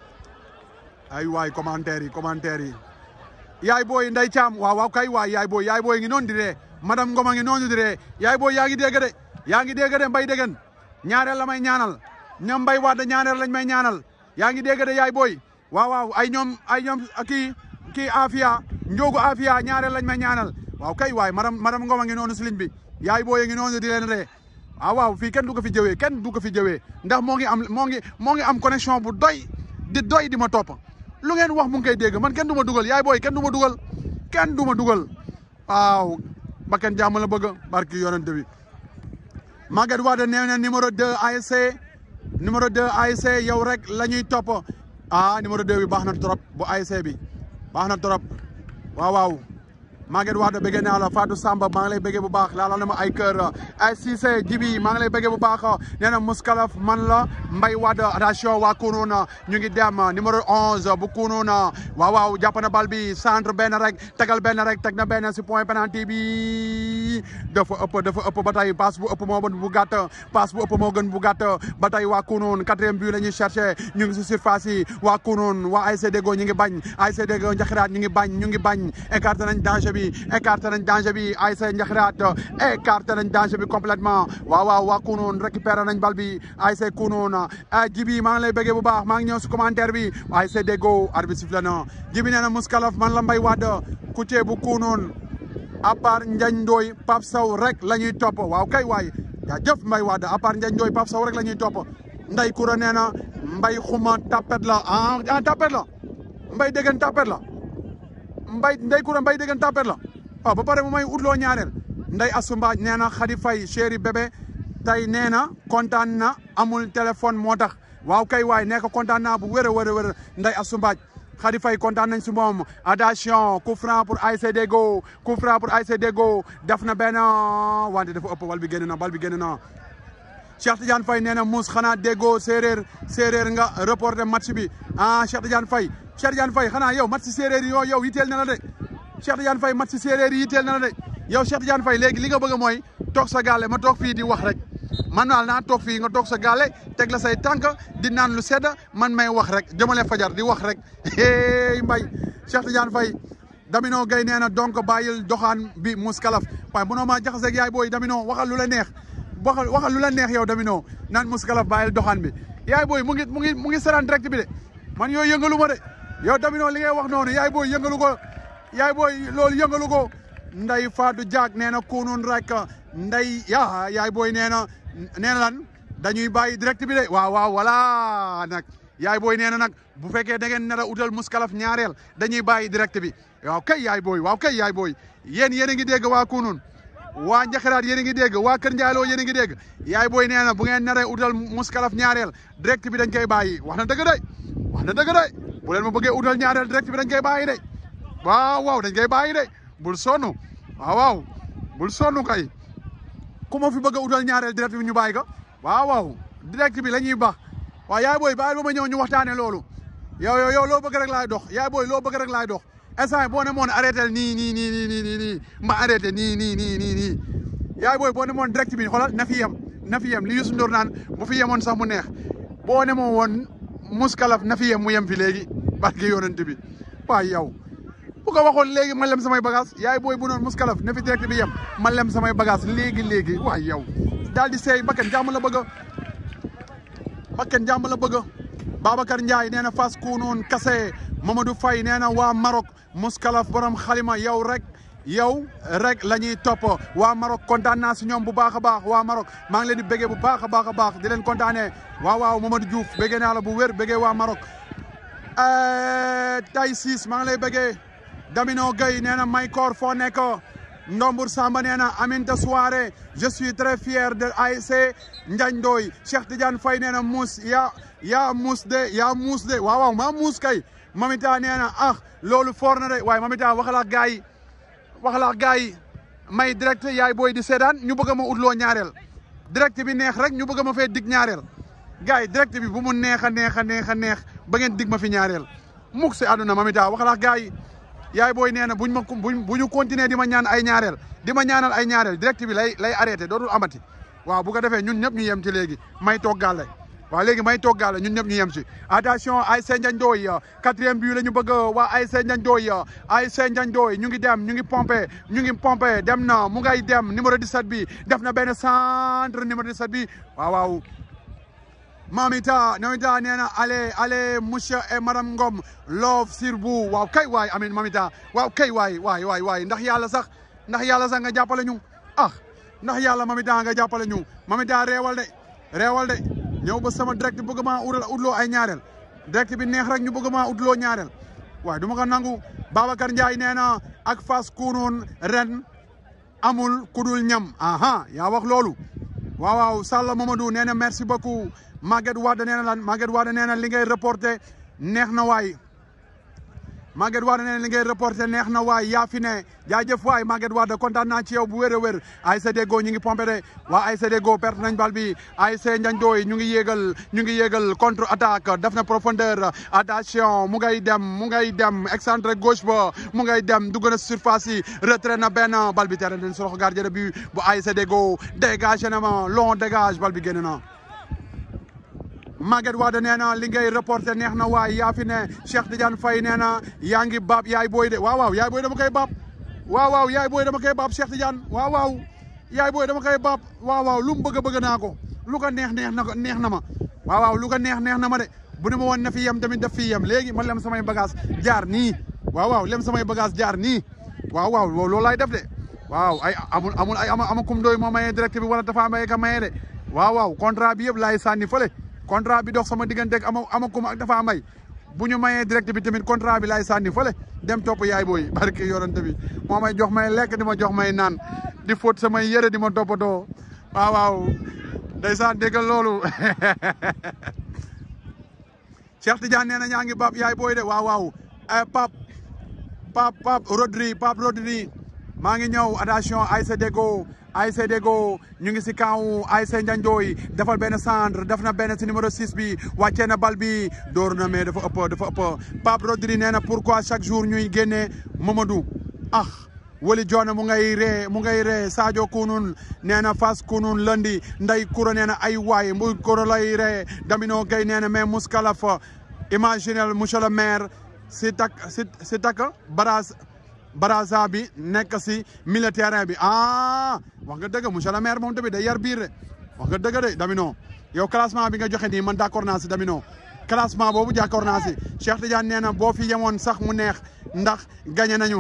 ay waay commentaire yi commentaire yi yaay booy Ndeye Thiam waaw waaw kay waay yaay booy yaay booy ngi noonu di ree madame Ngoma ngi noonu di ree yaay booy yaa ngi dégg de yaa ngi dégg de mbay déggen ñaareel la may ñaanal ñoom mbay waat ñaaneel lañ may ñaanal yaa ngi dégg de yaay booy waaw waaw ay ñoom ay ñoom kii kii Afia Ndiogu Afia ñaareel lañ may ñaanal waaw kay waay madame madame Ngoma ngi noonu si ligne bi yaay booy ngi noonu di leen ree waaw waaw fii kenn du ko fi jëwee kenn du ko fi jëwee ndax moo ngi am moo ngi moo ngi am connexion bu doy di doy di ma topp lu ngeen wax mu ngi koy dégg man kenn du ma dugal yaay booy kenn du ma dugal kenn du ma dugal waaw ba kenn jàmm la bëgg barki yonente bi Maguette Wade nee na numéro 2 ASC numéro 2 ASC yow rek la ñuy topp ah numéro 2 bi baax na trop bu ASC bi baax na trop waaw waaw Maguette Wade bëggee naa la Fatou Samba maa ngi lay bëggee bu baax laala na ma ay kër ay Cissé Jibi maa ngi lay bëggee bu baax nee na Mouskalaf man la Mbaye Wade attention waa Kounouna ñu ngi dem numéro 11 bu Kounouna waaw waaw jàpp na bal bi centre benn rek tegal benn rek teg na benn si point penalty bi dafa ëpp dafa ëpp ba tey passe bu ëpp moo gën bu gàtt passe bu ëpp moo gën bu gàtt ba tey waa Kounoune quatrième but la ñuy cherché ñu ngi si surface yi waa Kounoune waa ASC Deggo ñu ngi bañ ASC Deggo Njaxiraat ñu ngi bañ ñu ngi bañ écarté nañ danger bi écarté nañ danger bi ASC Njaxiraat écarté nañ danger bi complètement waaw waaw waa Kounoune récupéré nañ bal bi ASC Kounoune jibi maa ngi lay bëggee bu baax maa ngi ñëw si commentaire bi ASC Deggo arbitre sifflé na jibi nee na Mouskalaf man la Mbaye Wade Koutié bu Kounoune à part Ndiagne Ndoye Pape Sow rek la ñuy topp waaw kay waay yaa jëf Mbaye Wade à part Ndiagne Ndoye Pape Sow rek la ñuy topp Ndeye Koura nee na Mbaye xuma tapet la ah ah tapet la Mbaye déggan tapet la Mbaye Ndeye Koura Mbaye déggan tapet la waaw ba pare mu may utloo ñaareel Ndeye Assou Mbaaj nee na Khady Faye chéri bébé tey nee na kontaan na amul téléphone moo tax waaw kay waay nee ko kontaan naa bu wér a wér a wér Ndeye Assou Mbaaj Khady Faye kontaan nañ si moom attention coup franc pour ASC Deggo coup franc pour ASC Deggo def na benn wante dafa ëpp bal bi génn na bal bi génn na Cheikh Tidiane Faye nee na Mouss xanaa Deggo séeréer séeréer nga reporté match bi ah Cheikh Tidiane Faye Cheikh Tidiane Faye xanaa yow match séeréer yi yow yow yitteel na la de Cheikh Tidiane Faye match séeréer yi yitteel na la de yow Cheikh Tidiane Faye léegi li nga bëgg mooy toog sa gaale ma toog fii di wax rek man daal naa toog fii nga toog sa gaale teg la say tànk di naan lu sedd man may wax rek jëmale fajar di wax rek hey mbay Cheikh Tidiane Faye Damino Gueye nee na donc bàyyil doxaan bi muskalaf waaye mënoo maa jaxaseeg yaay booy Damino waxal lu la neex waxal waxal lu la neex yow Damino naan muskalaf bàyyil doxaan bi yaay booy mu ngi mu ngi mu ngi seraan direct bi de man yooyu yëngalu ma de yow Damino li ngay wax noonu yaay booy yëngalu ko yaay booy loolu yëngalu ko nday Fatou Diak nee na kunoon rek nday yaa yaay booy nee na nee na lan dañuy bàyyi direct bi de waaw waaw voilà nag yaay booy nee na nag bu fekkee da ngeen nar a utal muskalaf ñaareel dañuy bàyyi direct bi waaw kay yaay booy waaw kay yaay booy yéen yéen a ngi dégg waa kunoon waa Njaxiraat yéen a ngi dégg waa Kër Ndialoo yéen a ngi dégg yaay booy nee na bu ngeen naree utal muskalaf ñaareel direct bi dañ koy bàyyi wax na dëgg de wax na dëgg de bu leen ma bëggee utal ñaareel direct bi dañ koy bàyyi de waaw waaw dañ koy bàyyi de bul sonn waaw waaw bul sonn kay ku ma fi bëgg a utal ñaareel direct bi ñu bàyyi ko waaw waaw direct bi la ñuy baax waaw yaay booy bàyyi ba ma ñëw ñu waxtaane loolu yow yow yow loo bëgg rek laay dox yaay booy loo bëgg rek laay dox instant boo ne moon arrêté nii nii nii nii nii nii nii ma arrêté nii nii nii nii nii yaay booy boo ne moon direct bi xoolal na fi yem na fi yem li Youssou Ndour naan bu fi yemoon sax mu neex boo ne moo woon muskalaf na fi yem mu yem fi léegi barke yonent bi waaw yow bu ko waxoon léegi ma lem samay bagage yaay booy bu noon muskalaf ne fi direct bi yem ma lem samay bagage léegi léegi waay yow daal di seey bakken jàmm la bëgg bakken jàmm la bëgg Babacar Ndiaye nee na fas kuunoon kase Mamadou Faye nee na waa Maroc muskalaf borom xalima yow rek yow rek la ñuy topp waa Maroc kontaan naa si ñoom bu baax a baax waa Maroc maa ngi leen di bëggee bu baax a baax a baax di leen kontaanee waaw waaw Mamadou Diouf bëggee naa la bu wér bëggee waa Maroc tay siis maa ngi lay bëggee Damino Gueye nee na Maykor foo nekk Ndombour Samba nee na Aminta Soirée je suis très fier de ASC Ndiagne Ndoye Cheikh Tidiane Faye nee na muus yaa yaa muus de yaa muus de waaw waaw maa muus kay Mamita nee na ah loolu foor na de waaye Mamita waxala ak gars yi waxala ak gars yi may direct yaay booy di seedaan ñu bëgg ma utloo ñaareel direct bi neex rek ñu bëgg ma fee dig ñaareel gars yi direct bi bu mu neex a neex a neex a neex ba ngeen dig ma fi ñaareel mukk si àdduna Mamita waxala ak gars yi yaay booy nee na buñ ma buñ bu ñu continuer di ma ñaan ay ñaareel di ma ñaanal ay ñaareel direct bi lay lay arrêté dootul amati waaw bu ko defee ñun ñëpp ñu yem ci léegi may toggaale waaw léegi may toggaale ñun ñëpp ñu yem ci attention ASC Ndiagne Ndoye quatrième but la ñu bëgg waa ASC Ndiagne Ndoye ASC Ndiagne Ndoye ñu ngi dem ñu ngi pompé ñu ngi pompé dem na mu ngay dem numéro 17 bi def na benn centre numéro 17 bi waaw waaw Mamita Mamita nee na allez allez monsieur et madame Ngom love sur vous waaw kay waay amin Mamita waaw kay waay waay waay waay ndax yàlla sax ndax yàlla sax nga jàppale ñu ah ndax yàlla Mamita nga jàppale ñu Mamita reewal de reewal de ñëw ba sama direct bëgg maa utloo ay ñaareel direct bi neex rek ñu bëgg maa utloo ñaareel waaye du ma ko nangu Babacar Ndiaye nee na ak Fass Kounoune ren amul kudul ñam aha yaa wax loolu waaw waaw Sall Mamadou nee na merci beaucoup Maguette Wade nee na lan Maguette Wade nee na li ngay reporté neex na waay Maguette Wade nee na li ngay reporté neex na waay yaa fi ne jaajëf waay Maguette Wade kontaan naa ci yow bu wér a wér ASC Deggo ñu ngi pompé de waa ASC Deggo perte nañ bal bi ASC Ndiagne Ndoye ñu ngi yéegal ñu ngi yéegal contre attaque def na profondeur attention mu ngay dem mu ngay dem excentré gauche ba mu ngay dem dugg na surface yi retrait na benn bal bi tere nañ sorox gardien de but bu ASC Deggo dégagé na ma long dégage bal bi génn na Maguette Wade nee na li ngay reporté neex na waay yaa fi ne Cheikh Tidiane Faye nee na yaa ngi baab yaay booy de waaw waaw yaay booy dama koy baab waaw waaw yaay booy dama koy baab Cheikh Tidiane waaw waaw yaay booy dama koy baab waaw waaw lu mu bëgg bëgg naa ko lu ko neex neex na ko neex na ma waaw waaw lu ko neex neex na ma de bu ne ma woon na fi yem tamit daf fi yem léegi ma lem samay bagage jaar nii waaw waaw lem samay bagage jaar nii waaw waaw loolu laay def de waaw ay amul amul ay ama ama kum doy moo mayee direct bi wala dafa maye ka maye de waaw waaw contrat bi yëpp laay sànni fële contrat bi dox sama diggante ak ama ama kum ak dafa may bu ñu mayee direct bi tamit contrat bi laay sànni fële dem topp yaay booy barke yorante bi moo may jox may lekk di ma jox may naan di fóot samay yëre di ma toppatoo waaw waaw ndeysaan déggal loolu Cheikh Tidiane nee na ñaa ngi baab yaay booy de waaw waaw pap pap pap Rodri pap Rodri maa ngi ñëw attention ASC Deggo ASC Deggo ñu ngi si kaw ASC Ndiagne Ndoye defal benn centre def na benn si numéro 6 bi wàccee na bal bi door na mais dafa ëpp dafa ëpp Pape Rodri nee na pourquoi chaque jour ñuy génne Mamadou ah wali joona mu ngay ree mu ngay ree Sadio Kounoune nee na Fass Kounoune lundi nday kuro nee na ay waay mbuy kuro lay ree Damino Gueye nee na mais muskalaf imaginel monsieur le maire si tak si si tak barage baraza bi nekk si milieu terrain bi ah wax nga dëgg monsieur le maire moom tamit day yar biir de wax nga dëgg de Damino yow classement bi nga joxe nii man d'accord naa si Damino classement boobu d'accord naa si Cheikh Tidiane nee na boo fi yemoon sax mu neex ndax gagné nañu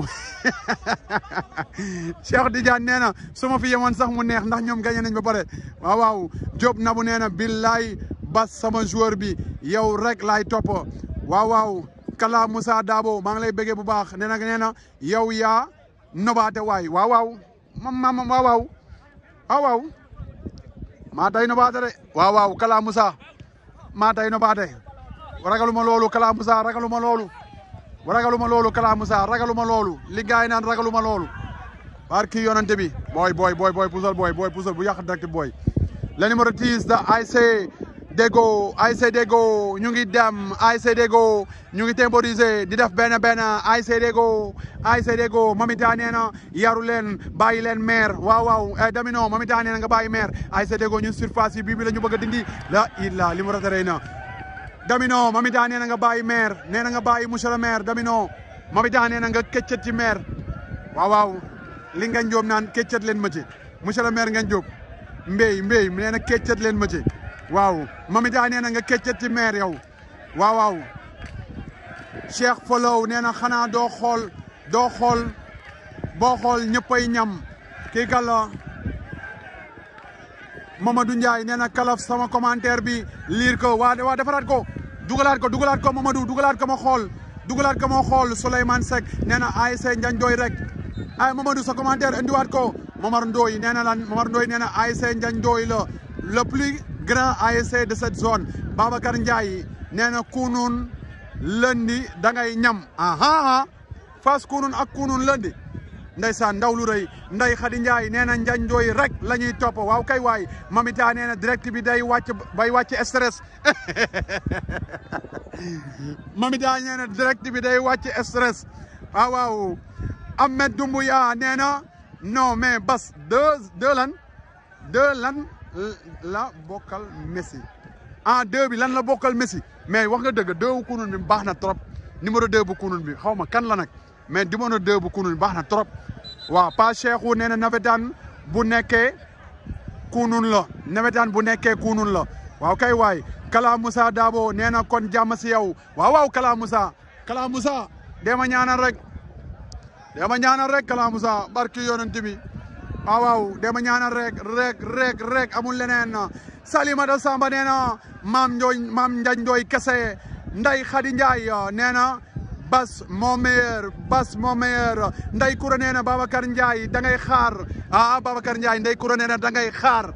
Cheikh Tidiane nee na su ma fi yemoon sax mu neex ndax ñoom gagné nañ ba pare waaw waaw Diop Nabou nee na billaay bas sama joueur bi yow rek laay topp waaw waaw Kala Moussa Dabo maa ngi lay bëggee bu baax nee na nee na yow yaa nobaate waay waaw waaw mam mam waaw waaw waaw waaw maa tay nobaate de waaw waaw Kala Moussa maa tay nobaate ragaluma loolu Kala Moussa ragaluma loolu ragaluma loolu Kala Moussa ragaluma loolu li gars yi naan ragaluma loolu barki yonante bi booy booy booy booy pusal booy booy pusal bu yàq direct booy le numéro 10 de ASC Deggo ASC Deggo ñu ngi dem ASC Deggo ñu ngi temporiser di def benn benn ASC Deggo ASC Deggo Mamita nee na yaru leen bàyyi leen maire waaw waaw Damino Mamita nee na nga bàyyi maire ASC Deggo ñun surface yi bii bi la ñu bëgg a dindi la illa li mu rataree na Damino Mamita nee na nga bàyyi maire nee na nga bàyyi monsieur le maire Damino Mami daa nee na nga këccët ci maire waaw waaw li nga jóob naan këccët leen ma ci monsieur le maire nga jóob mbéy mbéy nee na këccët leen ma ci waaw Mami daa nee na nga këccët ci maire yow waaw waaw Cheikh Folow nee na xanaa doo xool doo xool boo xool ñëppay ñam kii kala Mamadou Ndiaye nee na kalaf sama commentaire bi liir ko waa waa defaraat ko dugalaat ko dugalaat ko Mamadou dugalaat ko ma xool dugalaat ko ma xool Souleymane Seck nee na ASC Ndiagne Ndoye rek ay Mamadou sa commentaire indiwaat ko Momar Ndoye nee na lan Momar Ndoye nee na ASC Ndiagne Ndoye la le plus grand ASC de cette zone Babacar Ndiaye nee na kunun lundi da ngay ñam aha fas kunun ak kunun lundi ndeysaan ndaw lu rëy nday Xadi Njaay nee na Njañ Ndoy rek la ñuy topp waaw kay waay mamita nee na direct bi day wàcc bay wàcc stress mamita nee na direct bi day wàcc stress waaw waaw Ahmed Doumbouya nee na non mais bas deux deux lan deux lan la bokkal Messi ah deux bi lan la bokkal Messi mais wax nga dëgg deux bu kunun bi baax na trop numéro deux bu kunun bi xaw ma kan la nag mais numéro deux bu kunun bi baax na trop waaw Pa Cheikhou nee na nawetaan bu nekkee kunun la nawetaan bu nekkee kunun la waaw kay waay Kala Moussa Dabo nee na kon jàmm si yow waaw waaw Kala Moussa Kala Moussa dema ñaanal rek dema ñaanal rek Kala Moussa barki yonent bi waaw waaw dema ñaanal rek rek rek rek amul leneen Salimata Samba nee na maam Ndooy maam Njañ Ndooy kese Nday Xadi Njaay nee na Bas moo meilleur Bas moo meilleur Ndey Kura nee na Babacar Ndiaye da ngay xaar ah Babacar Ndiaye Ndey Kura nee na da ngay xaar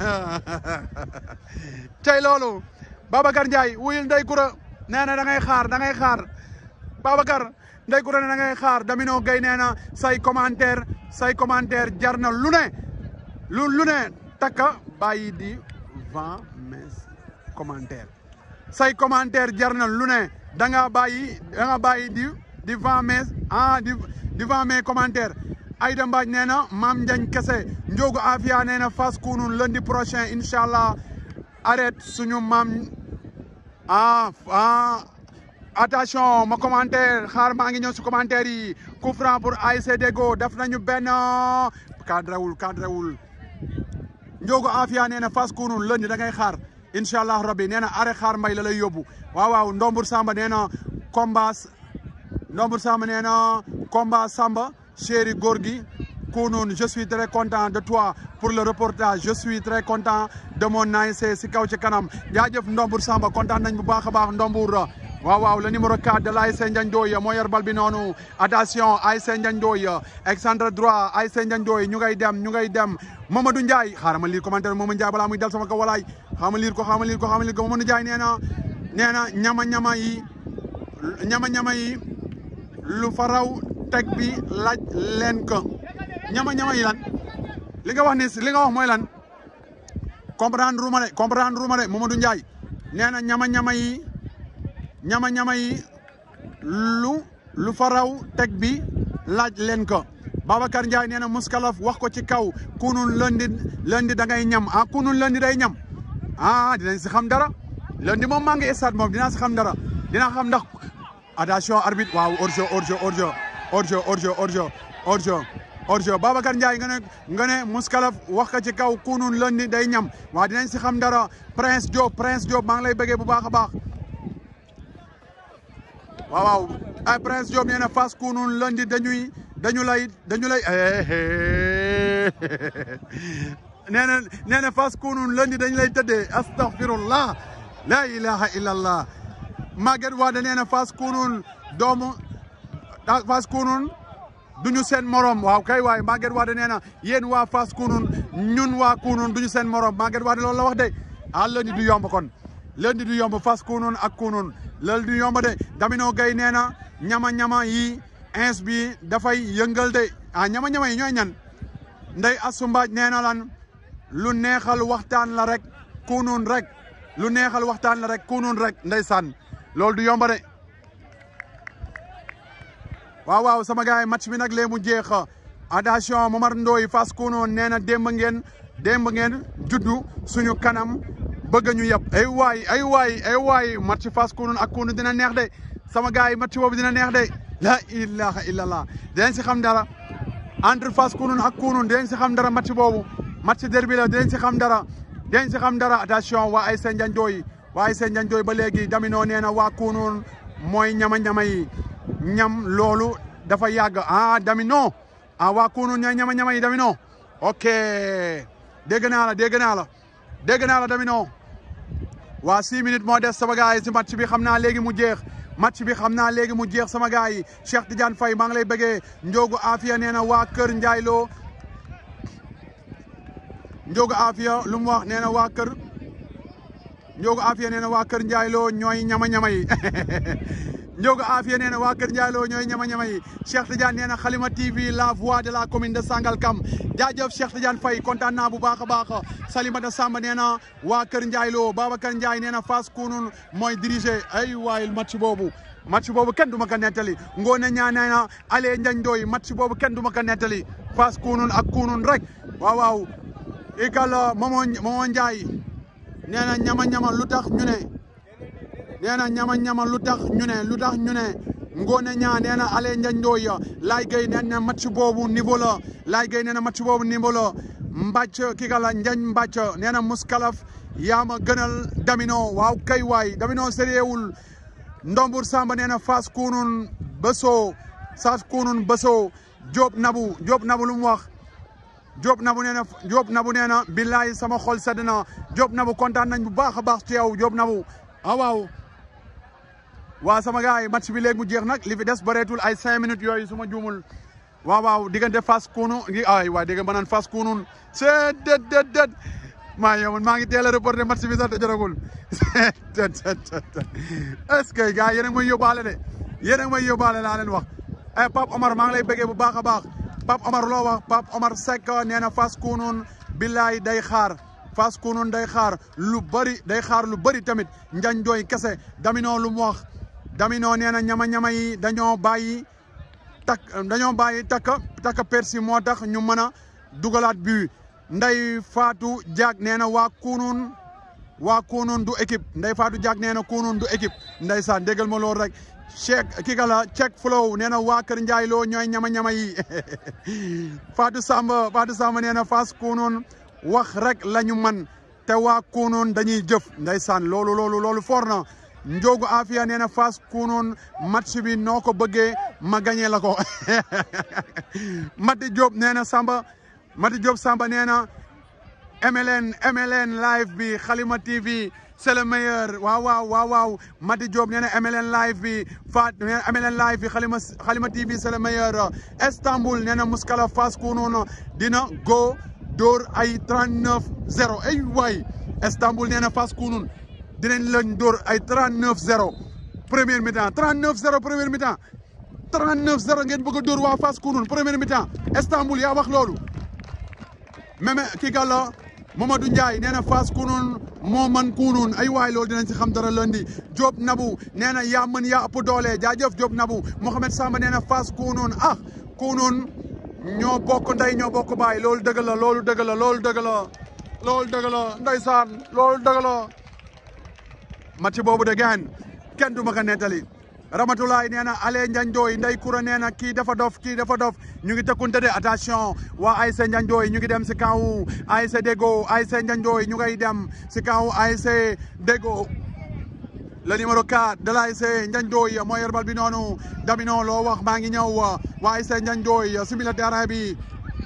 tey loolu Babacar Ndiaye wuyul Ndey Kura nee na da ngay xaar da ngay xaar Babacar Ndey Kura nee na da ngay xaar Damino Gueye nee na say commentaire say commentaire jar na lu ne lu lu ne takka bàyyi di vingt mes commentaire say commentaire jar na lu ne da nga bàyyi da nga bàyyi di di vingt mes ah di di vingt mes commentaire Aïda Mbaj nee na Maam Njañ kese Njogu Afia nee na Fass Kounoune lundi prochain incha allah arrête suñu maam ah ah attention ma commentaire xaar maa ngi ñëw si commentaire yi coup franc pour ASC Deggo def nañu benn cadrewul cadrewul Njogu Afia nee na Fass Kounoune lundi da ngay xaar incha allah rabbi nee na arrêt xaar mbay la lay yóbbu waaw waaw Ndombur Samba nee na combat Ndombur Samba nee na combat Samba chéri góor gi Kounoune je suis très content de toi pour le reportage je suis très content de mon ASC si kaw ci kanam jaajëf Ndombur Samba kontaan nañ bu baax a baax Ndombur waaw waaw le numéro 4 de l'ASC Ndiagne Ndoye moo yor bal bi noonu attention ASC Ndiagne Ndoye excentre droit ASC Ndiagne Ndoye ñu ngay dem ñu ngay dem Mamadou Ndiaye xaaral ma lire commentaire Mamadou Ndiaye balaa muy dal sama kaw walaay xaama lire ko xaama lire ko xaama lire ko Mamadou Ndiaye nee na nee na ñama ñama yi ñama ñama yi lu faraw teg bi laaj leen ko ñama ñama yi lan li nga wax ni li nga wax mooy lan comprendre ruma de comprendre ruma de Mamadou Ndiaye nee na ñama ñama yi ñama ñama yi lu lu faraw teg bi laaj leen ko Babacar Ndiaye nee na muskalaf wax ko ci kaw Kounoune lundi lundi da ngay ñam ah Kounoune lundi day ñam ah dinañ si xam dara lundi moom maa ngi stade moom dinaa si xam dara dinaa xam ndax attention arbitre waaw hors-jeu hors-jeu hors-jeu hors-jeu hors-jeu hors-jeu hors-jeu hors-jeu Babacar Ndiaye nga ne nga ne muskalaf wax ko ci kaw Kounoune lundi day ñam waaw dinañ si xam dara Prince Diop Prince Diop maa ngi lay bëggee bu baax a baax waaw waaw ay Prince Diop nee na Fass Kounoune lundi dañuy dañu lay dañu lay nee na nee na Fass Kounoune lundi dañu lay tëddee astaghfirullah la ilaha illallah Maguette Wade nee na Fass Kounoune doomu Fass Kounoune duñu seen morom waaw kay waay Maguette Wade nee na yéen waa Fass Kounoune ñun waa Kounoune duñu seen morom Maguette Wade loolu la wax de ah lundi du yomb kon lundi du yomb Fass Kounoune ak Kounoune loolu du yomb de Damino Gueye nee na ñama ñama yi ins bi dafay yëngal de ah ñama ñama yi ñooy ñan ndey asumbaaj nee na lan lu neexal waxtaan la rek Kounoune rek lu neexal waxtaan la rek Kounoune rek ndeysaan loolu du yomb de waaw waaw sama gars yi match bi nag lee mu jeex attention Momar Ndoye Fass Kounoune nee na démb ngeen démb ngeen juddu suñu kanam bëgg ñu yëpp ay waay ay waay ay waay match Fass Kounoune ak Kounoune dina neex de sama gars yi match boobu dina neex de la ilaha illallah dinañ si xam dara entre Fass Kounoune ak Kounoune dinañ si xam dara match boobu match derby la dinañ si xam dara dinañ si xam dara attention waa ay seen njanjooy waa ay seen njanjooy ba léegi Damino nee na waa Kounoune mooy ñama-ñama yi ñam loolu dafa yàgg ah Damino ah waa Kounoune ñooy ñama-ñama yi Damino ok dégg naa la dégg naa la dégg naa la Damino waa six minutes moo des sama gars yi si match bi xam naa léegi mu jeex match bi xam naa léegi mu jeex sama gars yi Cheikh Tidiane Faye maa ngi lay bëggee Ndiogu Afia nee na waa Kër Ndiaye Lo Ndiogu Afia lu mu wax nee na waa Kër Ndiogu Afia nee na waa Kër Ndiaye Lo ñooy ñama-ñama yi Ndiogu Afia nee na waa Kër Ndiaye Lo ñooy ñama-ñama yi Cheikh Tidiane nee na Halima TV la voix de la commune de Sangalkam jaajëf Cheikh Tidiane Faye kontaan naa bu baax a baax Salimata Samba nee na waa Kër Ndiaye Lo Babacar Ndiaye nee na Fass Kounoune mooy dirigé ay waay match boobu match boobu kenn du ma ko nettali Ngone ñaa nee na Allé Ndiagne Ndoye match boobu kenn du ma ko nettali Fass Kounoune ak Kounoune rek waaw waaw ikal Momo Momo Ndiaye nee na ñama-ñama lu tax ñu ne nee na ñama-ñama lu tax ñu ne lu tax ñu ne Ngone ñaa nee na Allé Ndiagne Ndoye Laye Gueye nee na match boobu niveau la Laye Gueye nee na match boobu niveau la mbàcc ki ka la Ndiagne mbàcc nee na muskalaf yaa ma gënal Damino waaw kay waay Damino sériewul Ndombur Samba nee na Fass Kounoune Besso Fass Kounoune Besso Diop Nabu Diop Nabu lu mu wax Diop Nabu nee na Diop Nabu nee na billaay sama xol sedd na Diop Nabu kontaan nañ bu baax a baax ci yow Diop Nabu ah waaw waa sama gars yi match bi léegi mu jeex nag li fi des bareetul ay cinq minutes yooyu su ma juumul waaw waaw diggante Fass Kounoune ay waay dégg nga ma naan Fass Kounoune c'est det det det maa yow maa ngi teel a reporté match bi sax te jotagul est-ce que gars yéen a ngi may yóbbaale de yéen a ngi may yóbbaale laa leen wax eh Pape Omar maa ngi lay bëggee bu baax a baax Pape Omar loo wax Pape Omar Seck nee na Fass Kounoune billaay day xaar Fass Kounoune day xaar lu bëri day xaar lu bëri tamit njañ dooy kese Damino lu mu wax Damino nee na ñama-ñama yi dañoo bàyyi takk dañoo bàyyi takka takka persi moo tax ñu mën a dugalaat bi Ndey Fatou Diak nee na waa Kounoune waa Kounoune du équipe Ndey Fatou Diak nee na Kounoune du équipe ndeysaan déggal ma loolu rek Cheikh kii ka la Cheikh Flow nee na waa Kër Ndiaye Lo ñooy ñama-ñama yi Fatou Samba Fatou Samba nee na Fass Kounoune wax rek la ñu man te waa Kounoune dañuy jëf ndeysaan loolu loolu loolu for na Ndiogu Afia nee na Fass Kounoune match bi noo ko bëggee ma gagné la ko Mati Diop nee na Samba Mati Diop Samba nee na MLN MLN live bi Halima TV c'est le meilleur waaw waaw waaw waaw Mati Diop nee na MLN live bi Fat nee na MLN live bi Halima Halima TV c'est le meilleur Istanbul nee na Muskala Fass Kounoune dina go dóor ay 39 0 ay waay Istanbul nee na Fass Kounoune dinañ lañ dóor ay 39 0 première mi-temps 39 0 première mi-temps 39 0 ngeen bëgg a dóor waa Fass Kounoune première mi-temps Istanbul yaa wax loolu même kii gàlla Mamadou Ndiaye nee na Fass Kounoune moo man Kounoune ay waay loolu dinañ si xam dara lundi Diop Nabou nee na yaa mën yaa ëpp doole jaajëf Diop Nabou Mohamed Samba nee na Fass Kounoune ah Kounoune ñoo bokk ndey ñoo bokk baay loolu dëgg la loolu dëgg la loolu dëgg la loolu dëgg la ndeysaan loolu dëgg la match boobu de gaan kenn du ma ko nettali Ramatulaay nee na Allé Ndiagne Ndoye Ndey Koura nee na kii dafa dof kii dafa dof ñu ngi tëkkunte de attention waa ASC Ndiagne Ndoye ñu ngi dem si kaw ASC Déggo ASC Ndiagne Ndoye ñu ngay dem si kaw ASC Déggo le numéro 4 de l'ASC Ndiagne Ndoye moo yor bal bi noonu Damino loo wax maa ngi ñëw waa ASC Ndiagne Ndoye simila terrain bi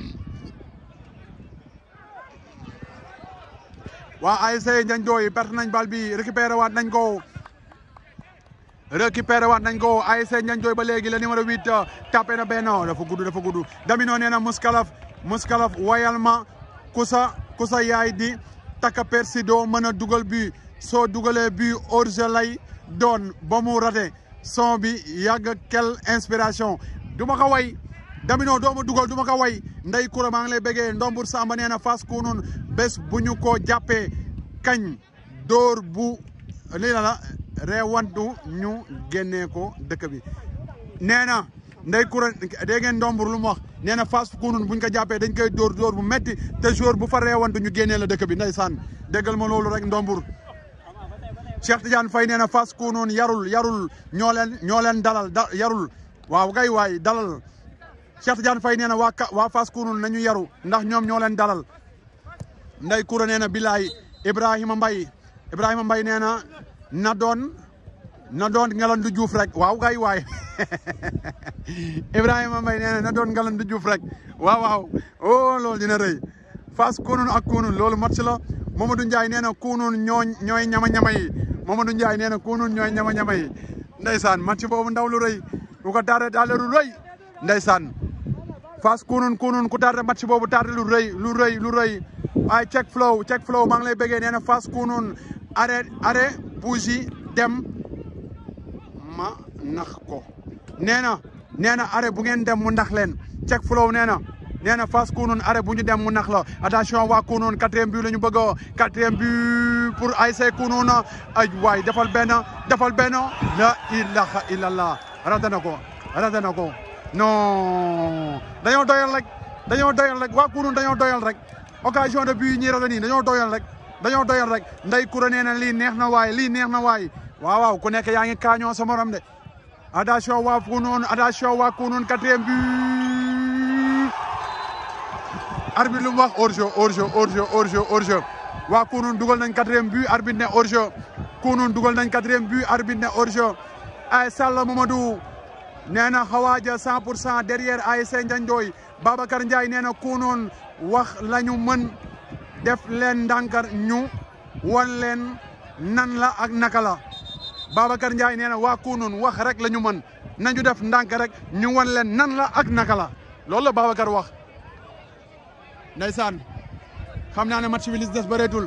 waa ASC Ndiagne Ndoye perte nañ bal bi récupéré waat nañ ko récupéré waat nañ ko ASC Ndiagne Ndoye ba léegi le numéro 8 tapé na benn dafa gudd dafa gudd Damino nee na muskalaf muskalaf wayal ma kusa kusa yaay di taka persi doo mën a dugal bi soo dugalee bi orge lay doon ba mu rate son bi yàgg quelle inspiration du ma ko way Damino doo ma dugal du ma ko way ndey kura maa ngi lay bëggee ndombur Samba nee na Fass Kounoune bés bu ñu ko jàppee kañ dóor bu lii la la reewantu ñu génnee ko dëkk bi nee na ndey kura dégg ngeen ndombur lu mu wax nee na Fass Kounoune bu ñu ko jàppee dañ koy dóor dóor bu metti te jour bu fa reewantu ñu génnee la dëkk bi ndeysaan déggal ma loolu rek ndombur Cheikh Tidiane Faye nee na Fass Kounoune yarul yarul ñoo leen ñoo leen dalal da yarul waaw kay waay dalal Cheikh Tidiane Faye nee na waa waa Fass Kounoune nañu yaru ndax ñoom ñoo leen dalal nday kura nee na bilaay Ibrahima Mbaye Ibrahima Mbaye nee na na doon na doon Ngalandou Diouf rek waaw kay waay Ibrahima Mbaye nee na na doon Ngalandou Diouf rek waaw waaw oh loolu dina rëy Fass Kounoune ak Kounoune loolu match la Mamadou Ndiaye nee na Kounoune ñoo ñooy ñama-ñama yi Mamadou Ndiaye nee na Kounoune ñooy ñama-ñama yi ndeysaan match boobu ndaw lu rëy bu ko tardé daal lu rëy ndeysaan Fass Kounoune Kounoune ku tardé match boobu tardé lu rëy lu rëy lu rëy ay check flow check flow maa ngi lay bëggee nee na Fass Kounoune arrêt arrêt bougie dem ma nax ko nee na nee na arrêt bu ngeen dem mu nax leen check flow nee na nee na Fass Kounoune arrêt bu ñu dem mu nax la attention waa Kounoune quatrième but la ñu bëgg a quatrième but pour ASC Kounoune ay waay defal benn defal benn la ilaha illallah rate na ko rate na ko non dañoo doyal rek dañoo doyal rek waa Kounoune dañoo doyal rek occasion de but ñi rate nii dañoo doyal rek dañoo doyal rek nday kura nee na lii neex na waay lii neex na waay waaw waaw ku nekk yaa ngi kaañoo sa morom de attention waa Kounoune attention waa Kounoune quatrième but arbitre lu mu wax hors-jeu hors-jeu hors-jeu hors-jeu hors-jeu waa Kounoune dugal nañ quatrième but arbitre ne hors-jeu Kounoune dugal nañ quatrième but arbitre ne hors-jeu ay Sall Mamadou nee na xawaaja cent pour cent derrière ASC Ndiandoy Babacar Ndiaye nee na Kounoune wax la ñu mën def leen ndànkar ñu wan leen nan la ak naka la Babacar Ndiaye nee na waa Kounoune wax rek la ñu mën nañu def ndànk rek ñu wan leen nan la ak naka la loolu la Babacar wax ndeysaan xam naa ne match bi li si des bëreetul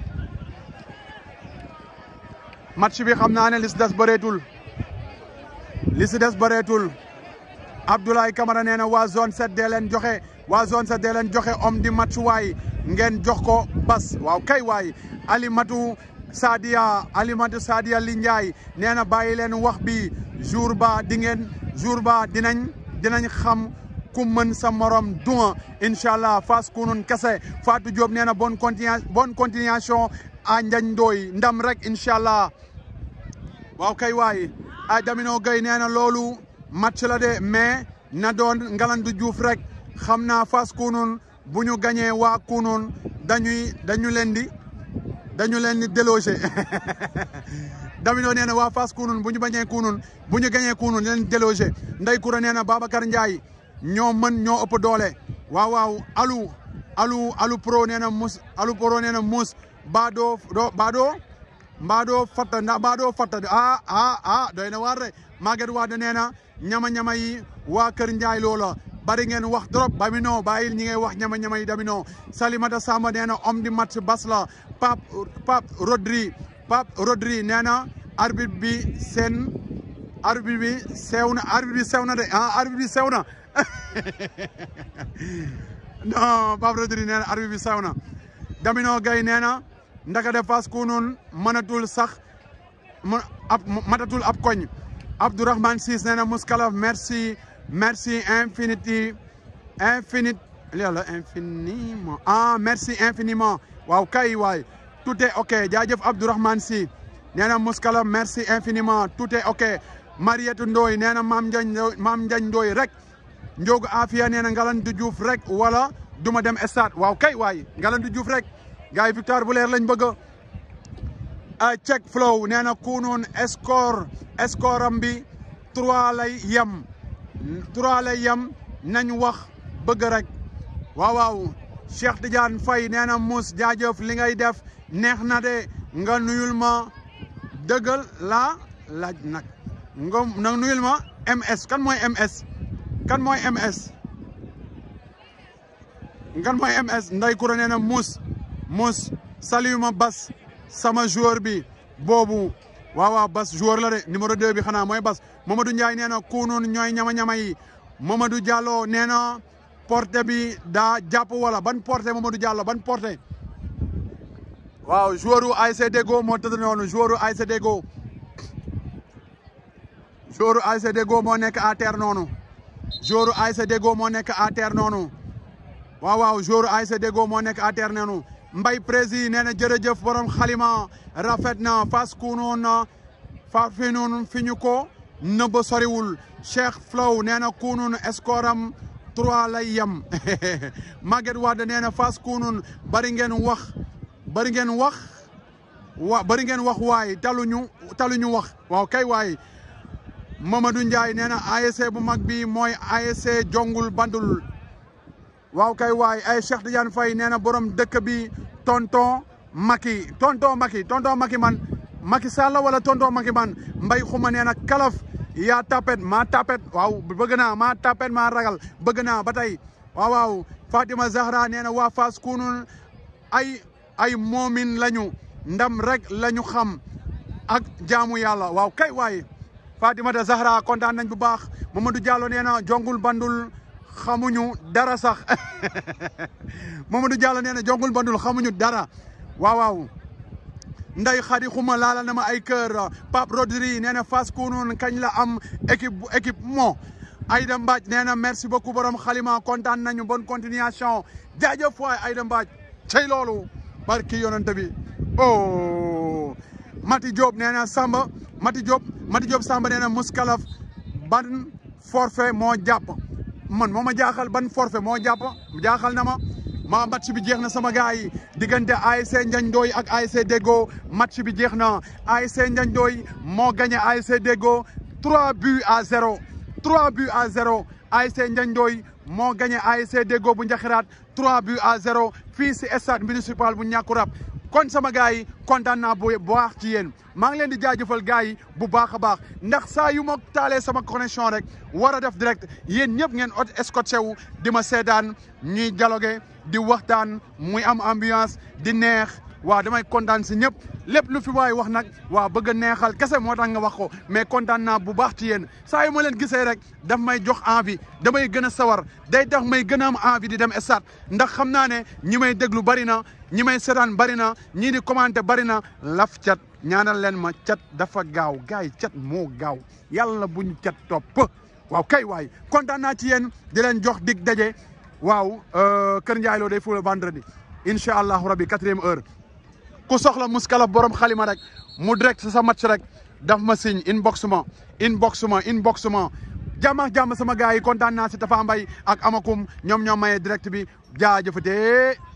match bi xam naa ne li si des bëreetul li si des bëreetul Abdoulaye Camara nee na waa zone 7 dee leen joxe waa zone 7 dee leen joxe homme di match waay ngeen jox ko bas waaw kay waay Alimatu Sadia Alimatu Sadia li Ndiaye nee na bàyyi leen wax bi jour ba di ngeen jour ba dinañ dinañ xam ku mën sa morom duma incha allah Fass Kounoune kese Fatou Diop nee na bonne continuation bonne continuation à Ndiagne Ndoye ndam rek incha allah waaw kay waay a Damino Gueye nee na loolu match la de mais na doon Ngalandou Diouf rek xam naa Fass Kounoune bu ñu gañee waa Kounoune dañuy dañu leen di dañu leen di déloger Damino nee na waa Fass Kounoune bu ñu bañee Kounoune bu ñu gañee Kounoune leen déloger Ndey Koura nee na Babacar Ndiaye ñoo mën ñoo ëpp doole waaw waaw alu alu alu pro nee na mus alu pro nee na mus baadoo do baadoo mbaadoo fatta ndax mbaadoo fatta ah ah ah doy na waar de Maguette Wade nee na ñama-ñama yi waa Kër Ndiaye loola bari ngeen wax trop Damino bàyyil ñi ngay wax ñama-ñama yi Damino Salimata Samba nee na homme di match bas la Pape Pape Rodri Pape Rodri nee na arbitre bi seen arbitre bi sew na arbitre bi sew na de ah arbitre bi sew na non Pape Rodri nee na arbitre bi sew na Damino Gueye nee na ndaka de Fass Kounoune mënatul sax mu ab matatul ab koñ Abdourahmane Ciss nee na Mouskalaf merci merci infinity infinite yàlla infiniment ah merci infiniment waaw kay waay tout est ok jaajëf Abdourahmane Sy nee na Mouskalaf merci infiniment tout est ok Mariette Ndoye nee na Mame Ndiagne Mame Ndiagne Ndoye rek Ndiogu Afia nee na Ngalandou Diouf rek wala duma dem stade waaw kay waay Ngalandou Diouf rek gars yi victoire bu leer lañ bëgg a check flow nee na Kounoune score score am bi trois lay yem trois lay yem nañ wax bëgg rek waaw waaw Cheikh Tidiane Faye nee na mus jaajëf li ngay def neex na de nga nuyul ma dëggal laa laaj nag nga nga nuyul ma MS kan mooy MS kan mooy MS kan mooy MS nday kura nee na mus mus salut ma bas sama joueur bi boobu waaw waaw bas joueur la de numéro 2 bi xanaa mooy bas Mamadou Ndiaye nee na Kounoune ñooy ñama-ñama yi Mamadou Diallo nee na porté bi daa jàpp wala ban porté Mamadou Diallo ban porté waaw joueur u ASC Deggo moo tëdd noonu joueur u ASC Deggo joueur u ASC Deggo moo nekk à terre noonu joueur u ASC Deggo moo nekk à terre noonu waaw waaw joueur u ASC Deggo moo nekk à terre noonu Mbay Prési nee na jërëjëf borom xalima rafet na Fass Kounoune fa fi noonu fi ñu ko nëbb soriwul Cheikh Flow nee na kunun escoram trois lay yem Maguette Wade nee na Fass kunun bari ngeen wax bari ngeen wax wa bari ngeen wax waay taluñu taluñu wax waaw kay waay Mamadou Ndiaye nee na ASC bu mag bi mooy ASC jongul bandul waaw kay waay ay Cheikh Tidiane Faye nee na borom dëkk bi tonton Macky tonton Macky tonton Macky man Macky Sall wala tonton Macky man mbay xuma nee na kalaf yaa tapet maa tapet waaw bëgg naa maa tapet maa ragal bëgg naa ba tey waaw waaw Fatima Zahra nee na waa Fass kunun ay ay moomin lañu ndam rek lañu xam ak jaamu yàlla waaw kay waay Fatimata Zahra kontaan nañ bu baax Mamadou Diallo nee na jongul bandul xamuñu dara sax Mamadou Diallo nee na jongul bandul xamuñu dara waaw waaw nday xadi xuma laala na ma ay kër Pape Rodri nee na Fass kunun kañ la am équipe bu équipe moo Aïda Mbadj nee na merci beaucoup borom xalima kontaan nañu bonne continuation jaajëf waay Aïda Mbadj cey loolu barki yonante bi oh Mati Diop nee na Samba Mati Diop Mati Diop Samba nee na muskalaf ban forfait moo jàpp man moo ma jaaxal ban forfait moo jàpp jaaxal na ma ma match bi jeex na sama gars yi diggante ASC Ndiagne Ndoye ak ASC Deggo match bi jeex na ASC Ndiagne Ndoye moo gagné ASC Deggo 3 buts à 0 3 buts à 0 ASC Ndiagne Ndoye moo gagné ASC Deggo bu Njaxiraat 3 buts à 0 fii si stade municipal bu Ñàkkurab kon sama gars yi kontaan naa bu baax ci yéen maa ngi leen di jaajëfal gars yi bu baax a baax ndax saa yu ma taalee sama connexion rek war a def direct yéen ñëpp ngeen ot escorté wu di ma seetaan ñuy dialogué di waxtaan muy am ambiance di neex waaw damay kontaan si ñëpp lépp lu fi waay wax nag waaw bëgg a neexal kese moo tax nga wax ko mais kontaan naa bu baax ci yéen saa yu ma leen gisee rek daf may jox envie damay gën a sawar day tax may gën a am envie di dem stade ndax xam naa ne ñi may déglu bari na ñi may seetaan bari na ñii di commenté bari na laf cat ñaanal leen ma cat dafa gaaw gars yi cat moo gaaw yàlla buñ cat topp waaw kay waay kontaan naa ci yéen di leen jox dig daje waaw Kër Ndiaye Lo day fula vendredi incha allahu rabbi quatrième heure ku soxla muskalaf borom xalima rek mu direct sa sa match rek daf ma signe inbox ma inbox ma inbox ma jàmm ak jàmm sama gars yi kontaan naa si Tafa Mbaye ak Amakum ñoom ñoom maye direct bi jaajëfatee